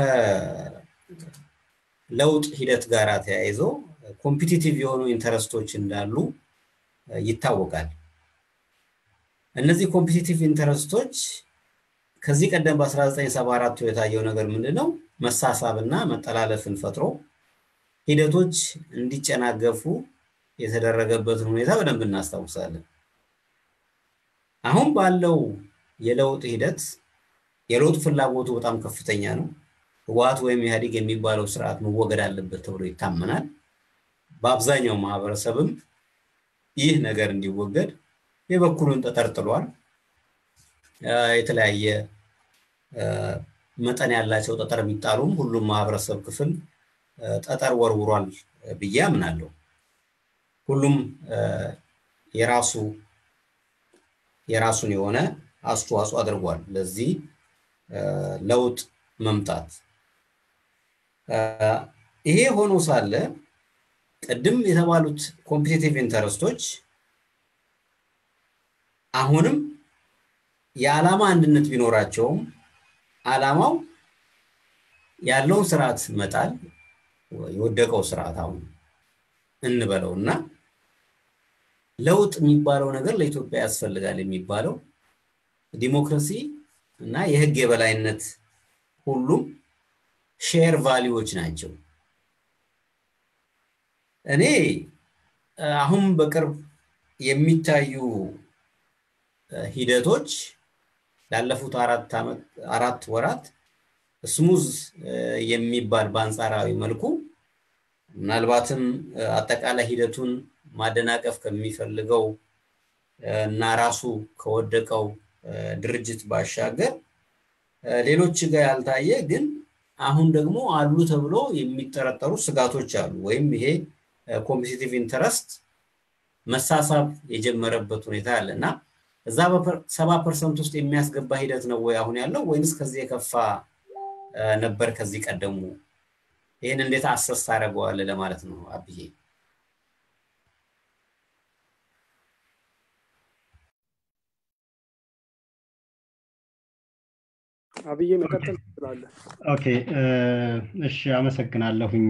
ከለውጥ ሂደት ጋር ተያይዞ ኮምፒቲቲቭ የሆኑ ኢንተረስቶች እንዳሉ ይታወቃል። እነዚህ ኮምፒቲቲቭ ኢንተረስቶች ከዚህ ቀደም በ1974 የታየው ነገር ምንድን ነው? መሳሳብና መጠላለፍን ፈጥሮ ሂደቶች እንዲጨናገፉ የተደረገበትን ሁኔታ በደንብ እናስታውሳለን። አሁን ባለው የለውጥ ሂደት የለውጥ ፍላጎቱ በጣም ከፍተኛ ነው። ህወሓት ወይም ኢህአዴግ የሚባለው ስርዓት መወገድ አለበት ተብሎ ይታመናል። በአብዛኛው ማህበረሰብም ይህ ነገር እንዲወገድ የበኩሉን ተጠርጥሏል። የተለያየ መጠን ያላቸው ጠጠር ቢጣሉም ሁሉም ማህበረሰብ ክፍል ጠጠር ወርውሯል ብዬ አምናለሁ። ሁሉም የራሱ የራሱን የሆነ አስተዋጽኦ አድርጓል ለዚህ ለውጥ መምጣት። ይሄ ሆኖ ሳለ ቅድም የተባሉት ኮምፒቴቲቭ ኢንተረስቶች አሁንም የዓላማ አንድነት ቢኖራቸውም ዓላማው ያለውን ስርዓት መጣል የወደቀው ስርዓት አሁን እንበለው እና ለውጥ የሚባለው ነገር ለኢትዮጵያ ያስፈልጋል የሚባለው ዲሞክራሲ እና የህግ የበላይነት ሁሉም ሼር ቫሊዎች ናቸው። እኔ አሁን በቅርብ የሚታዩ ሂደቶች ላለፉት አራት ዓመት አራት ወራት ስሙዝ የሚባል በአንጻራዊ መልኩ ምናልባትም አጠቃላይ ሂደቱን ማደናቀፍ ከሚፈልገው እና ራሱ ከወደቀው ድርጅት ባሻገር ሌሎች ጋር ያልታየ ግን አሁን ደግሞ አሉ ተብሎ የሚጠረጠሩ ስጋቶች አሉ። ወይም ይሄ ኮምፒቲቲቭ ኢንተረስት መሳሳብ የጀመረበት ሁኔታ አለ እና እዛ ሰባ ፐርሰንት ውስጥ የሚያስገባ ሂደት ነው ወይ አሁን ያለው ወይንስ ከዚህ የከፋ ነበር ከዚህ ቀደሙ? ይህን እንዴት አሰስ ታደርገዋለህ ለማለት ነው አብዬ። አብዬ መቀጠል ትችላለህ። ኦኬ እሺ፣ አመሰግናለሁኝ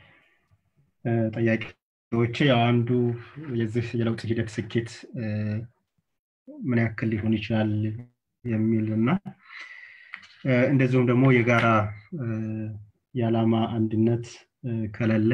ጠያቂዎች። ያው አንዱ የዚህ የለውጥ ሂደት ስኬት ምን ያክል ሊሆን ይችላል የሚል እና እንደዚሁም ደግሞ የጋራ የዓላማ አንድነት ከሌለ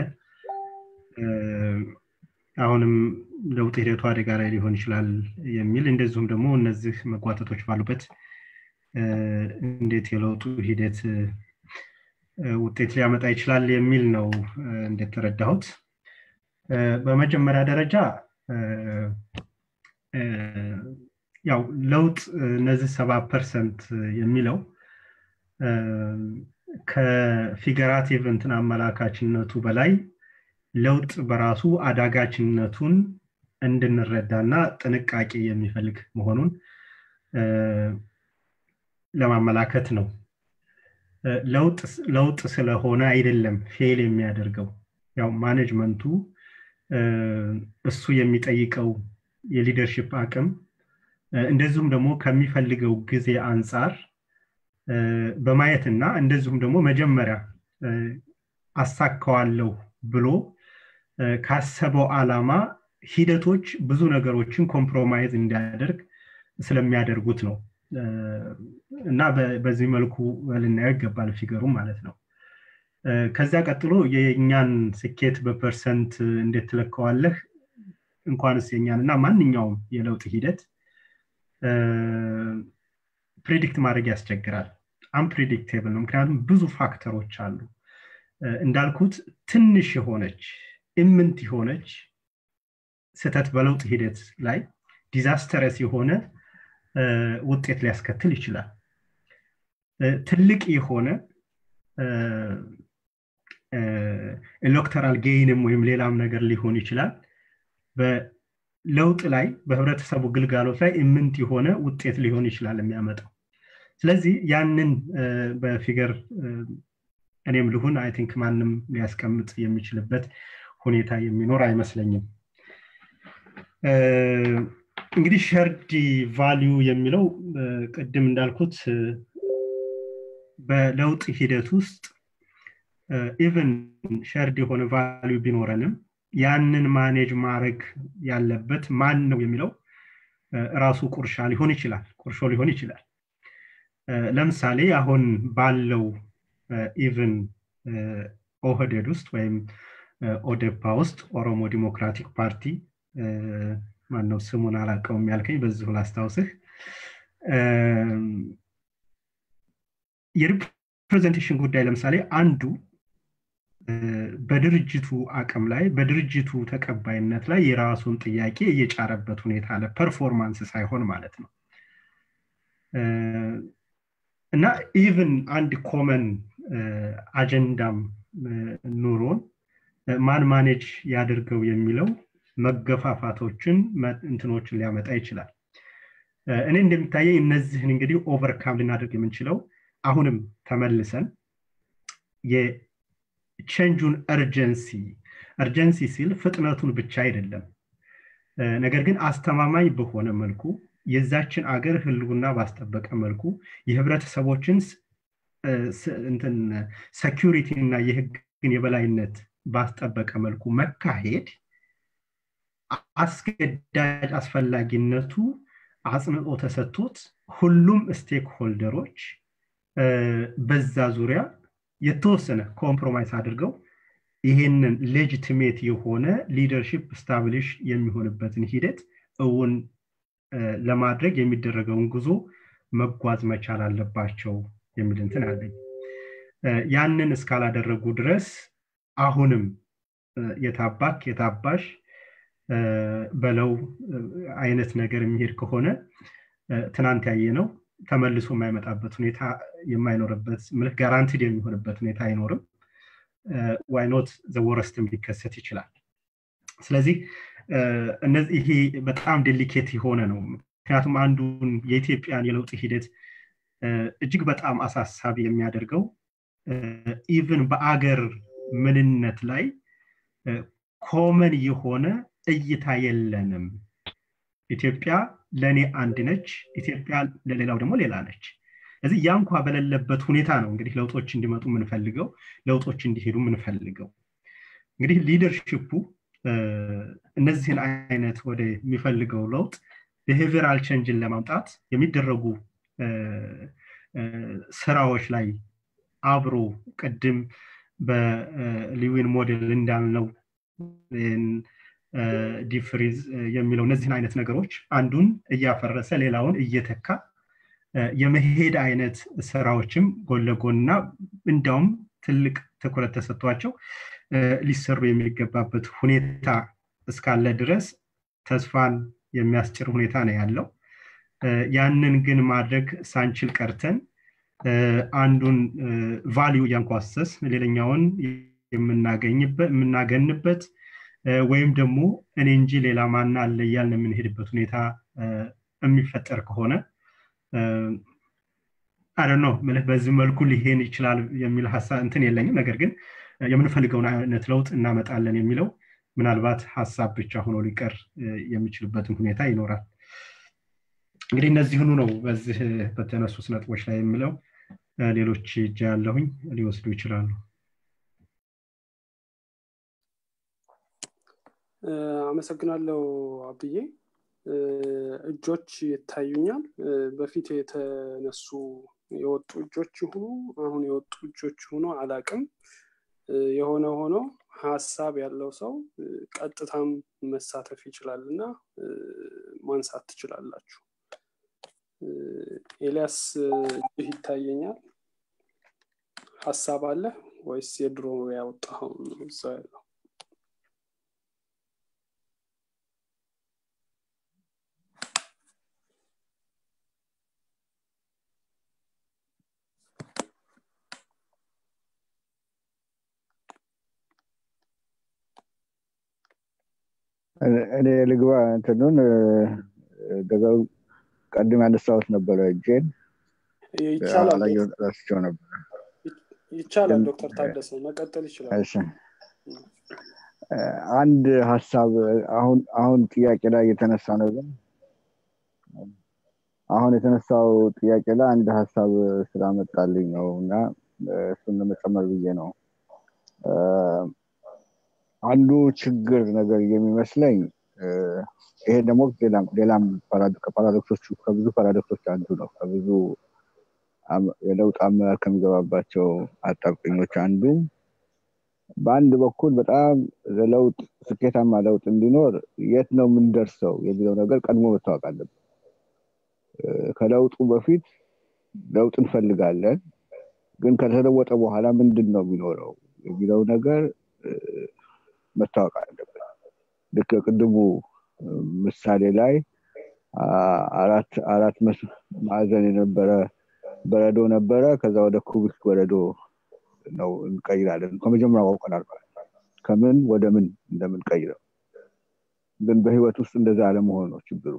አሁንም ለውጥ ሂደቱ አደጋ ላይ ሊሆን ይችላል የሚል እንደዚሁም ደግሞ እነዚህ መጓተቶች ባሉበት እንዴት የለውጡ ሂደት ውጤት ሊያመጣ ይችላል የሚል ነው እንደተረዳሁት። በመጀመሪያ ደረጃ ያው ለውጥ እነዚህ ሰባ ፐርሰንት የሚለው ከፊገራቲቭ እንትን አመላካችነቱ በላይ ለውጥ በራሱ አዳጋችነቱን እንድንረዳና ጥንቃቄ የሚፈልግ መሆኑን ለማመላከት ነው። ለውጥ ስለሆነ አይደለም ፌል የሚያደርገው ያው ማኔጅመንቱ እሱ የሚጠይቀው የሊደርሽፕ አቅም እንደዚሁም ደግሞ ከሚፈልገው ጊዜ አንጻር በማየትና እንደዚሁም ደግሞ መጀመሪያ አሳካዋለሁ ብሎ ካሰበው አላማ ሂደቶች ብዙ ነገሮችን ኮምፕሮማይዝ እንዲያደርግ ስለሚያደርጉት ነው እና በዚህ መልኩ ልናየው ይገባል ፊገሩ ማለት ነው ከዚያ ቀጥሎ የእኛን ስኬት በፐርሰንት እንዴት ትለከዋለህ እንኳንስ የኛን እና ማንኛውም የለውጥ ሂደት ፕሬዲክት ማድረግ ያስቸግራል አንፕሬዲክቴብል ነው ምክንያቱም ብዙ ፋክተሮች አሉ እንዳልኩት ትንሽ የሆነች ኢምንት የሆነች ስህተት በለውጥ ሂደት ላይ ዲዛስተረስ የሆነ ውጤት ሊያስከትል ይችላል ትልቅ የሆነ ኤሌክቶራል ጌይንም ወይም ሌላም ነገር ሊሆን ይችላል በለውጥ ላይ በህብረተሰቡ ግልጋሎት ላይ ኢምንት የሆነ ውጤት ሊሆን ይችላል የሚያመጣው ስለዚህ ያንን በፊገር እኔም ልሁን አይ ቲንክ ማንም ሊያስቀምጥ የሚችልበት ሁኔታ የሚኖር አይመስለኝም እንግዲህ ሸርድ ቫሊዩ የሚለው ቅድም እንዳልኩት በለውጥ ሂደት ውስጥ ኢቨን ሸርድ የሆነ ቫሊዩ ቢኖረንም ያንን ማኔጅ ማድረግ ያለበት ማን ነው የሚለው ራሱ ቁርሻ ሊሆን ይችላል ቁርሾ ሊሆን ይችላል ለምሳሌ አሁን ባለው ኢቨን ኦህዴድ ውስጥ ወይም ኦዴፓ ውስጥ ኦሮሞ ዲሞክራቲክ ፓርቲ ማነው ስሙን አላቀውም ያልከኝ በዚሁ ላስታውስህ የሪፕሬዘንቴሽን ጉዳይ ለምሳሌ አንዱ በድርጅቱ አቅም ላይ በድርጅቱ ተቀባይነት ላይ የራሱን ጥያቄ እየጫረበት ሁኔታ አለ ፐርፎርማንስ ሳይሆን ማለት ነው እና ኢቭን አንድ ኮመን አጀንዳም ኑሮን ማን ማኔጅ ያድርገው የሚለው መገፋፋቶችን እንትኖችን ሊያመጣ ይችላል እኔ እንደሚታየኝ እነዚህን እንግዲህ ኦቨርካም ልናደርግ የምንችለው አሁንም ተመልሰን ቼንጁን እርጀንሲ እርጀንሲ ሲል ፍጥነቱን ብቻ አይደለም ነገር ግን አስተማማኝ በሆነ መልኩ የዛችን አገር ህልውና ባስጠበቀ መልኩ የህብረተሰቦችን ሰኪሪቲ እና የህግን የበላይነት ባስጠበቀ መልኩ መካሄድ አስገዳጅ አስፈላጊነቱ አጽንኦ ተሰጥቶት ሁሉም ስቴክ ሆልደሮች በዛ ዙሪያ የተወሰነ ኮምፕሮማይስ አድርገው ይሄንን ሌጂቲሜት የሆነ ሊደርሽፕ ስታብሊሽ የሚሆንበትን ሂደት እውን ለማድረግ የሚደረገውን ጉዞ መጓዝ መቻል አለባቸው የሚል እንትን አለኝ ያንን እስካላደረጉ ድረስ አሁንም የታባክ የታባሽ በለው አይነት ነገር የሚሄድ ከሆነ ትናንት ያየ ነው ተመልሶ የማይመጣበት ሁኔታ የማይኖርበት ምልክ ጋራንቲድ የሚሆንበት ሁኔታ አይኖርም ዋይኖት ዘወረስትም ሊከሰት ይችላል ስለዚህ ይሄ በጣም ዴሊኬት የሆነ ነው ምክንያቱም አንዱን የኢትዮጵያን የለውጥ ሂደት እጅግ በጣም አሳሳቢ የሚያደርገው ኢቭን በአገር ምንነት ላይ ኮመን የሆነ እይታ የለንም ኢትዮጵያ ለእኔ አንድ ነች ኢትዮጵያ ለሌላው ደግሞ ሌላ ነች ስለዚህ ያ እንኳ በሌለበት ሁኔታ ነው እንግዲህ ለውጦች እንዲመጡ የምንፈልገው ለውጦች እንዲሄዱ የምንፈልገው እንግዲህ ሊደርሽፑ እነዚህን አይነት ወደ የሚፈልገው ለውጥ ብሄቪራል ቸንጅን ለማምጣት የሚደረጉ ስራዎች ላይ አብሮ ቅድም በሊዊን ሞዴል እንዳልነው ዲፍሪዝ የሚለው እነዚህን አይነት ነገሮች አንዱን እያፈረሰ ሌላውን እየተካ የመሄድ አይነት ስራዎችም ጎን ለጎንና እንዲያውም ትልቅ ትኩረት ተሰጥቷቸው ሊሰሩ የሚገባበት ሁኔታ እስካለ ድረስ ተስፋን የሚያስጭር ሁኔታ ነው ያለው ያንን ግን ማድረግ ሳንችል ቀርተን አንዱን ቫሊዩ እያንኳሰስ ሌላኛውን የምናገንበት ወይም ደግሞ እኔ እንጂ ሌላ ማና አለ እያልን የምንሄድበት ሁኔታ የሚፈጠር ከሆነ አረ ነው ምልህ በዚህ መልኩ ሊሄን ይችላል የሚል ሀሳብ እንትን የለኝም ነገር ግን የምንፈልገውን አይነት ለውጥ እናመጣለን የሚለው ምናልባት ሀሳብ ብቻ ሆኖ ሊቀር የሚችልበትን ሁኔታ ይኖራል እንግዲህ እነዚህኑ ነው በዚህ በተነሱት ነጥቦች ላይ የምለው ሌሎች እጃ ያለሁኝ ሊወስዱ ይችላሉ አመሰግናለሁ አብዬ እጆች ይታዩኛል በፊት የተነሱ የወጡ እጆች ይሁኑ አሁን የወጡ እጆች ይሁኑ አላቅም የሆነ ሆኖ ሀሳብ ያለው ሰው ቀጥታም መሳተፍ ይችላል እና ማንሳት ትችላላችሁ ኤልያስ እጅህ ይታየኛል ሀሳብ አለ ወይስ የድሮ ያወጣው እዛ ያለው እኔ ልግባ እንትኑን ደገው ቀድም ያነሳሁት ነበረ እጄን ረስቸው ነበረ ይቻላል ዶክተር ታደሰ መቀጠል ይችላል አንድ ሀሳብ አሁን አሁን ጥያቄ ላይ የተነሳ ነው ግን አሁን የተነሳው ጥያቄ ላይ አንድ ሀሳብ ስላመጣልኝ ነው እና እሱን ለመጨመር ብዬ ነው አንዱ ችግር ነገር የሚመስለኝ ይሄ ደግሞ ሌላም ከፓራዶክሶቹ ከብዙ ፓራዶክሶች አንዱ ነው ከብዙ የለውጥ አመራር ከሚገባባቸው አጣብቅኞች አንዱ በአንድ በኩል በጣም ለለውጥ ስኬታማ ለውጥ እንዲኖር የት ነው የምንደርሰው የሚለው ነገር ቀድሞ መታወቅ አለበት ከለውጡ በፊት ለውጥ እንፈልጋለን ግን ከተለወጠ በኋላ ምንድን ነው የሚኖረው የሚለው ነገር መታወቅ አለበት ልክ ቅድሙ ምሳሌ ላይ አራት አራት ማዕዘን የነበረ በረዶ ነበረ ከዛ ወደ ኩቢክ በረዶ ነው እንቀይራለን ከመጀመሪያው አውቀናል ማለት ከምን ወደ ምን እንደምንቀይረው ግን በህይወት ውስጥ እንደዛ አለመሆን ነው ችግሩ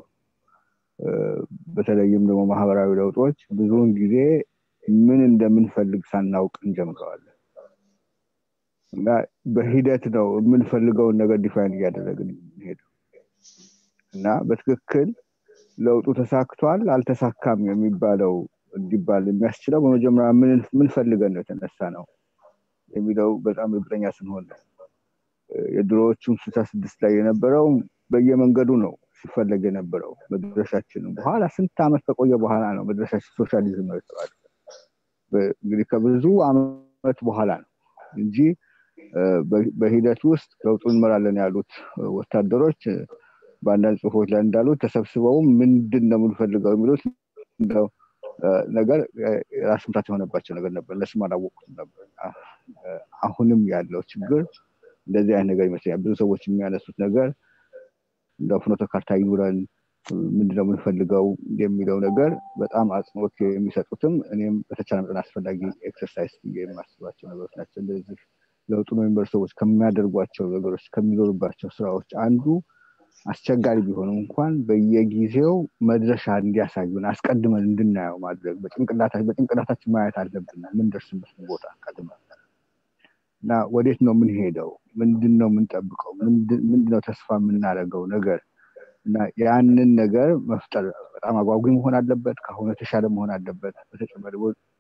በተለይም ደግሞ ማህበራዊ ለውጦች ብዙውን ጊዜ ምን እንደምንፈልግ ሳናውቅ እንጀምረዋለን እና በሂደት ነው የምንፈልገውን ነገር ዲፋይን እያደረግን ሄደው እና በትክክል ለውጡ ተሳክቷል አልተሳካም የሚባለው እንዲባል የሚያስችለው በመጀመሪያ ምን ፈልገን ነው የተነሳ ነው የሚለው በጣም እርግጠኛ ስንሆን ነው የድሮዎቹም ስልሳ ስድስት ላይ የነበረው በየመንገዱ ነው ሲፈለግ የነበረው መድረሻችንም በኋላ ስንት ዓመት ከቆየ በኋላ ነው መድረሻችን ሶሻሊዝም ነው የተባለ እንግዲህ ከብዙ አመት በኋላ ነው እንጂ በሂደት ውስጥ ለውጡ እንመራለን ያሉት ወታደሮች በአንዳንድ ጽሁፎች ላይ እንዳሉት ተሰብስበውም ምንድን ነው የምንፈልገው የሚሉት ነገር ራስ ምታት የሆነባቸው ነገር ነበር እነሱም አላወቁትም ነበር አሁንም ያለው ችግር እንደዚህ አይነት ነገር ይመስለኛል ብዙ ሰዎች የሚያነሱት ነገር እንደ ፍኖተ ካርታ ይኑረን ምንድነው የምንፈልገው የሚለው ነገር በጣም አጽንኦት የሚሰጡትም እኔም በተቻለ መጠን አስፈላጊ ኤክሰርሳይዝ ብዬ የማስባቸው ነገሮች ናቸው እንደዚህ ለውጡ የሚመሩ ሰዎች ከሚያደርጓቸው ነገሮች ከሚኖሩባቸው ስራዎች አንዱ አስቸጋሪ ቢሆኑ እንኳን በየጊዜው መድረሻ እንዲያሳዩን አስቀድመን እንድናየው ማድረግ በጭንቅላታችን ማየት አለብን ምንደርስበት ቦታ ቀድመን እና ወዴት ነው የምንሄደው ምንድን ነው የምንጠብቀው ምንድነው ተስፋ የምናደርገው ነገር እና ያንን ነገር መፍጠር በጣም አጓጊ መሆን አለበት ከአሁኑ የተሻለ መሆን አለበት በተጨማሪ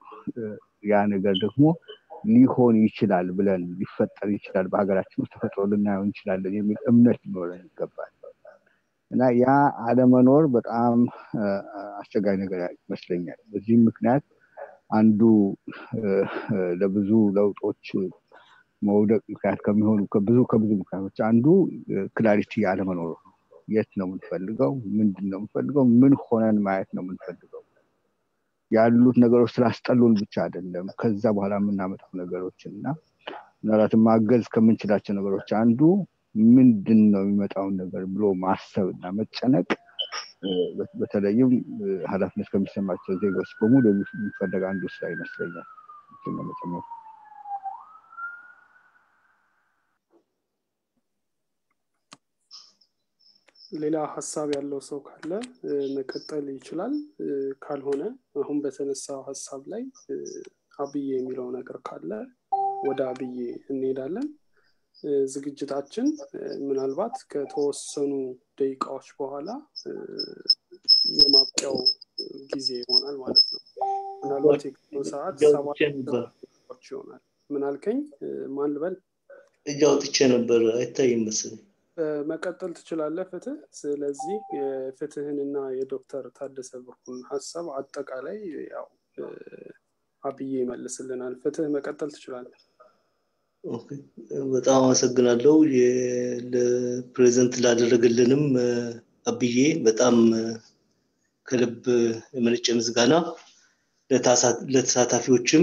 ያ ነገር ደግሞ ሊሆን ይችላል ብለን ሊፈጠር ይችላል በሀገራችን ውስጥ ተፈጥሮ ልናየው እንችላለን የሚል እምነት ሊኖረን ይገባል እና ያ አለመኖር በጣም አስቸጋሪ ነገር ይመስለኛል በዚህም ምክንያት አንዱ ለብዙ ለውጦች መውደቅ ምክንያት ከሚሆኑ ከብዙ ከብዙ ምክንያቶች አንዱ ክላሪቲ አለመኖሩ ነው የት ነው የምንፈልገው ምንድን ነው የምንፈልገው ምን ሆነን ማየት ነው የምንፈልገው ያሉት ነገሮች ስላስጠሉን ብቻ አይደለም ከዛ በኋላ የምናመጣው ነገሮችን እና ምናልባትም ማገዝ ከምንችላቸው ነገሮች አንዱ ምንድን ነው የሚመጣውን ነገር ብሎ ማሰብ እና መጨነቅ በተለይም ሀላፊነት ከሚሰማቸው ዜጎች በሙሉ የሚፈለግ አንዱ ስራ ይመስለኛል መጨመር ሌላ ሀሳብ ያለው ሰው ካለ መቀጠል ይችላል ካልሆነ አሁን በተነሳው ሀሳብ ላይ አብዬ የሚለው ነገር ካለ ወደ አብዬ እንሄዳለን ዝግጅታችን ምናልባት ከተወሰኑ ደቂቃዎች በኋላ የማብቂያው ጊዜ ይሆናል ማለት ነው ምናልባት የቀኑ ሰዓት ሰባት ይሆናል ምናልከኝ ማን ልበል እጅ አውጥቼ ነበር አይታይም መስለኝ መቀጠል ትችላለህ ፍትህ ስለዚህ የፍትህንና የዶክተር ታደሰ ብርኩን ሀሳብ አጠቃላይ ያው አብዬ ይመልስልናል ፍትህ መቀጠል ትችላለህ በጣም አመሰግናለሁ ለፕሬዘንት ላደረግልንም አብዬ በጣም ከልብ የመነጨ ምስጋና ለተሳታፊዎችም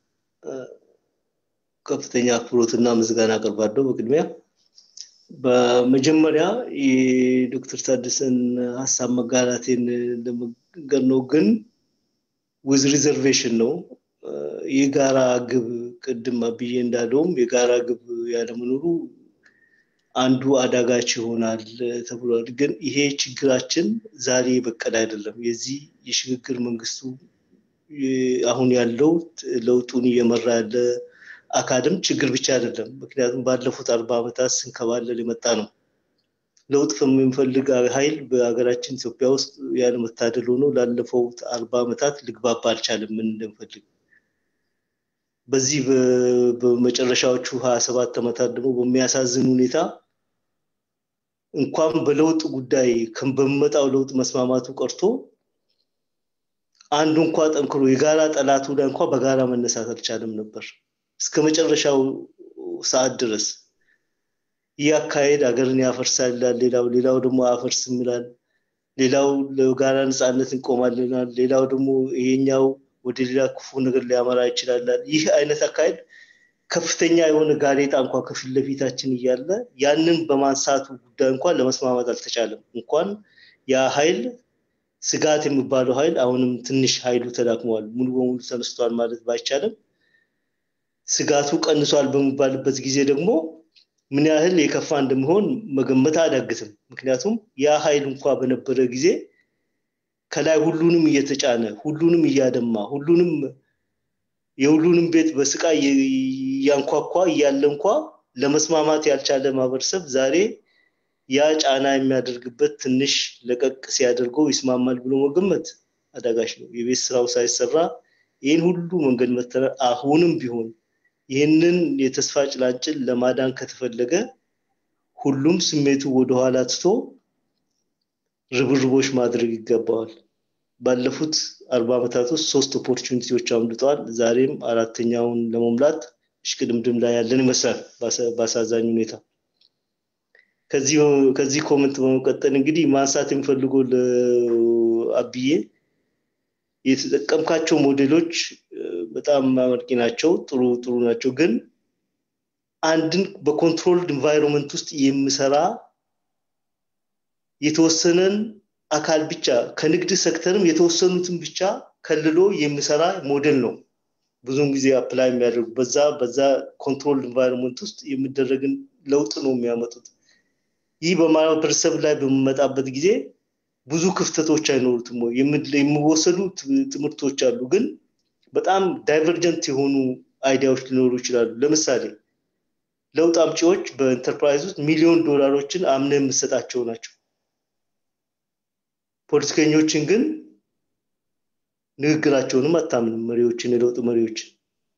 ከፍተኛ አክብሮትና ምስጋና አቀርባለሁ በቅድሚያ በመጀመሪያ የዶክተር ታደሰን ሀሳብ መጋራቴን ለመገር ነው ግን ውዝ ሪዘርቬሽን ነው የጋራ ግብ ቅድም አብዬ እንዳለውም የጋራ ግብ ያለመኖሩ አንዱ አዳጋች ይሆናል ተብሏል ግን ይሄ ችግራችን ዛሬ በቀል አይደለም የዚህ የሽግግር መንግስቱ አሁን ያለው ለውጡን እየመራ ያለ አካልም ችግር ብቻ አይደለም ምክንያቱም ባለፉት አርባ ዓመታት ስንከባለል የመጣ ነው ለውጥ የምንፈልግ ኃይል በሀገራችን ኢትዮጵያ ውስጥ ያለመታደል ሆኖ ላለፈው አርባ ዓመታት ልግባባ አልቻለም ምን እንደምፈልግ በዚህ በመጨረሻዎቹ ሀያ ሰባት ዓመታት ደግሞ በሚያሳዝን ሁኔታ እንኳን በለውጥ ጉዳይ በሚመጣው ለውጥ መስማማቱ ቀርቶ አንዱ እንኳ ጠንክሮ የጋራ ጠላቱ ላይ እንኳ በጋራ መነሳት አልቻለም ነበር እስከ መጨረሻው ሰዓት ድረስ ይህ አካሄድ ሀገርን ያፈርሳል ይላል ሌላው ሌላው ደግሞ አፈርስም ይላል ሌላው ለጋራ ነፃነት እንቆማልናል ሌላው ደግሞ ይሄኛው ወደ ሌላ ክፉ ነገር ሊያመራ ይችላል ይህ አይነት አካሄድ ከፍተኛ የሆነ ጋሬጣ እንኳ ከፊት ለፊታችን እያለ ያንን በማንሳቱ ጉዳይ እንኳን ለመስማማት አልተቻለም እንኳን ያ ኃይል ስጋት የሚባለው ኃይል አሁንም ትንሽ ኃይሉ ተዳክመዋል ሙሉ በሙሉ ተነስቷል ማለት ባይቻልም ስጋቱ ቀንሷል በሚባልበት ጊዜ ደግሞ ምን ያህል የከፋ እንደሚሆን መገመት አያዳግትም ምክንያቱም ያ ኃይል እንኳ በነበረ ጊዜ ከላይ ሁሉንም እየተጫነ ሁሉንም እያደማ ሁሉንም የሁሉንም ቤት በስቃይ እያንኳኳ እያለ እንኳ ለመስማማት ያልቻለ ማህበረሰብ ዛሬ ያ ጫና የሚያደርግበት ትንሽ ለቀቅ ሲያደርገው ይስማማል ብሎ መገመት አዳጋች ነው። የቤት ስራው ሳይሰራ ይህን ሁሉ መንገድ መተረ አሁንም ቢሆን ይህንን የተስፋ ጭላንጭል ለማዳን ከተፈለገ ሁሉም ስሜቱ ወደኋላ ትቶ ርብርቦች ማድረግ ይገባዋል። ባለፉት አርባ ዓመታት ውስጥ ሶስት ኦፖርቹኒቲዎች አምልጠዋል። ዛሬም አራተኛውን ለመሙላት እሽቅድምድም ላይ ያለን ይመስላል በአሳዛኝ ሁኔታ። ከዚህ ኮመንት በመቀጠል እንግዲህ ማንሳት የሚፈልገው ለአብዬ የተጠቀምካቸው ሞዴሎች በጣም አመርቂ ናቸው፣ ጥሩ ጥሩ ናቸው። ግን አንድን በኮንትሮልድ ኢንቫይሮንመንት ውስጥ የሚሰራ የተወሰነን አካል ብቻ ከንግድ ሴክተርም የተወሰኑትን ብቻ ከልሎ የሚሰራ ሞዴል ነው። ብዙውን ጊዜ አፕላይ የሚያደርጉ በዛ በዛ ኮንትሮል ኢንቫይሮንመንት ውስጥ የሚደረግን ለውጥ ነው የሚያመጡት። ይህ በማህበረሰብ ላይ በሚመጣበት ጊዜ ብዙ ክፍተቶች አይኖሩትም ወይ የሚወሰዱ ትምህርቶች አሉ፣ ግን በጣም ዳይቨርጀንት የሆኑ አይዲያዎች ሊኖሩ ይችላሉ። ለምሳሌ ለውጥ አምጪዎች በኢንተርፕራይዝ ውስጥ ሚሊዮን ዶላሮችን አምነ የምሰጣቸው ናቸው። ፖለቲከኞችን ግን ንግግራቸውንም አታምንም። መሪዎችን የለውጥ መሪዎችን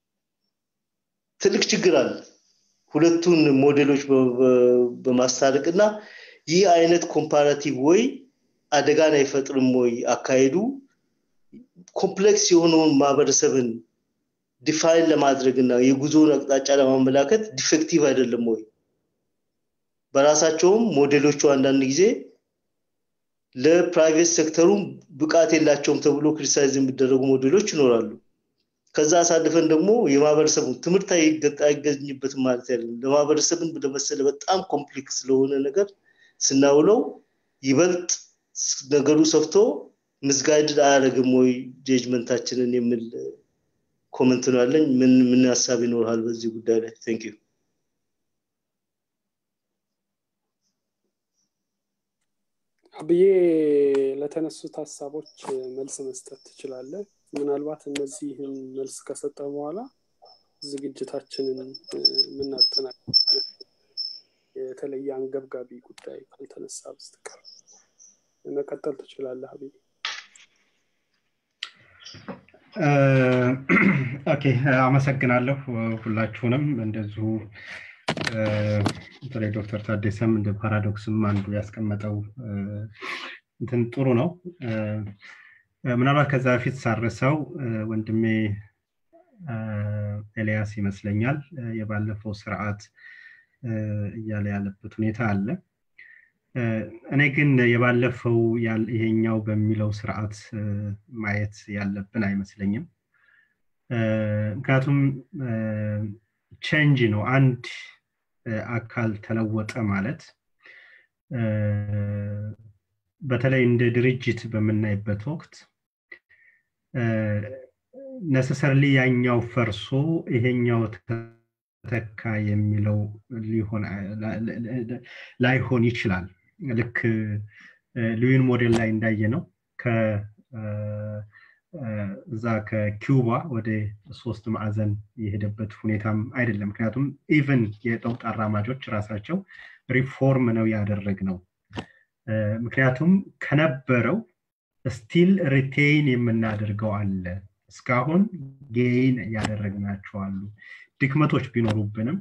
ትልቅ ችግር አለ። ሁለቱን ሞዴሎች በማስታረቅ እና ይህ አይነት ኮምፓራቲቭ ወይ አደጋን አይፈጥርም ወይ አካሄዱ ኮምፕሌክስ የሆነውን ማህበረሰብን ዲፋይን ለማድረግ እና የጉዞውን አቅጣጫ ለማመላከት ዲፌክቲቭ አይደለም ወይ? በራሳቸውም ሞዴሎቹ አንዳንድ ጊዜ ለፕራይቬት ሴክተሩ ብቃት የላቸውም ተብሎ ክሪቲሳይዝ የሚደረጉ ሞዴሎች ይኖራሉ። ከዛ አሳልፈን ደግሞ የማህበረሰቡ ትምህርት አይገኝበትም ማለት አይደለም። ለማህበረሰብን ለመሰለ በጣም ኮምፕሌክስ ስለሆነ ነገር ስናውለው ይበልጥ ነገሩ ሰፍቶ ምስጋይድ አያደርግም ወይ ጀጅመንታችንን የሚል ኮመንት ነው ያለኝ። ምን ምን ሀሳብ ይኖርሃል በዚህ ጉዳይ ላይ? ቴንክ ዩ አብዬ ለተነሱት ሀሳቦች መልስ መስጠት ትችላለህ። ምናልባት እነዚህን መልስ ከሰጠ በኋላ ዝግጅታችንን የምናጠናቅቅ የተለየ አንገብጋቢ ጉዳይ ካልተነሳ በስተቀር መቀጠል ትችላለህ አብዬ። ኦኬ አመሰግናለሁ ሁላችሁንም እንደዚሁ በተለይ ዶክተር ታደሰም እንደ ፓራዶክስም አንዱ ያስቀመጠው እንትን ጥሩ ነው ምናልባት ከዛ በፊት ሳርሰው ወንድሜ ኤልያስ ይመስለኛል የባለፈው ስርዓት እያለ ያለበት ሁኔታ አለ እኔ ግን የባለፈው ይሄኛው በሚለው ስርዓት ማየት ያለብን አይመስለኝም ምክንያቱም ቼንጅ ነው አንድ አካል ተለወጠ ማለት በተለይ እንደ ድርጅት በምናይበት ወቅት ነሰሰርሊ ያኛው ፈርሶ ይሄኛው ተተካ የሚለው ሊሆን ላይሆን ይችላል ልክ ሉዊን ሞዴል ላይ እንዳየ ነው እዛ ከኪውባ ወደ ሶስት ማዕዘን የሄደበት ሁኔታም አይደለም ምክንያቱም ኢቨን የለውጥ አራማጆች ራሳቸው ሪፎርም ነው ያደረግ ነው ምክንያቱም ከነበረው ስቲል ሪቴይን የምናደርገው አለ እስካሁን ጌይን ያደረግናቸው አሉ ድክመቶች ቢኖሩብንም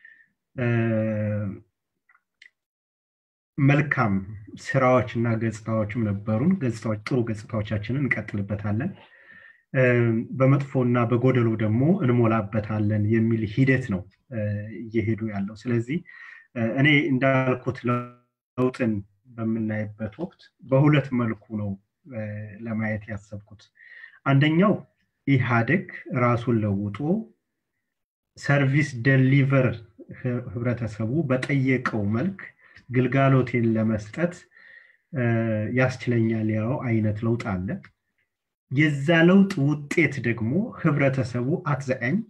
መልካም ስራዎች እና ገጽታዎችም ነበሩን ገጽታዎች ጥሩ ገጽታዎቻችንን እንቀጥልበታለን በመጥፎ እና በጎደሎ ደግሞ እንሞላበታለን የሚል ሂደት ነው እየሄዱ ያለው ስለዚህ እኔ እንዳልኩት ለውጥን በምናይበት ወቅት በሁለት መልኩ ነው ለማየት ያሰብኩት አንደኛው ኢህአደግ ራሱን ለውጦ ሰርቪስ ደሊቨር ህብረተሰቡ በጠየቀው መልክ ግልጋሎቴን ለመስጠት ያስችለኛል ያው አይነት ለውጥ አለ የዛ ለውጥ ውጤት ደግሞ ህብረተሰቡ አትዘ ኤንድ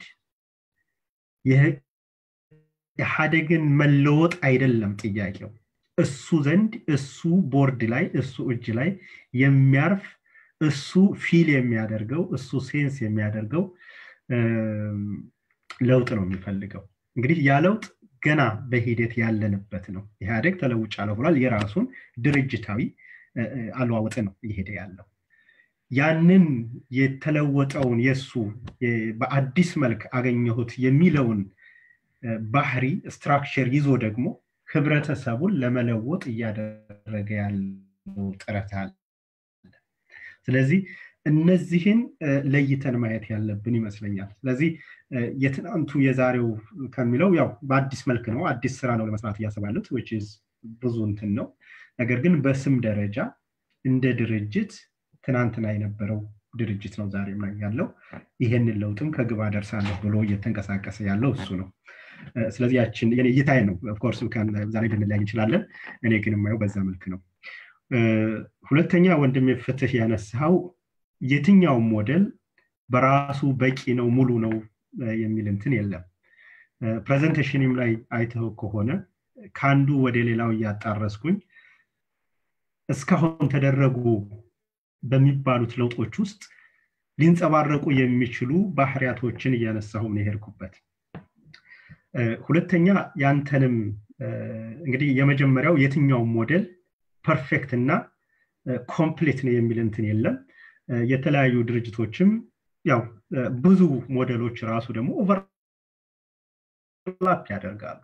ኢህአደግን መለወጥ አይደለም ጥያቄው እሱ ዘንድ እሱ ቦርድ ላይ እሱ እጅ ላይ የሚያርፍ እሱ ፊል የሚያደርገው እሱ ሴንስ የሚያደርገው ለውጥ ነው የሚፈልገው እንግዲህ ያ ለውጥ ገና በሂደት ያለንበት ነው ኢህአዴግ ተለውጫለሁ ብሏል የራሱን ድርጅታዊ አለዋወጥ ነው እየሄደ ያለው ያንን የተለወጠውን የእሱ በአዲስ መልክ አገኘሁት የሚለውን ባህሪ ስትራክቸር ይዞ ደግሞ ህብረተሰቡን ለመለወጥ እያደረገ ያለው ጥረት አለ ስለዚህ እነዚህን ለይተን ማየት ያለብን ይመስለኛል ስለዚህ የትናንቱ የዛሬው ከሚለው ያው በአዲስ መልክ ነው አዲስ ስራ ነው ለመስራት እያሰባሉት ብዙ እንትን ነው ነገር ግን በስም ደረጃ እንደ ድርጅት ትናንትና የነበረው ድርጅት ነው ዛሬም ላይ ያለው ይሄንን ለውጥም ከግባ ደርሳለሁ ብሎ እየተንቀሳቀሰ ያለው እሱ ነው ስለዚህ ያችን እይታዬ ነው ኦፍኮርስ ዛሬ ልንለያይ እንችላለን እኔ ግን የማየው በዛ መልክ ነው ሁለተኛ ወንድም ፍትህ ያነሳው የትኛውም ሞዴል በራሱ በቂ ነው ሙሉ ነው የሚል እንትን የለም ፕሬዘንቴሽንም ላይ አይተው ከሆነ ከአንዱ ወደ ሌላው እያጣረስኩኝ እስካሁን ተደረጉ በሚባሉት ለውጦች ውስጥ ሊንጸባረቁ የሚችሉ ባህሪያቶችን እያነሳሁ ነው የሄድኩበት ሁለተኛ ያንተንም እንግዲህ የመጀመሪያው የትኛውም ሞዴል ፐርፌክት እና ኮምፕሌት ነው የሚል እንትን የለም የተለያዩ ድርጅቶችም ያው ብዙ ሞዴሎች ራሱ ደግሞ ኦቨርላፕ ያደርጋሉ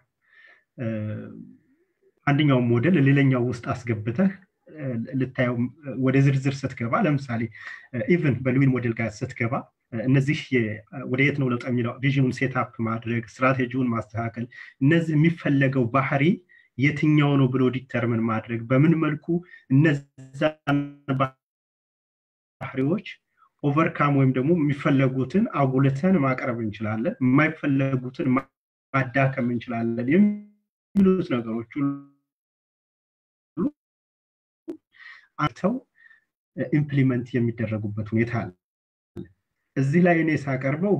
አንደኛውም ሞዴል ሌላኛው ውስጥ አስገብተህ ልታየው ወደ ዝርዝር ስትገባ ለምሳሌ ኢቨን በሉዊን ሞዴል ጋር ስትገባ እነዚህ ወደ የት ነው ለውጥ የሚለው ቪዥኑን ሴትአፕ ማድረግ ስትራቴጂውን ማስተካከል እነዚህ የሚፈለገው ባህሪ የትኛው ነው ብሎ ዲተርምን ማድረግ በምን መልኩ እነዛን ባህሪዎች ኦቨርካም ወይም ደግሞ የሚፈለጉትን አጉልተን ማቅረብ እንችላለን የማይፈለጉትን ማዳከም እንችላለን የሚሉት ነገሮች አንተው ኢምፕሊመንት የሚደረጉበት ሁኔታ አለ እዚህ ላይ እኔ ሳቀርበው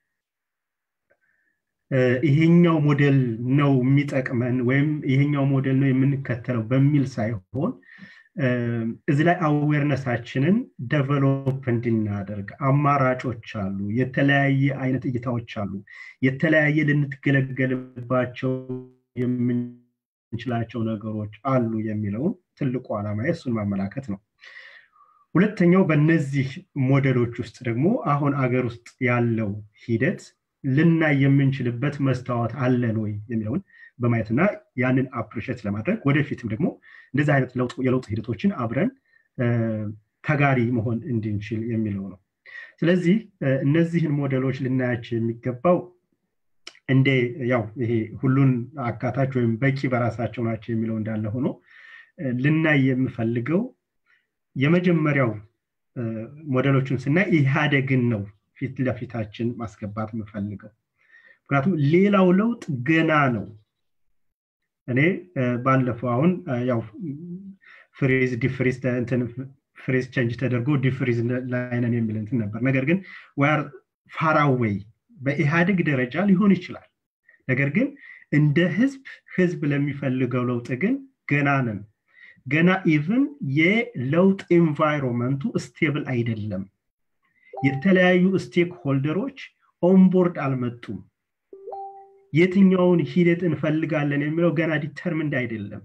ይሄኛው ሞዴል ነው የሚጠቅመን ወይም ይሄኛው ሞዴል ነው የምንከተለው በሚል ሳይሆን እዚህ ላይ አዌርነሳችንን ደቨሎፕ እንድናደርግ አማራጮች አሉ የተለያየ አይነት እይታዎች አሉ የተለያየ ልንትገለገልባቸው የምንችላቸው ነገሮች አሉ የሚለውን ትልቁ ዓላማ እሱን ማመላከት ነው ሁለተኛው በእነዚህ ሞዴሎች ውስጥ ደግሞ አሁን አገር ውስጥ ያለው ሂደት ልናይ የምንችልበት መስታወት አለን ወይ የሚለውን በማየትና ያንን አፕሪሼት ለማድረግ ወደፊትም ደግሞ እንደዚህ አይነት የለውጥ ሂደቶችን አብረን ተጋሪ መሆን እንድንችል የሚለው ነው ስለዚህ እነዚህን ሞዴሎች ልናያቸው የሚገባው እንደ ያው ይሄ ሁሉን አካታች ወይም በቂ በራሳቸው ናቸው የሚለው እንዳለ ሆኖ ልናይ የምፈልገው የመጀመሪያው ሞዴሎችን ስናይ ኢህአደግን ነው ፊት ለፊታችን ማስገባት የምፈልገው ምክንያቱም ሌላው ለውጥ ገና ነው እኔ ባለፈው አሁን ያው ፍሪዝ ዲፍሪዝ ፍሪዝ ቸንጅ ተደርጎ ዲፍሪዝ ላይነን የሚል እንትን ነበር ነገር ግን ዋር ፋራዌይ በኢህአዴግ ደረጃ ሊሆን ይችላል ነገር ግን እንደ ህዝብ ህዝብ ለሚፈልገው ለውጥ ግን ገና ነን ገና ኢቭን የለውጥ ኤንቫይሮንመንቱ ስቴብል አይደለም የተለያዩ ስቴክ ሆልደሮች ኦንቦርድ አልመጡም የትኛውን ሂደት እንፈልጋለን የሚለው ገና ዲተርምንድ አይደለም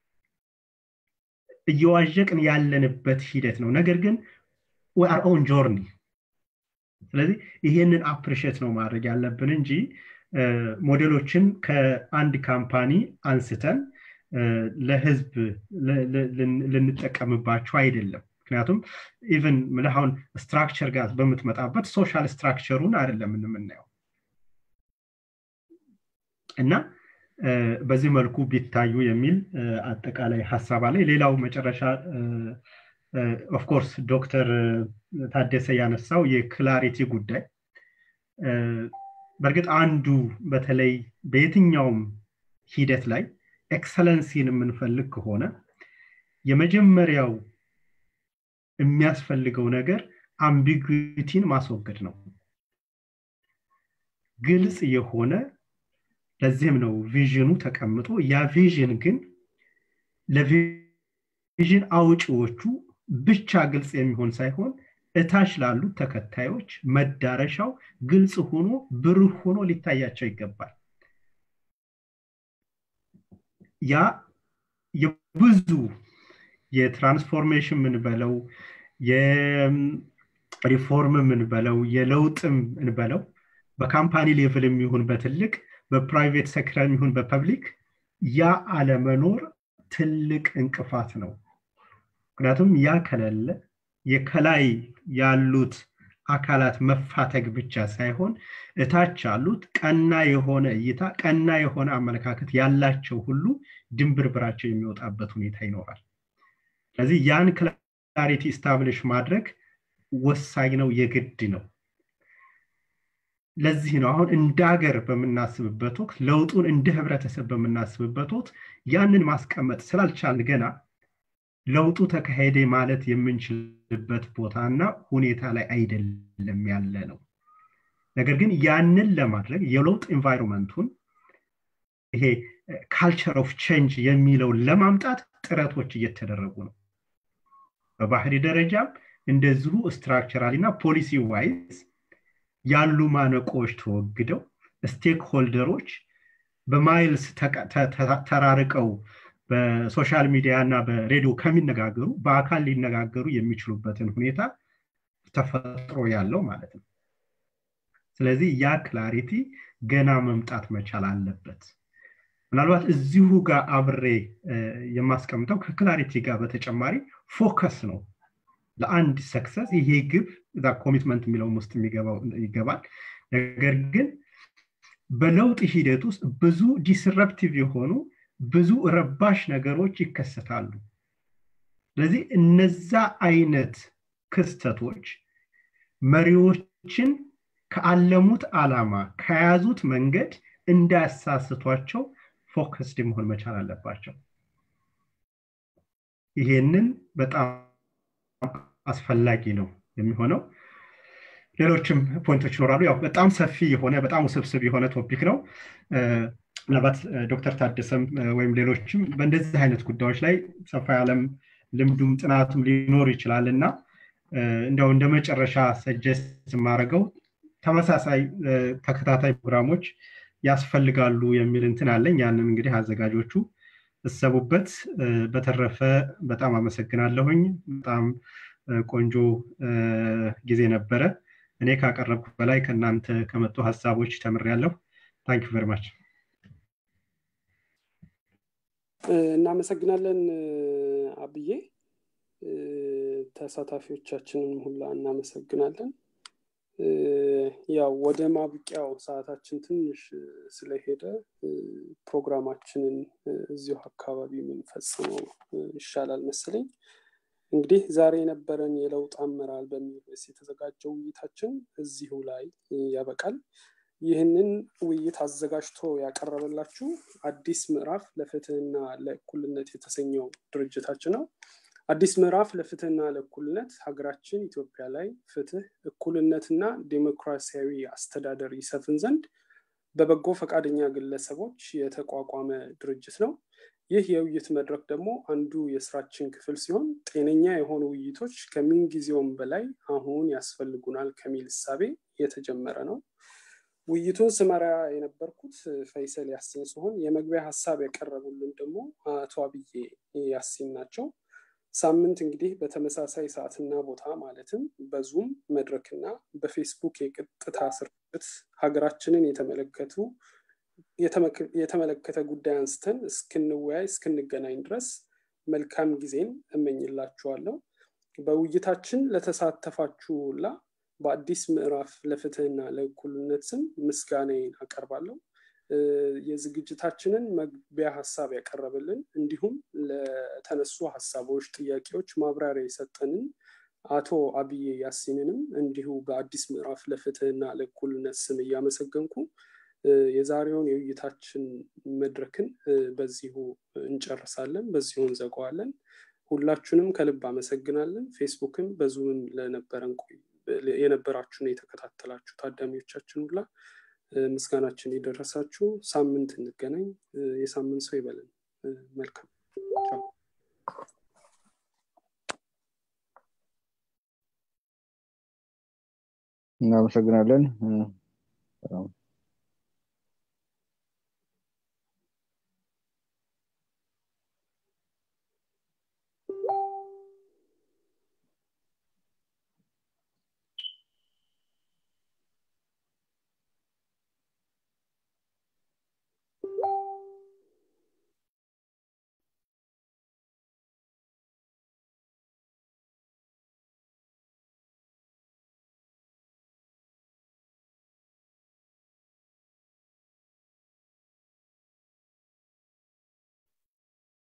እየዋዠቅን ያለንበት ሂደት ነው ነገር ግን አር ኦን ጆርኒ ስለዚህ ይሄንን አፕሪሼት ነው ማድረግ ያለብን እንጂ ሞዴሎችን ከአንድ ካምፓኒ አንስተን ለህዝብ ልንጠቀምባቸው አይደለም ምክንያቱም ኢቨን ምልሁን ስትራክቸር ጋር በምትመጣበት ሶሻል ስትራክቸሩን አይደለም የምናየው እና በዚህ መልኩ ቢታዩ የሚል አጠቃላይ ሀሳብ አለ ሌላው መጨረሻ ኦፍኮርስ ዶክተር ታደሰ ያነሳው የክላሪቲ ጉዳይ በእርግጥ አንዱ በተለይ በየትኛውም ሂደት ላይ ኤክሰለንሲን የምንፈልግ ከሆነ የመጀመሪያው የሚያስፈልገው ነገር አምቢጉቲን ማስወገድ ነው ግልጽ የሆነ ለዚህም ነው ቪዥኑ ተቀምጦ ያ ቪዥን ግን ለቪዥን አውጪዎቹ ብቻ ግልጽ የሚሆን ሳይሆን እታች ላሉት ተከታዮች መዳረሻው ግልጽ ሆኖ ብሩህ ሆኖ ሊታያቸው ይገባል ያ የብዙ የትራንስፎርሜሽን ምንበለው የሪፎርም ምንበለው የለውጥም እንበለው በካምፓኒ ሌቭል የሚሆን በትልቅ በፕራይቬት ሴክተር የሚሆን በፐብሊክ ያ አለመኖር ትልቅ እንቅፋት ነው ምክንያቱም ያ ከሌለ የከላይ ያሉት አካላት መፋተግ ብቻ ሳይሆን እታች ያሉት ቀና የሆነ እይታ ቀና የሆነ አመለካከት ያላቸው ሁሉ ድንብርብራቸው የሚወጣበት ሁኔታ ይኖራል ስለዚህ ያን ክላሪቲ ስታብሊሽ ማድረግ ወሳኝ ነው የግድ ነው ለዚህ ነው አሁን እንደ ሀገር በምናስብበት ወቅት ለውጡን እንደ ህብረተሰብ በምናስብበት ወቅት ያንን ማስቀመጥ ስላልቻልን ገና ለውጡ ተካሄደ ማለት የምንችልበት ቦታና ሁኔታ ላይ አይደለም ያለ ነው ነገር ግን ያንን ለማድረግ የለውጥ ኤንቫይሮንመንቱን ይሄ ካልቸር ኦፍ ቼንጅ የሚለውን ለማምጣት ጥረቶች እየተደረጉ ነው በባህሪ ደረጃም እንደዚሁ ስትራክቸራሊ እና ፖሊሲ ዋይዝ ያሉ ማነቆዎች ተወግደው ስቴክ ሆልደሮች በማይልስ ተራርቀው በሶሻል ሚዲያ እና በሬዲዮ ከሚነጋገሩ በአካል ሊነጋገሩ የሚችሉበትን ሁኔታ ተፈጥሮ ያለው ማለት ነው ስለዚህ ያ ክላሪቲ ገና መምጣት መቻል አለበት ምናልባት እዚሁ ጋር አብሬ የማስቀምጠው ከክላሪቲ ጋር በተጨማሪ ፎከስ ነው ለአንድ ሰክሰስ ይሄ ግብ እዛ ኮሚትመንት የሚለውም ውስጥ ይገባል ነገር ግን በለውጥ ሂደት ውስጥ ብዙ ዲስረፕቲቭ የሆኑ ብዙ ረባሽ ነገሮች ይከሰታሉ ስለዚህ እነዛ አይነት ክስተቶች መሪዎችን ከአለሙት አላማ ከያዙት መንገድ እንዳያሳስቷቸው ፎከስድ መሆን መቻል አለባቸው ይሄንን በጣም አስፈላጊ ነው የሚሆነው ሌሎችም ፖይንቶች ይኖራሉ ያው በጣም ሰፊ የሆነ በጣም ውስብስብ የሆነ ቶፒክ ነው ምናልባት ዶክተር ታደሰም ወይም ሌሎችም በእንደዚህ አይነት ጉዳዮች ላይ ሰፋ ያለም ልምዱም ጥናቱም ሊኖር ይችላል እና እንዲያው እንደ መጨረሻ ሰጀስት የማደርገው ተመሳሳይ ተከታታይ ፕሮግራሞች ያስፈልጋሉ የሚል እንትን አለኝ ያንን እንግዲህ አዘጋጆቹ እሰቡበት በተረፈ በጣም አመሰግናለሁኝ በጣም ቆንጆ ጊዜ ነበረ እኔ ካቀረብኩ በላይ ከእናንተ ከመጡ ሀሳቦች ተምሬያለሁ ታንክ ቨሪ እናመሰግናለን አብዬ ተሳታፊዎቻችንን ሁላ እናመሰግናለን ያው ወደ ማብቂያው ሰዓታችን ትንሽ ስለሄደ ፕሮግራማችንን እዚሁ አካባቢ የምንፈጽመው ይሻላል መሰለኝ እንግዲህ ዛሬ የነበረን የለውጥ አመራር በሚል ርዕስ የተዘጋጀው ውይይታችን እዚሁ ላይ ያበቃል ይህንን ውይይት አዘጋጅቶ ያቀረበላችሁ አዲስ ምዕራፍ ለፍትህና ለእኩልነት የተሰኘው ድርጅታችን ነው አዲስ ምዕራፍ ለፍትህና ለእኩልነት ሀገራችን ኢትዮጵያ ላይ ፍትህ እኩልነትና ዴሞክራሲያዊ አስተዳደር ይሰፍን ዘንድ በበጎ ፈቃደኛ ግለሰቦች የተቋቋመ ድርጅት ነው ይህ የውይይት መድረክ ደግሞ አንዱ የስራችን ክፍል ሲሆን ጤነኛ የሆኑ ውይይቶች ከምንጊዜውም በላይ አሁን ያስፈልጉናል ከሚል እሳቤ የተጀመረ ነው ውይይቱን ስመራ የነበርኩት ፈይሰል ያሲን ሲሆን የመግቢያ ሀሳብ ያቀረቡልን ደግሞ አቶ አብዬ ያሲን ናቸው ሳምንት እንግዲህ በተመሳሳይ ሰዓትና ቦታ ማለትም በዙም መድረክና በፌስቡክ የቅጥታ ስርጭት ሀገራችንን የተመለከቱ የተመለከተ ጉዳይ አንስተን እስክንወያይ እስክንገናኝ ድረስ መልካም ጊዜን እመኝላችኋለሁ በውይይታችን ለተሳተፋችሁ ሁላ በአዲስ ምዕራፍ ለፍትህና ለእኩልነት ስም ምስጋናዬን አቀርባለሁ የዝግጅታችንን መግቢያ ሀሳብ ያቀረብልን እንዲሁም ለተነሱ ሀሳቦች ጥያቄዎች ማብራሪያ የሰጠንን አቶ አብዬ ያሲንንም እንዲሁ በአዲስ ምዕራፍ ለፍትህና ለእኩልነት ስም እያመሰገንኩ የዛሬውን የውይይታችን መድረክን በዚሁ እንጨርሳለን በዚሁ እንዘገዋለን ሁላችሁንም ከልብ አመሰግናለን ፌስቡክም በዙምም ለነበረን የነበራችሁን የተከታተላችሁ ታዳሚዎቻችን ሁላ ምስጋናችን የደረሳችሁ ሳምንት እንገናኝ የሳምንት ሰው ይበለን መልካም እናመሰግናለን። ሰላም